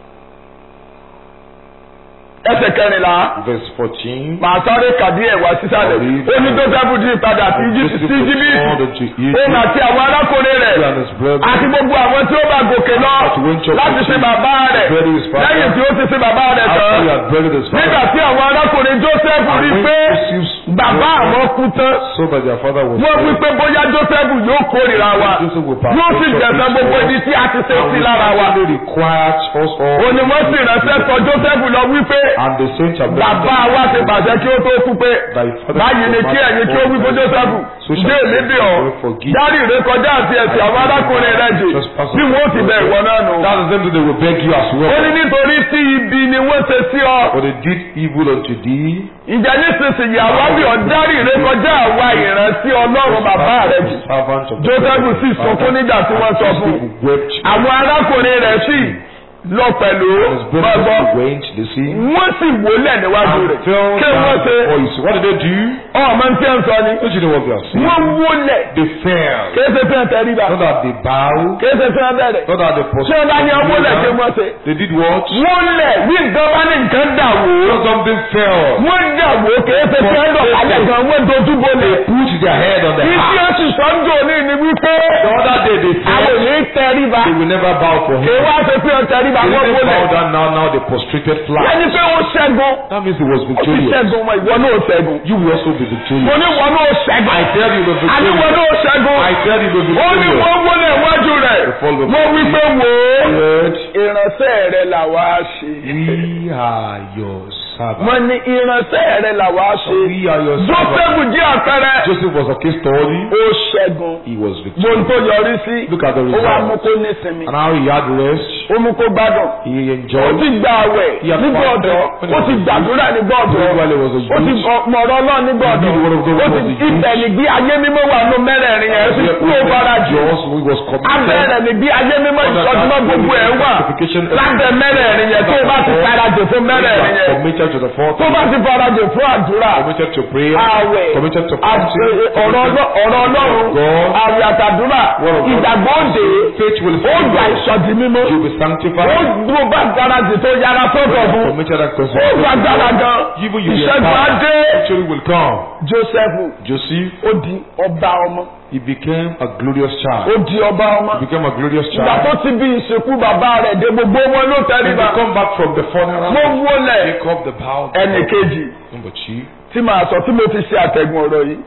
ẹsẹ̀ kẹrìnlá verse 14. màá sáré kàdí ẹ̀ wá sísàlẹ̀ ó ní joseph di ìpadà sí Íjí- sí íjíbítì òun àti àwọn arákùnrin rẹ̀ He and his brother. àti gbogbo àwọn tí ó bá gòkè lọ láti ṣe bàbá rẹ̀ lẹ́yìn tí ó ti ṣe bàbá rẹ̀ After he tán had buried his nígbà father. tí àwọn arákùnrin joseph And rí when pé Joseph's bàbá àwọn kú tán So that their father was wọ́n wí dead. pé bóyá joseph yóò kórìíra wa Joseph will pass. yóò sì jẹ̀sán gbogbo ibi tí a ti ṣe And sí we lára wa certainly required us all. òní wọ́n sì ránṣẹ́ sọ joseph lọ wípé And the saints have bàbá wa ti pàṣẹ kí ó tó kú pé Thy father báyìí ni kí ẹ̀yin kí ó wí fún joseph So shall ǹjẹ́ èmi bí ọ forgive. dárí ìrékọjá àti ẹ̀sìn àwọn arákùnrin rẹ̀ jì bí wọ́n ó ti bẹ̀ ìwọ náà nù. That is them that they will beg you as ó well. ní nítorí tí ibi ni wọ́n ṣe sí ọ For they did evil unto thee. ìjà nísinsìnyí àwa bí ọ dárí ìrékọjá àwa ìrántí ọlọ́run bàbá rẹ̀ jì. Servant of joseph sì sunkún nígbà tí wọ́n sọ fún un. People wept. àwọn arákùnrin rẹ̀ sì lọ pẹ̀lú His brothers gbọ́gbọ́ went, they see. wọ́n sì wólẹ̀ níwájú And rẹ̀ fell kí wọ́n down ṣe before you. So what did they do? ọmọ tí ń sọ ni Don't you know what they are saying? wọ́n wólẹ̀ They fell. kéésì tí wọ́n tẹríba Not that they bow. kéésì tí wọ́n bẹ̀rẹ̀ Not that they tí wọ́n bá ní ọwọ́ lẹ̀ kí wọ́n ṣe. They did what? wólẹ̀ bí nǹkan bá ní nǹkan dà wó Not something fell. wọ́n dà wó kéésì tí wọ́n dọ̀ kálẹ̀ gan wọ́n dojú bolẹ̀. Put their head on the ìdí heart. oṣù sọ́njọ́ ní ni wípé The other day they àwọn ò fell. ní tẹríba They will never bow for kí him. wọ́n á ṣe pé ọ tẹríba They wọ́n didn't bow wólẹ̀. down now, now they prostrated flat. ẹni pé ó ṣẹ́gun That means he was ó ti victorious. ṣẹ́gun wọn ìwọ náà ṣẹ́gun. You will also be mo victorious. ní wọn náà ṣẹ́gun. I tell you the àní wọn victorious. náà ṣẹ́gun. I tell you the ó ní victorious. wọ́n wọlé iwájú rẹ̀. mo wí pé wò ó. Lord, ìránṣẹ́ rẹ̀ làwa ṣe. we are your servants. wọ́n ní ìránṣẹ́ rẹ̀ làwa ṣe. We are your servants. Jósẹ́fù jẹ́ àpẹẹrẹ. Joseph was a case study. ó ṣẹ́gun. He was mo ń victorious. tó yọrí sí. Look at the ó wá mú result. kó nísinmi. And how he had rest. ó mú kó gbádùn. He ó enjoyed. ti gba àwẹ̀ He had nígbà fasted ọ̀dọ́. when he ó was ti a youth. gbàdúrà nígbà ọ̀dọ́. While he was a ó ti youth. mọ̀rọ̀ ọlọ́run nígbà He ọ̀dọ́. did what of God ó was ti a youth. ìtẹ̀lẹ́gbí ayé mímọ́ wà nù mẹ́rẹ̀ẹ̀rin yẹn. ó ti kú ó fara jù. Just he was committed. abẹ́rẹ́ ni bí ayé mímọ́ ìsọdúnmọ́ gbogbo ẹ̀ wà lábẹ́ mẹ́rẹ̀ẹ̀rin yẹn tó o bá ti farajò fún mẹ́rẹ̀ẹ̀rin yẹn Committed to the fourth. tó o bá ti farajò fún àdúrà Committed to prayer. àwẹ̀ Committed to àti- fasting. ọ̀rọ̀ ọlọ́- ọ̀rọ̀ ọlọ́run God. àwẹ̀ àtàdúrà Word of God. ìgbàgbọ́ òde Faith will ó gbà follow. ìsọdí mímọ́ You will be ó sanctified. dúró bá farajò tó yára sọ́dọ̀ fún Committed and ó consecrated. gbàgbára gan Even you be ìṣẹ́gun empowered. adé Victory will come. Joseph Joseph, ó di ọba ọmọ he became a glorious ó child. di ọba ọmọ He became a glorious ìgbà child. tó ti bí ìsìnkú bàbá rẹ̀ dé gbogbo wọn ló When tẹríba they come back from the funeral, mo wọlé Jacob the bow. ẹnì kejì Number two. tí màá sọ tí mo fi ṣe àtẹ̀gùn ọ̀rọ̀ yìí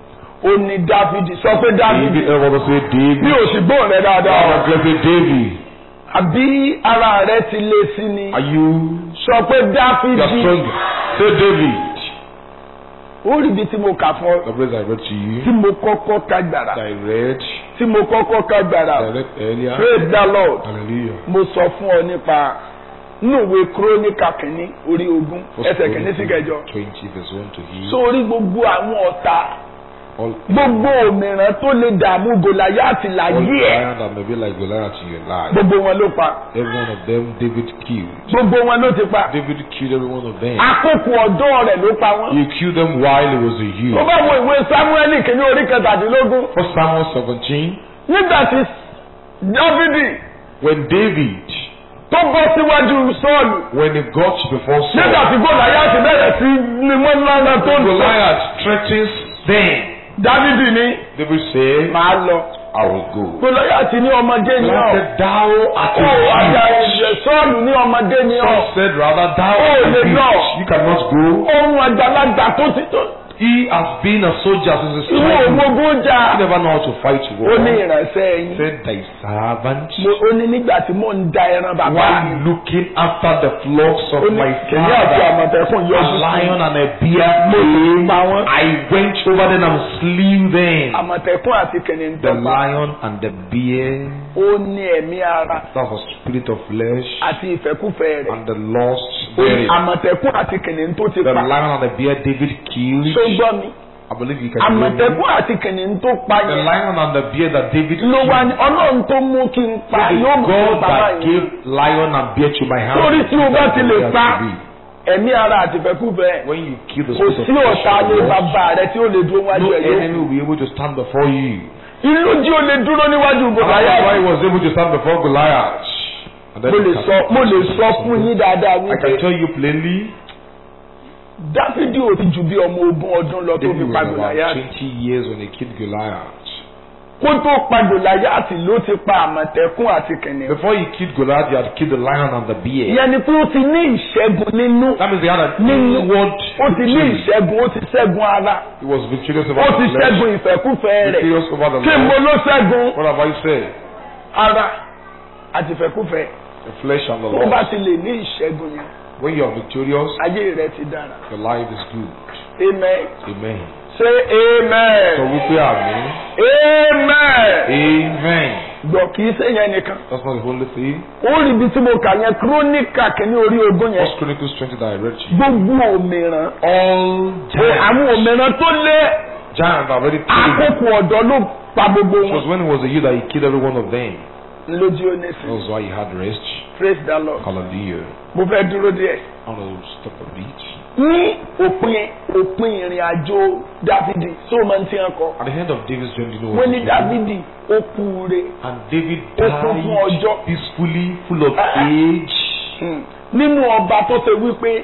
ó ní Dáfídì sọ pé Dáfídì David, everyone say David. bí o sì gbóhùn rẹ dáadáa Oh, let's say David. àbí ara rẹ ti lé sí ni Are you, sọ pé you are Dáfídì strong? Say David. ó rí ibi tí mo kà fún ọ The place I read to tí you. mo kọ́kọ́ ká gbàrà I read. tí mo kọ́kọ́ ká gbàrà I read earlier. praise the Lord Hallelujah. mo sọ fún ọ nípa núwèé kúrónìkà kìíní orí ogún First ẹsẹ̀ kìíní sí kẹjọ Twenty verse one to eight. sórí gbogbo àwọn ọ̀tá all, gbogbo òmìrán tó lè dààmú gòláyàtì all láyé ẹ̀ giant that may be like Goliath in your life. gbogbo wọn ló pa Every one of them, David killed. gbogbo wọn ló ti pa David killed every one of them. àkókò ọ̀dọ́ rẹ̀ ló pa wọ́n. He killed them while he was a tó youth. bá wo ìwé samuel kìíní orí kẹtàdínlógún First Samuel 17, nígbà tí dávidi when David, tó bọ́ síwájú sọ́ọ̀lù when he got before nígbà Saul, tí gòláyàtì bẹ̀rẹ̀ sí ni wọ́n lọ́nà tó ń sọ Goliath threatens them. dávidi ní David said, màá lọ I will go. gòláyàtì ní ọmọdé ní Goliath ọ said, Thou art ó àjà a ẹ̀jẹ̀ sọ́ọ̀lù ní ọmọdé ní ọ Saul said, Rather, thou Oh, art a the youth. Lord. You cannot go. ohun àgbàlagbà tó ti tó He has been a soldier since his ìwọ childhood. ògbógun jà He never know how to fight ó ní war. ìránṣẹ́ yín Said thy servant, Mo- ó ní nígbà tí mò ń da ẹran bàbá mi while looking after the flocks of ó ní my kìnìún àti father, àmọ̀tẹ́kùn a yọjú sí lion and a bear mo lè came. pa wọ́n. I went over them and slew them. àmọ̀tẹ́kùn àti kìnìún The dọ́gba lion and the bear, ó ní ẹ̀mí ara that's a spirit of flesh, àti ìfẹ́kúfẹ́ rẹ̀ and the lust Ó ní therein. àmọ̀tẹ́kùn àti kìnìún tó ti The pa lion and the bear David killed. tó gbọ́ mi I believe you can hear me. àmọ̀tẹ́kùn àti kìnìún tó pa The yẹn lion and the bear that David ló wá killed. ní ọlọ́run tó mú kí n pa It is yóò mú kí n God pa that báyìí gave lion and bear to my hand. Torí tí o bá ti lè That's pa, what it has to ẹ̀mí ara àti ìfẹ́kúfẹ́ be. When you kill the kò spirit of sí flesh, ọ̀tá lé bàbá rẹ tí ó lè dúró wájú no ẹ̀ yóò enemy will be able to stand before you. ìlú jí ó lè dúró níwájú And that's why gòláyà he was able to stand before Goliath. And then mo lè he sọ mo lè sọ fún yín dáadáa I can wípé tell you plainly, dáfídì ò ti ju bí ọmọ ogún ọdún lọ tó David fi was pa about gòláyà 20 years when he killed Goliath. kó tó pa gòláyàtì ló ti pa àmọ̀tẹ́kùn àti kìnìún. Before he killed Goliath, he had killed the lion and the bear. ìyẹn ni pé ó ti ní ìṣẹ́gun nínú That means he had an nínú inward ó ti ní victory. ìṣẹ́gun ó ti ṣẹ́gun ara He was victorious ó over ti the flesh, ṣẹ́gun ìfẹ́kúfẹ́ rẹ̀ victorious over the kí n mo Lord. ló ṣẹ́gun What have I said? ara àti ìfẹ́kúfẹ́ The flesh and the tó bá Lord. ti lè ní ìṣẹ́gun yẹn When you are victorious, ayé rẹ ti dára your life is good. amen Amen. ṣé Sọ amen wípé àmín. amen Amen. gbọ́ kì í ṣe yẹn nìkan That's not the only thing. ó rí ibi tí mo kà yẹn kírónìkà kìíní orí ogún yẹn First Chronicles 20 that I read to you. gbogbo òmìrán All ó giants, àwọn òmìrán tó lé giants are very killed. àkókò ọ̀dọ́ ló pa gbogbo It was wọn when he was a youth that he killed every one of them. lójú onísìn That was why he had rest. praise the lord Hallelujah. mo fẹ́ dúró díẹ̀. I want to stop a bit. ní òpin òpin ìrìn àjò dávidi tó máa ń tí wọn kọ At the end of David's journey, you know wọ́n what ní he did? dávidi ó kú re And David Ó kún fún ọjọ́. died peacefully, full of Ah. age. nínú ọba tó ṣe wípé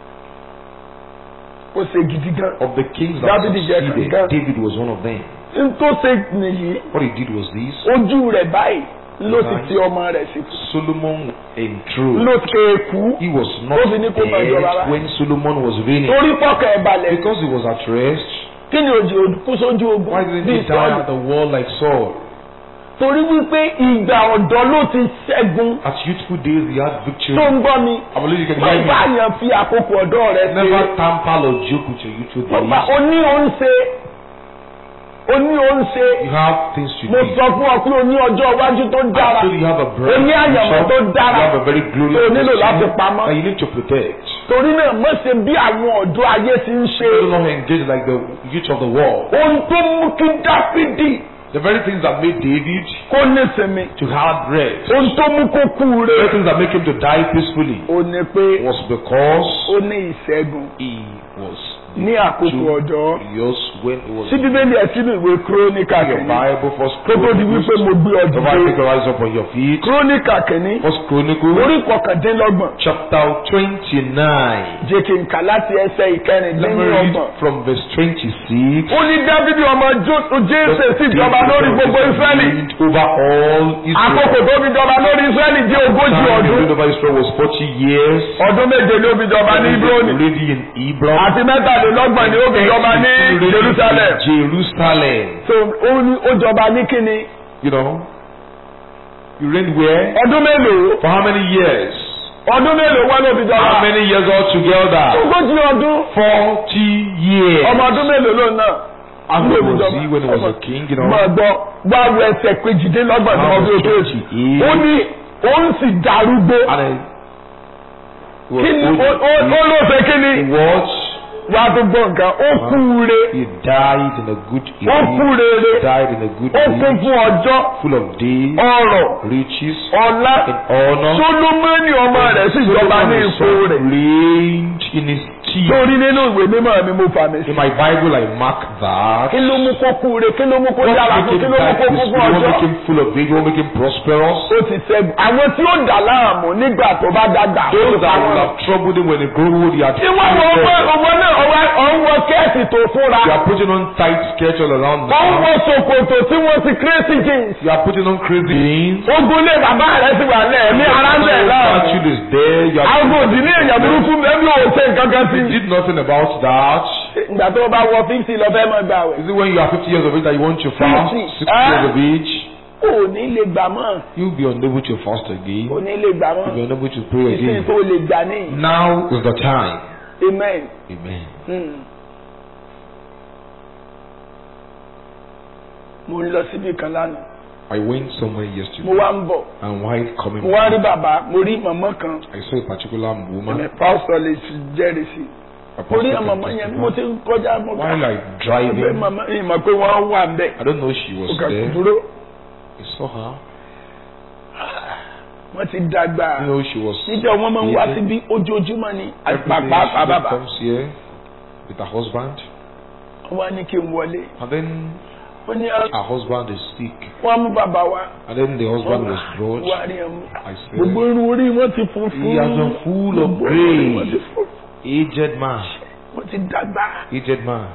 ó ṣe gidi gan Of the kings that David jẹ́ succeeded, kankan. David was one of them. n tó ṣe nìyí What he did was this. ojú rẹ̀ báyìí ló ti Right. fi ọmọ rẹ̀ sí Solomon enthroned. ló ké kú He was not Ó fi ní kó máa jọba dead báyìí. when Solomon was reigning. torí pọ́kàn ẹ̀ balẹ̀ Because he was at rest, kí ni òjì kú sójú ogun why didn't bíi he die sọ́ọ̀lù at the wall like Saul? torí wípé ìgbà ọ̀dọ́ ló ti ṣẹ́gun At youthful days, he had victory. tó ń gbọ́ mi I believe you can wọ́n hear bá me. yàn fi àkókò ọ̀dọ́ rẹ̀ ṣe Never tamper or joke with your youthful wọ́n bá days. oní òun ṣe oní òun ṣe You have things to mo do. sọ fún ọ pé o ní ọjọ́ iwájú tó dára So you have a o bright ní àyànmọ́ future. tó dára You have a very glorious tó o nílò láti destiny pamọ́ that you need to protect. torí náà má ṣe bí àwọn ọ̀dọ́ ayé ti ń ṣe Do not engage like the youth of the world. ohun tó mú kí dáfídì The very things that made David kó nísinmi to have rest, ohun tó mú kó kú the very re things that make him to die peacefully, ó ní pé was because ó ní ìṣẹ́gun he was ní àkókò ọ̀dọ́ victorious when he was sí bíbélì ẹ̀ sínú ìwé kírónìkà your kìíní Bible. First kó tó di wípé mo gbé If I ọdún take your eyes up on your feet. kírónìkà kìíní First Chronicle orí kọkàndínlọ́gbọ̀n chapter twenty-nine. jẹ́ kí n kà láti ẹsẹ̀ Let me read ìkẹrìndínlọ́gbọ̀n. from verse twenty-six. ó ní dávidi ọmọ Jo- jésè sì jọba lórí gbogbo israẹli Over all Israel. àkókò tó fi jọba lórí israẹli jẹ́ ogójì Time he ọdún reigned over Israel was forty years. ọdún méje ló fi jọba ní ibroni Already in Hebron. àti mẹ́tàlélọ́gbọ̀n ni ó fi jọba ní Already in jerusalem Jerusalem. so ó ní ó jọba ní kíni You know. You reigned where? ọdún mélòó For how many years? ọdún mélòó wọ́n ló fi How jọba many years altogether? ogójì ọdún Forty years. ọmọ ọdún mélòó ló náà How ló old fi was jọba he when he was a king? You know. máa gbọ́ wá wo ẹsẹ̀ kejìdínlọ́gbọ̀n tí wọ́n fi ojú òjì ó ní ó ń sì darúgbó And then he was kí ni old. ó ó- ó ló ṣe kí ni He was wá tó gbọ́ nǹkan ó kú re He died in a good ó kú age. rere Died in a good ó kún age. fún ọjọ́ Full of days, ọrọ̀ riches, ọlá and honor. Sólómọ́nì ọmọ rẹ̀ sì jọba ní Solomon ipò himself rẹ̀ reigned in his teeth. torí nínú ìwé mímọ́ mi mo fà mí sí. In my Bible, I mark that. kí ló mú kó kú re kí ló mú kó What dára make fún kí him ló mú die kó kún peaceful? fún What ọjọ́. make him full of days? What make him prosperous? ó ti ṣẹ́gun àwọn tí ó dà láàmú nígbà tó bá dàgbà ó Those ti that àwọn will have troubled him when he grew old, he had tí wọ́n wọ ọwọ́ ọwọ́ náà ọwọ́ ọ̀hún wọ kẹ́ẹ̀sì tó fúnra You are putting on tight sketch all around ọ̀hún now. wọ ṣòkòtò tí wọ́n ti crazy jeans You are putting on crazy jeans. ogun lé bàbá rẹ̀ ti wà lẹ̀ ẹ̀mí ara ń bẹ̀ láàmú Statue is there. You are àwọn òdìní èèyàn burúkú ẹbí ò ṣe nǹkan kan sí. You did nothing about that. ìgbà tó bá wọ fífì lọ fẹ́ mọ́ gbà wẹ̀. Is it when you are 50 years of age that you want to fast? Fifty. 60 years of age, ò ní lè gbà mọ́ you'll be unable to fast again. ò ní lè gbà mọ́ You'll be unable to pray ìsìn again. tó lè gbà ní. Now is the time. amen. Amen. Hmm. mo ń lọ síbi kan lánàá I went somewhere mo yesterday wá ń bọ̀ and while coming mo wá rí back, bàbá mo rí màmá kan I saw a particular ẹ̀mí woman. pásítọ̀ lè fi jẹ́rìí sí a mo rí pastor màmá yẹn mo ti ń kọjá mo While I ẹgbẹ́ driving, màmá yìí mọ̀ pé wọ́n wà ń bẹ̀ I don't know she mo was kà there. dúró I saw her. wọ́n ti dàgbà You know she was. níjẹ́ wọ́n máa ń wá Every síbí ojoojúmọ́ ni day àpapà she just bàbá comes here with her husband, wọ́n wá ní kí n wọlé and then wọ́n ní her husband is sick, wọ́n mú bàbá wa and then the husband was wá brought. rí ẹmu I gbogbo said, irun orí wọn ti funfun He has been full of Gbogbo orí wọn ti grace. funfun. aged man, wọ́n ti dàgbà aged man.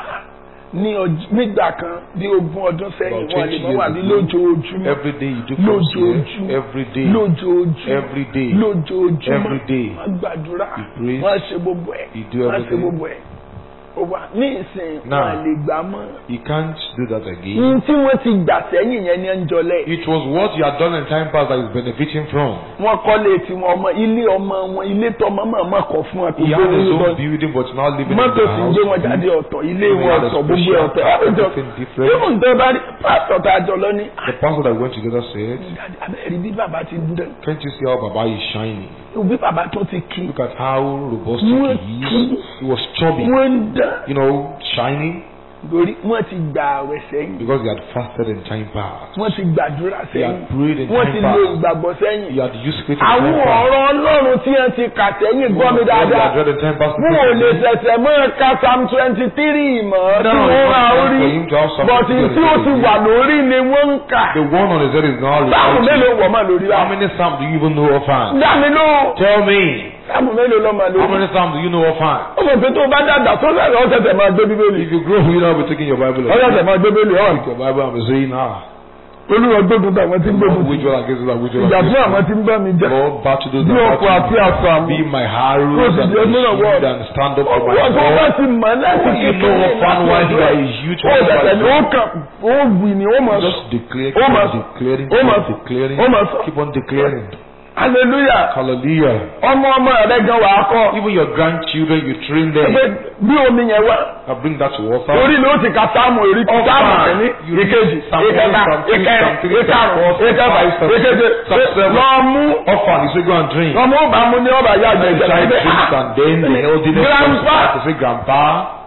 ní ọj- nígbà kan bí ogún ọdún sẹ́yìn About wọ́n lè 20 mọ́ wà ní years ago, lójoojúmọ́ Every day you do comes here. lójoojúmọ́ Every day. lójoojúmọ́ Every day. lójoojúmọ́ Every day. wọ́n gbàdúrà He prays. wọ́n ṣe gbogbo ẹ̀ He do wọ́n ṣe everything. gbogbo ẹ̀ ó wà ní ìsìn Now. wọ́n lè gbà mọ́ You can't do that again. ní tí wọ́n ti gbà sẹ́yìn yẹn ní ẹnjọ́lẹ̀ It was what you had done in time past that is benefiting from. wọ́n kọ́lé tiwọn ọmọ ilé ọmọ wọn ilé tọmọ màmá kọ̀ fún wọn kò He had gbé his wọn lọ own building, but now living in mọ́tò the sì ń house. gbé wọn jáde ọ̀tọ̀ ilé He wọn had a ọ̀tọ̀ gbogbo special ọ̀tọ̀ car, ọ̀tọ̀ everything different. ìmọ̀ tó bá rí pásítọ̀ tá a jọ lọ ní. The pastor that we went together said, abẹ́rẹ́ bí bàbá ti dán Can't you see how Baba is shining? bí bàbá tó ti kí Look at how robust What? he is. He was chubby, wọ́n ń dán you know, shining torí wọ́n ti gbà àwẹ̀ sẹ́yìn because he had fasted in time past. wọ́n ti gbàdúrà He sẹ́yìn had prayed in wọ́n ti time lo past. ìgbàgbọ́ He sẹ́yìn had used faith in àwọn time past. ọ̀rọ̀ ọlọ́run tí wọ́n ti kà sẹ́yìn gbọ́ mi What he dáadáa had read in time past. wọn ò lè ṣẹ̀ṣẹ̀ mọ́ ẹ̀ka psalm twenty three mọ́ tí No, wọ́n it's ra not orí for him to have something bọ̀tí to do tí ó with ti it. wà lórí ni wọ́n ń kà The one on his head is now sáàmù reciting. mélòó wọ̀ mọ́ lórí wa How many psalms do you even know offhand? dá mi lóhùn Tell me. sáàmù mélòó lọ́ mọ́ How lórí. many psalms do you know offhand? ó mọ̀ pé tó o bá dàgbà tó sẹ̀rẹ̀ ó ṣẹ̀ṣẹ̀ máa gbé bíbélì If you grow, you now be taking your Bible. ó ṣẹ̀ṣẹ̀ máa gbé bíbélì ọ̀hún. Take your Bible and be saying, ah, olúwa gbógun tó àwọn tí ń gbógun which tì one against that, which one ìjà fún against àwọn tí ń bá mi jà Lord, battle those bí that ọkọ̀ àti battle àṣà me. Be àwọn. my arrows Yes, and yes, my no, no, shield what? and stand up for my ọkọ̀ tó bá God. ti mọ̀ láti You know offhand why you are a youth. ó ṣẹ̀ṣẹ̀ ni ó kàn ó wì ní ó mọ̀ Just declare, Oh, keep my- on declaring, oh, keep my- on declaring, oh, my- keep on declaring. hallelujah Hallelujah. ọmọ ọmọ rẹ gan wà á kọ́ Even your grandchildren, you train pé them. bí omi yẹn wá I bring that to water. orí ni ó ti ka sáàmù èrí Ọba, sáàmù kìíní you read ìkejì Psalm one, ìkẹta Psalm two, ìkẹrin Psalm three, Psalm ìkarùn four, Psalm ìkẹfà five, Psalm ìkeje Psalm seven. lọ mú Offer, you say go and drink. ọmọ ọba mu ní ọba yá àgbẹ̀ The child drinks and then the elderly comes Grandpa. back to say, Grandpa,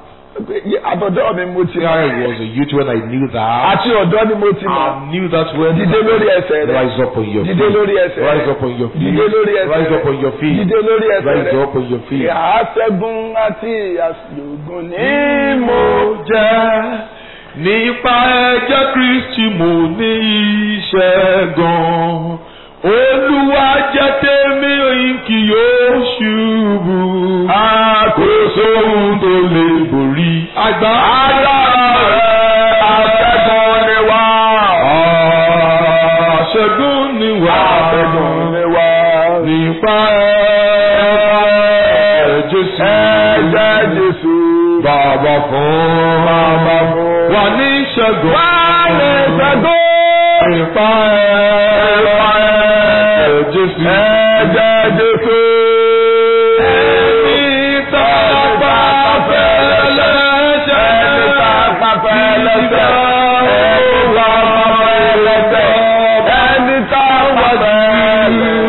àtọ̀dọ́ mi mo ti see, I was a youth when I knew that. àti ọ̀dọ́ ni mo ti mọ̀ I knew that when dìde lórí ẹsẹ̀ rẹ rise up on your dìde feet. lórí ẹsẹ̀ Rise rẹ up on your feet. dìde lórí ẹsẹ̀ Rise up rẹ on your feet. dìde lórí ẹsẹ̀ Rise rẹ up on your feet. ìhàṣẹ́gun àti ìhàṣẹ́gun ní mo jẹ́ nípa ẹ̀jẹ̀ Kristi mo ní ìṣẹ́gun. Olúwa jẹ́ tèmi òyìn kì yóò ṣubú. Àkóso ohun tó lè borí. Àgbà àṣẹ́gun ni wá Àṣẹ́gun ni wà. àṣẹ́gun ni wá Nípa ẹ̀jẹ̀ Jésù. ẹ̀jẹ̀ Jésù Bàbá fún. bàbá fún Wà ní ìṣẹ́gun. wà ní ṣẹ́gun Nípa ẹ̀jẹ̀ Jésù. ẹ̀jẹ̀ Jésù. Ẹni tá a bá fẹ́ lẹ́sẹ̀. Ẹni tá a bá fẹ́ lẹ́sẹ̀. Ẹni tá a bá fẹ́ lẹ́sẹ̀. Ẹni tá a wá sí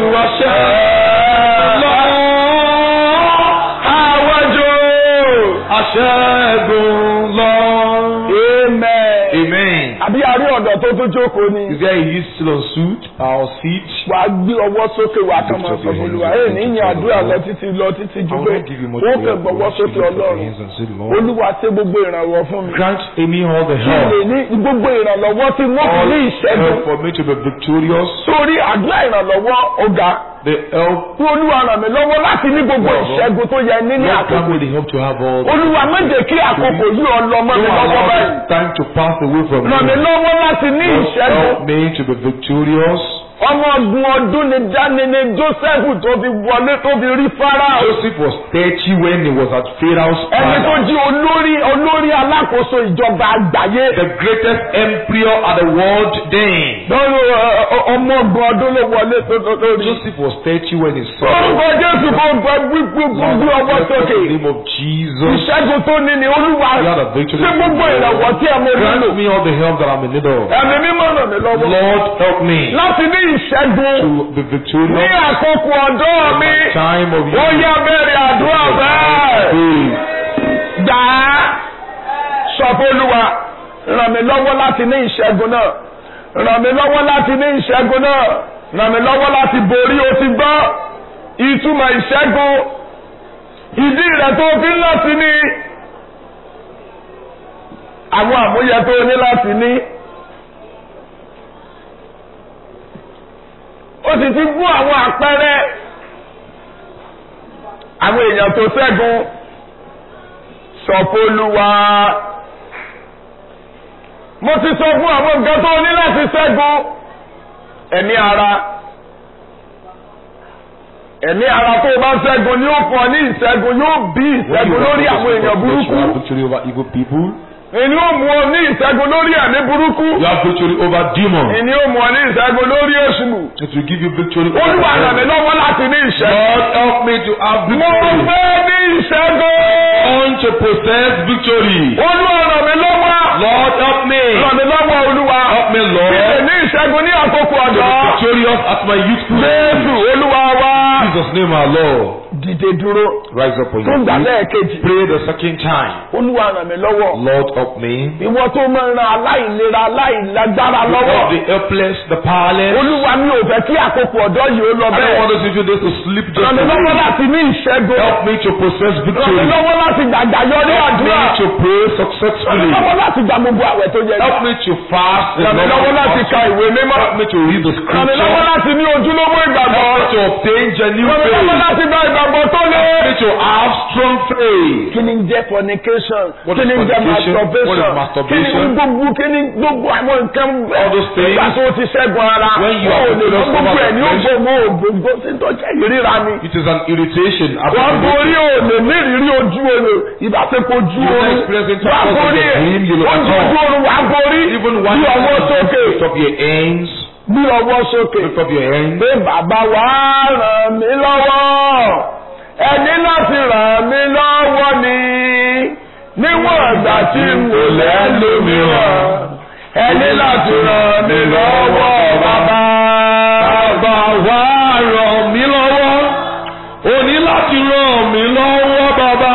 wáṣẹ́. Àwájú ṣẹ́gun lọ. amen. Amen. àbí a rí ọ̀dọ́ tó tún jókòó ni. Is there a youth still on suit or seat? wàá gbé ọwọ́ sókè wàá kàn máa Lift sọ up your fún olúwa hands ẹ̀ and ní say ìyìn to àdúrà the lọ Lord. títí lọ títí ju I will pé not give you much wọ́n kàn prayer, gbọ́wọ́ but sókè lift up your ọlọ́run hands and say to the Lord. olúwa ṣe gbogbo ìrànwọ́ fún mi. Grant me all the kí lè help. ní gbogbo ìrànlọ́wọ́ tí wọ́n fi All ní ìṣẹ́gun. help for me to be victorious. sórí àdúrà ìrànlọ́wọ́ ọ̀gá The help. tí olúwa ràn mí lọ́wọ́ láti ní gbogbo ìṣẹ́gun tó yẹ ní ní Lord, àkókò. grant me the help to have all. olúwa má jẹ́ kí àkókò yìí ọ lọ mọ́ mi Don't lọ́wọ́ allow báyìí. this time to pass away from ràn mí me. lọ́wọ́ láti ní Lord, ìṣẹ́gun. help me to be victorious. ọmọ ọdún ọdún ni dání ni joseph tó fi wọlé tó fi rí farao. Joseph was 30 when he was at Pharaoh's ẹni tó palace. jí olórí olórí alákòóso ìjọba àgbáyé. The greatest emperor at the world then. lọ́rọ̀ ọmọ ọgbọ̀n ọdún ló wọlé tó tó lórí. Joseph was 30 when he saw. orúkọ jésù kò gbọ́ gbígbó gbígbó ọwọ́ Lord, bless sókè. the name of Jesus. ìṣẹ́gun tó ní ni olúwa You are the victory. ṣé gbogbo ìrànwọ́ tí ẹ mọ nílò. Grant me all the help that I'm in need of. ẹ̀mí mímọ́ ràn mí lọ́wọ́. Lord, help me láti ní ìṣẹ́gun to be ní victorious. àkókò ọ̀dọ́ mi. Time of ó yá bẹ̀rẹ̀ àdúrà bẹ́ẹ̀. Faith. gbà á sọ fún olúwa ràn mí lọ́wọ́ láti ní ìṣẹ́gun náà ràn mí lọ́wọ́ láti ní ìṣẹ́gun náà ràn mí lọ́wọ́ láti borí o ti gbọ́ ìtumọ̀ ìṣẹ́gun ìdí rẹ̀ tó fi ń láti ní àwọn àmúyẹ tó ní láti ní. ó sì ti fún àwọn àpẹẹrẹ àwọn èèyàn tó ṣẹ́gun sọ̀pọ̀lùwà. mo ti sọ fún àwọn nǹkan tó ní láti ṣẹ́gun ẹ̀mí ara ẹ̀mí ara tó o bá ṣẹ́gun ni ó fún ọ ní ìṣẹ́gun yóò bí ìṣẹ́gun lórí àwọn èèyàn burúkú You have victory over evil people. ìní ó mú ọ ní ìṣẹ́gun lórí ẹ̀mí burúkú You have victory over demons. ìní ó mú ọ ní ìṣẹ́gun lórí èṣù It will give you victory over olúwa ràn mí the lọ́wọ́ láti ní ìṣẹ́gun Lord, help me to have mo victory. fẹ́ ní ìṣẹ́gun want to possess victory. olúwa ràn mí lọ́wọ́ Lord, help me. ràn mí lọ́wọ́ olúwa Help me, Bíbélì Lord. ní ìṣẹ́gun ní àkókò To be ọ̀dọ́. victorious at my youthful Jésù age. olúwa wa. In Jesus' name, our Lord. Dìde dúró. Rise up on Tó ń gbà your feet. lẹ́ẹ̀kejì. Pray the second time. Olúwa ràn mí lọ́wọ́. Lord, help me. Ìwọ tó máa ń ran aláìlera aláìlágbára Help lọ́wọ́. the helpless, the powerless. Olúwa mi ò fẹ́ kí àkókò ọ̀dọ́ yìí ó lọ I don't bẹ́ẹ̀. want those people days to sleep just Ràn mí lọ́wọ́ away. láti ní ìṣẹ́gun. Help me to possess Ràn mí victory. lọ́wọ́ láti gbàgbà yọrí Help me àdúrà. to pray Ràn mí successfully. lọ́wọ́ láti gba gbogbo àwẹ̀ tó yẹ. Help me to fast. the Ràn mí number lọ́wọ́ of láti ka fasts. ìwé mímọ́. Help me to read the Ràn mí lọ́wọ́ scripture. láti ní ojúlówó ìgbàgbọ́. Help me to obtain genuine Ràn mí lọ́wọ́ faith. láti gba ìgbàgbọ́ tó lé. Help me to have strong faith. kí ni ń jẹ́ fornication What kí is ni ń jẹ́ fornication? masturbation What is kí masturbation? ni gbogbo kí ni gbogbo àwọn nǹkan All those things. nígbà tó ti ṣẹ́gun ara When you wọn are ò lè lọ victorious gbogbo over ẹ̀ ní the flesh. ògbómọ ògbómọ sí tọ́jà ìríra ni It is an irritation. wọ́n borí òòlè nírìírí ojú oorun ìbáṣepọ̀ ojú You oorun next present wọ́n purpose borí of the ẹ̀ dream, you will ojú atone. ojú oorun wà borí Even bí one ọwọ́ sókè lift up your hands. bí ọwọ́ sókè Lift up your hands. pé bàbá wa ràn mí lọ́wọ́ ẹni láti ràn mí lọ́wọ́ ni níwọ̀n ìgbà tí n kò lẹ́lòmíràn ẹni láti ràn mí lọ́wọ́ bàbá. Bàbá wa ràn mí lọ́wọ́. O ní láti ràn mí lọ́wọ́ bàbá.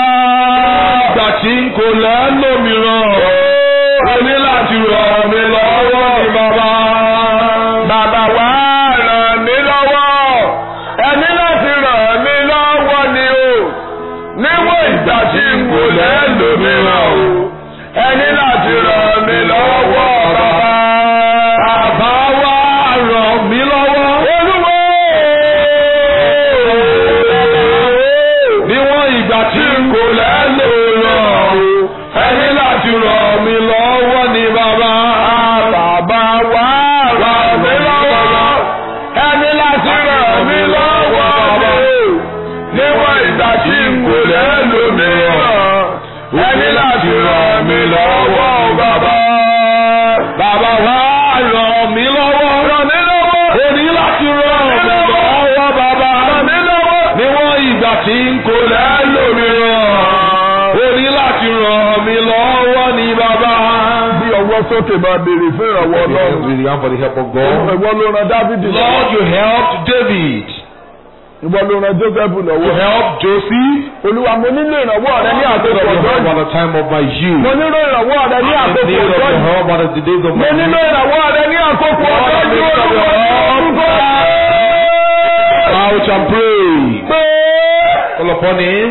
Ìgbà tí n kò lẹ́lòmíràn. O ní láti ràn mí lọ́wọ́ ní bàbá. Bàbá wa ràn mí lọ́wọ́ ẹni láti ràn mí lọ́wọ́ ni o níwọ̀n ìgbà tí n kò lẹ́lòmíràn o ẹni láti ràn mí lọ́wọ́ bàbá. Bàbá wa ràn mí lọ́wọ́. Olúwo! Níwọ̀n ìgbà tí n kò lẹ́lòmíràn. Ẹni láti ràn mí lọ́wọ́ ní bàbá. Bàbá wa ràn mí lọ́wọ́ ẹni láti ràn mí lọ́wọ́ ni o níwọ̀n ìgbà tí n kò lẹ́lòmíràn ẹni láti ràn mí lọ́wọ́ bàbá. Bàbá wa ràn mí lọ́wọ́. Ràn mí lọ́wọ́. O ní láti ràn mí lọ́wọ́ bàbá. Ràn mí lọ́wọ́. Níwọ̀n ìgbà tí n kò lẹ́lòmíràn. O ní láti ràn mí lọ́wọ́ ní bàbá. Bí ọwọ́ sókè máa béèrè fún ìrànwọ́ Ọlọ́run. Really, for the help of God. Ìwọ ló ran Dáfídì lọ́wọ́. Lord, you helped David. ìwọ ló ran Joseph to lọ́wọ́ help Joseph. olúwa mo nílò ìrànwọ́ rẹ ní I need àkókò of your ọjọ́ help yìí at the time of my mo youth. nílò ìrànwọ́ rẹ ní I àkókò need of ọjọ́ your yìí help at the days of mo my nílò youth. ìrànwọ́ rẹ ní àkókò Lord, ọjọ́ I yìí need of olúwa your help. orúkọ Ouch and pray. pé Call upon him.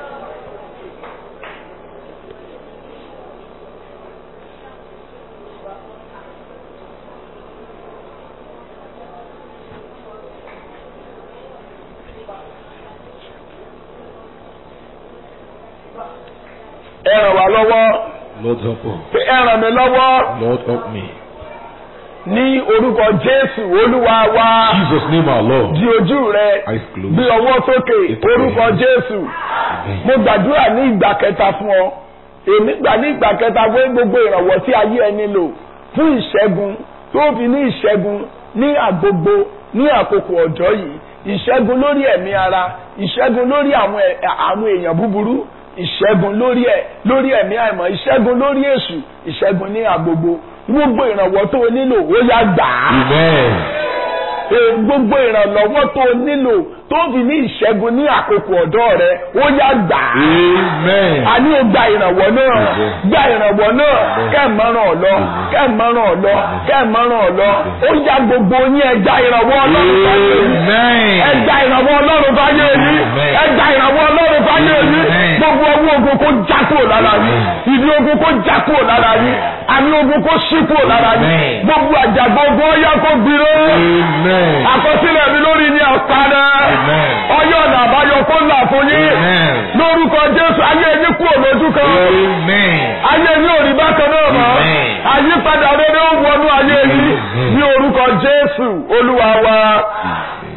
ẹ ràn wá lọ́wọ́ Lord help us. pé ẹ ràn mí lọ́wọ́ Lord help me. ní orúkọ Jésù olúwa wa Jesus name our Lord. di ojú rẹ Eyes closed. gbé ọwọ́ sókè orúkọ Jésù Amen. mo gbàdúrà ní ìgbà kẹta fún ọ èmi gbà ní ìgbà kẹta fún gbogbo ìrànwọ́ tí ayé ẹni lò fún ìṣẹ́gun tó fi ní ìṣẹ́gun ní àgbogbo ní àkókò ọ̀dọ́ yìí ìṣẹ́gun lórí ẹ̀mí ara ìṣẹ́gun lórí àwọn ẹ̀- àwọn èèyàn búburú ìṣẹ́gun lórí ẹ̀ lórí ẹ̀mí àìmọ̀ ìṣẹ́gun lórí èṣù ìṣẹ́gun ní àgbogbo gbogbo ìrànwọ́ tó o nílò ó yá gbà á Amen. Ee, gbogbo ìrànlọ́wọ́ tó o nílò tó fi ní ìṣẹ́gun ní àkókò ọ̀dọ́ rẹ ó yá gbà á Amen. a ní o gba ìrànwọ́ náà Amen. gba ìrànwọ́ náà kẹ́ẹ̀mọ́ràn ọ̀lọ́ kẹ́ẹ̀mọ́ràn ọ̀lọ́ kẹ́ẹ̀mọ́ràn ọ̀lọ́ ó yá gbogbo yín ẹ gba ìrànwọ́ ọlọ́run fáyé yín ẹ Amen. gba ìrànwọ́ ọlọ́run fáyé yín Amen. ẹ gba ìrànwọ́ ọlọ́run fáyé yín Amen. gbogbo ọwọ́ ogun kó já kúrò lára yín ìdí ogun kó já kúrò lára yín àmì ogun kó ṣí kúrò lára yín Amen. gbogbo àjàgbọ́ ogun ó yá kó gbìrò Amen. àkọsílẹ̀ mi lórí ní àpárá Amen. ọyọ́ ọ̀nà àbáyọ kó là fún yín Amen. lórúkọ Jésù ayé yín kúrò lójú kan Amen. ayé yín ò rí bákan náà mọ́ Amen. àyípadà rere ó wọnú ayé yín Amen. ní orúkọ Jésù Olúwa wa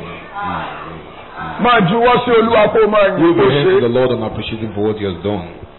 máa juwọ́ sí Olúwa kó máa yìn Give kó your hands to ṣe the Lord and appreciate Him for what He has done.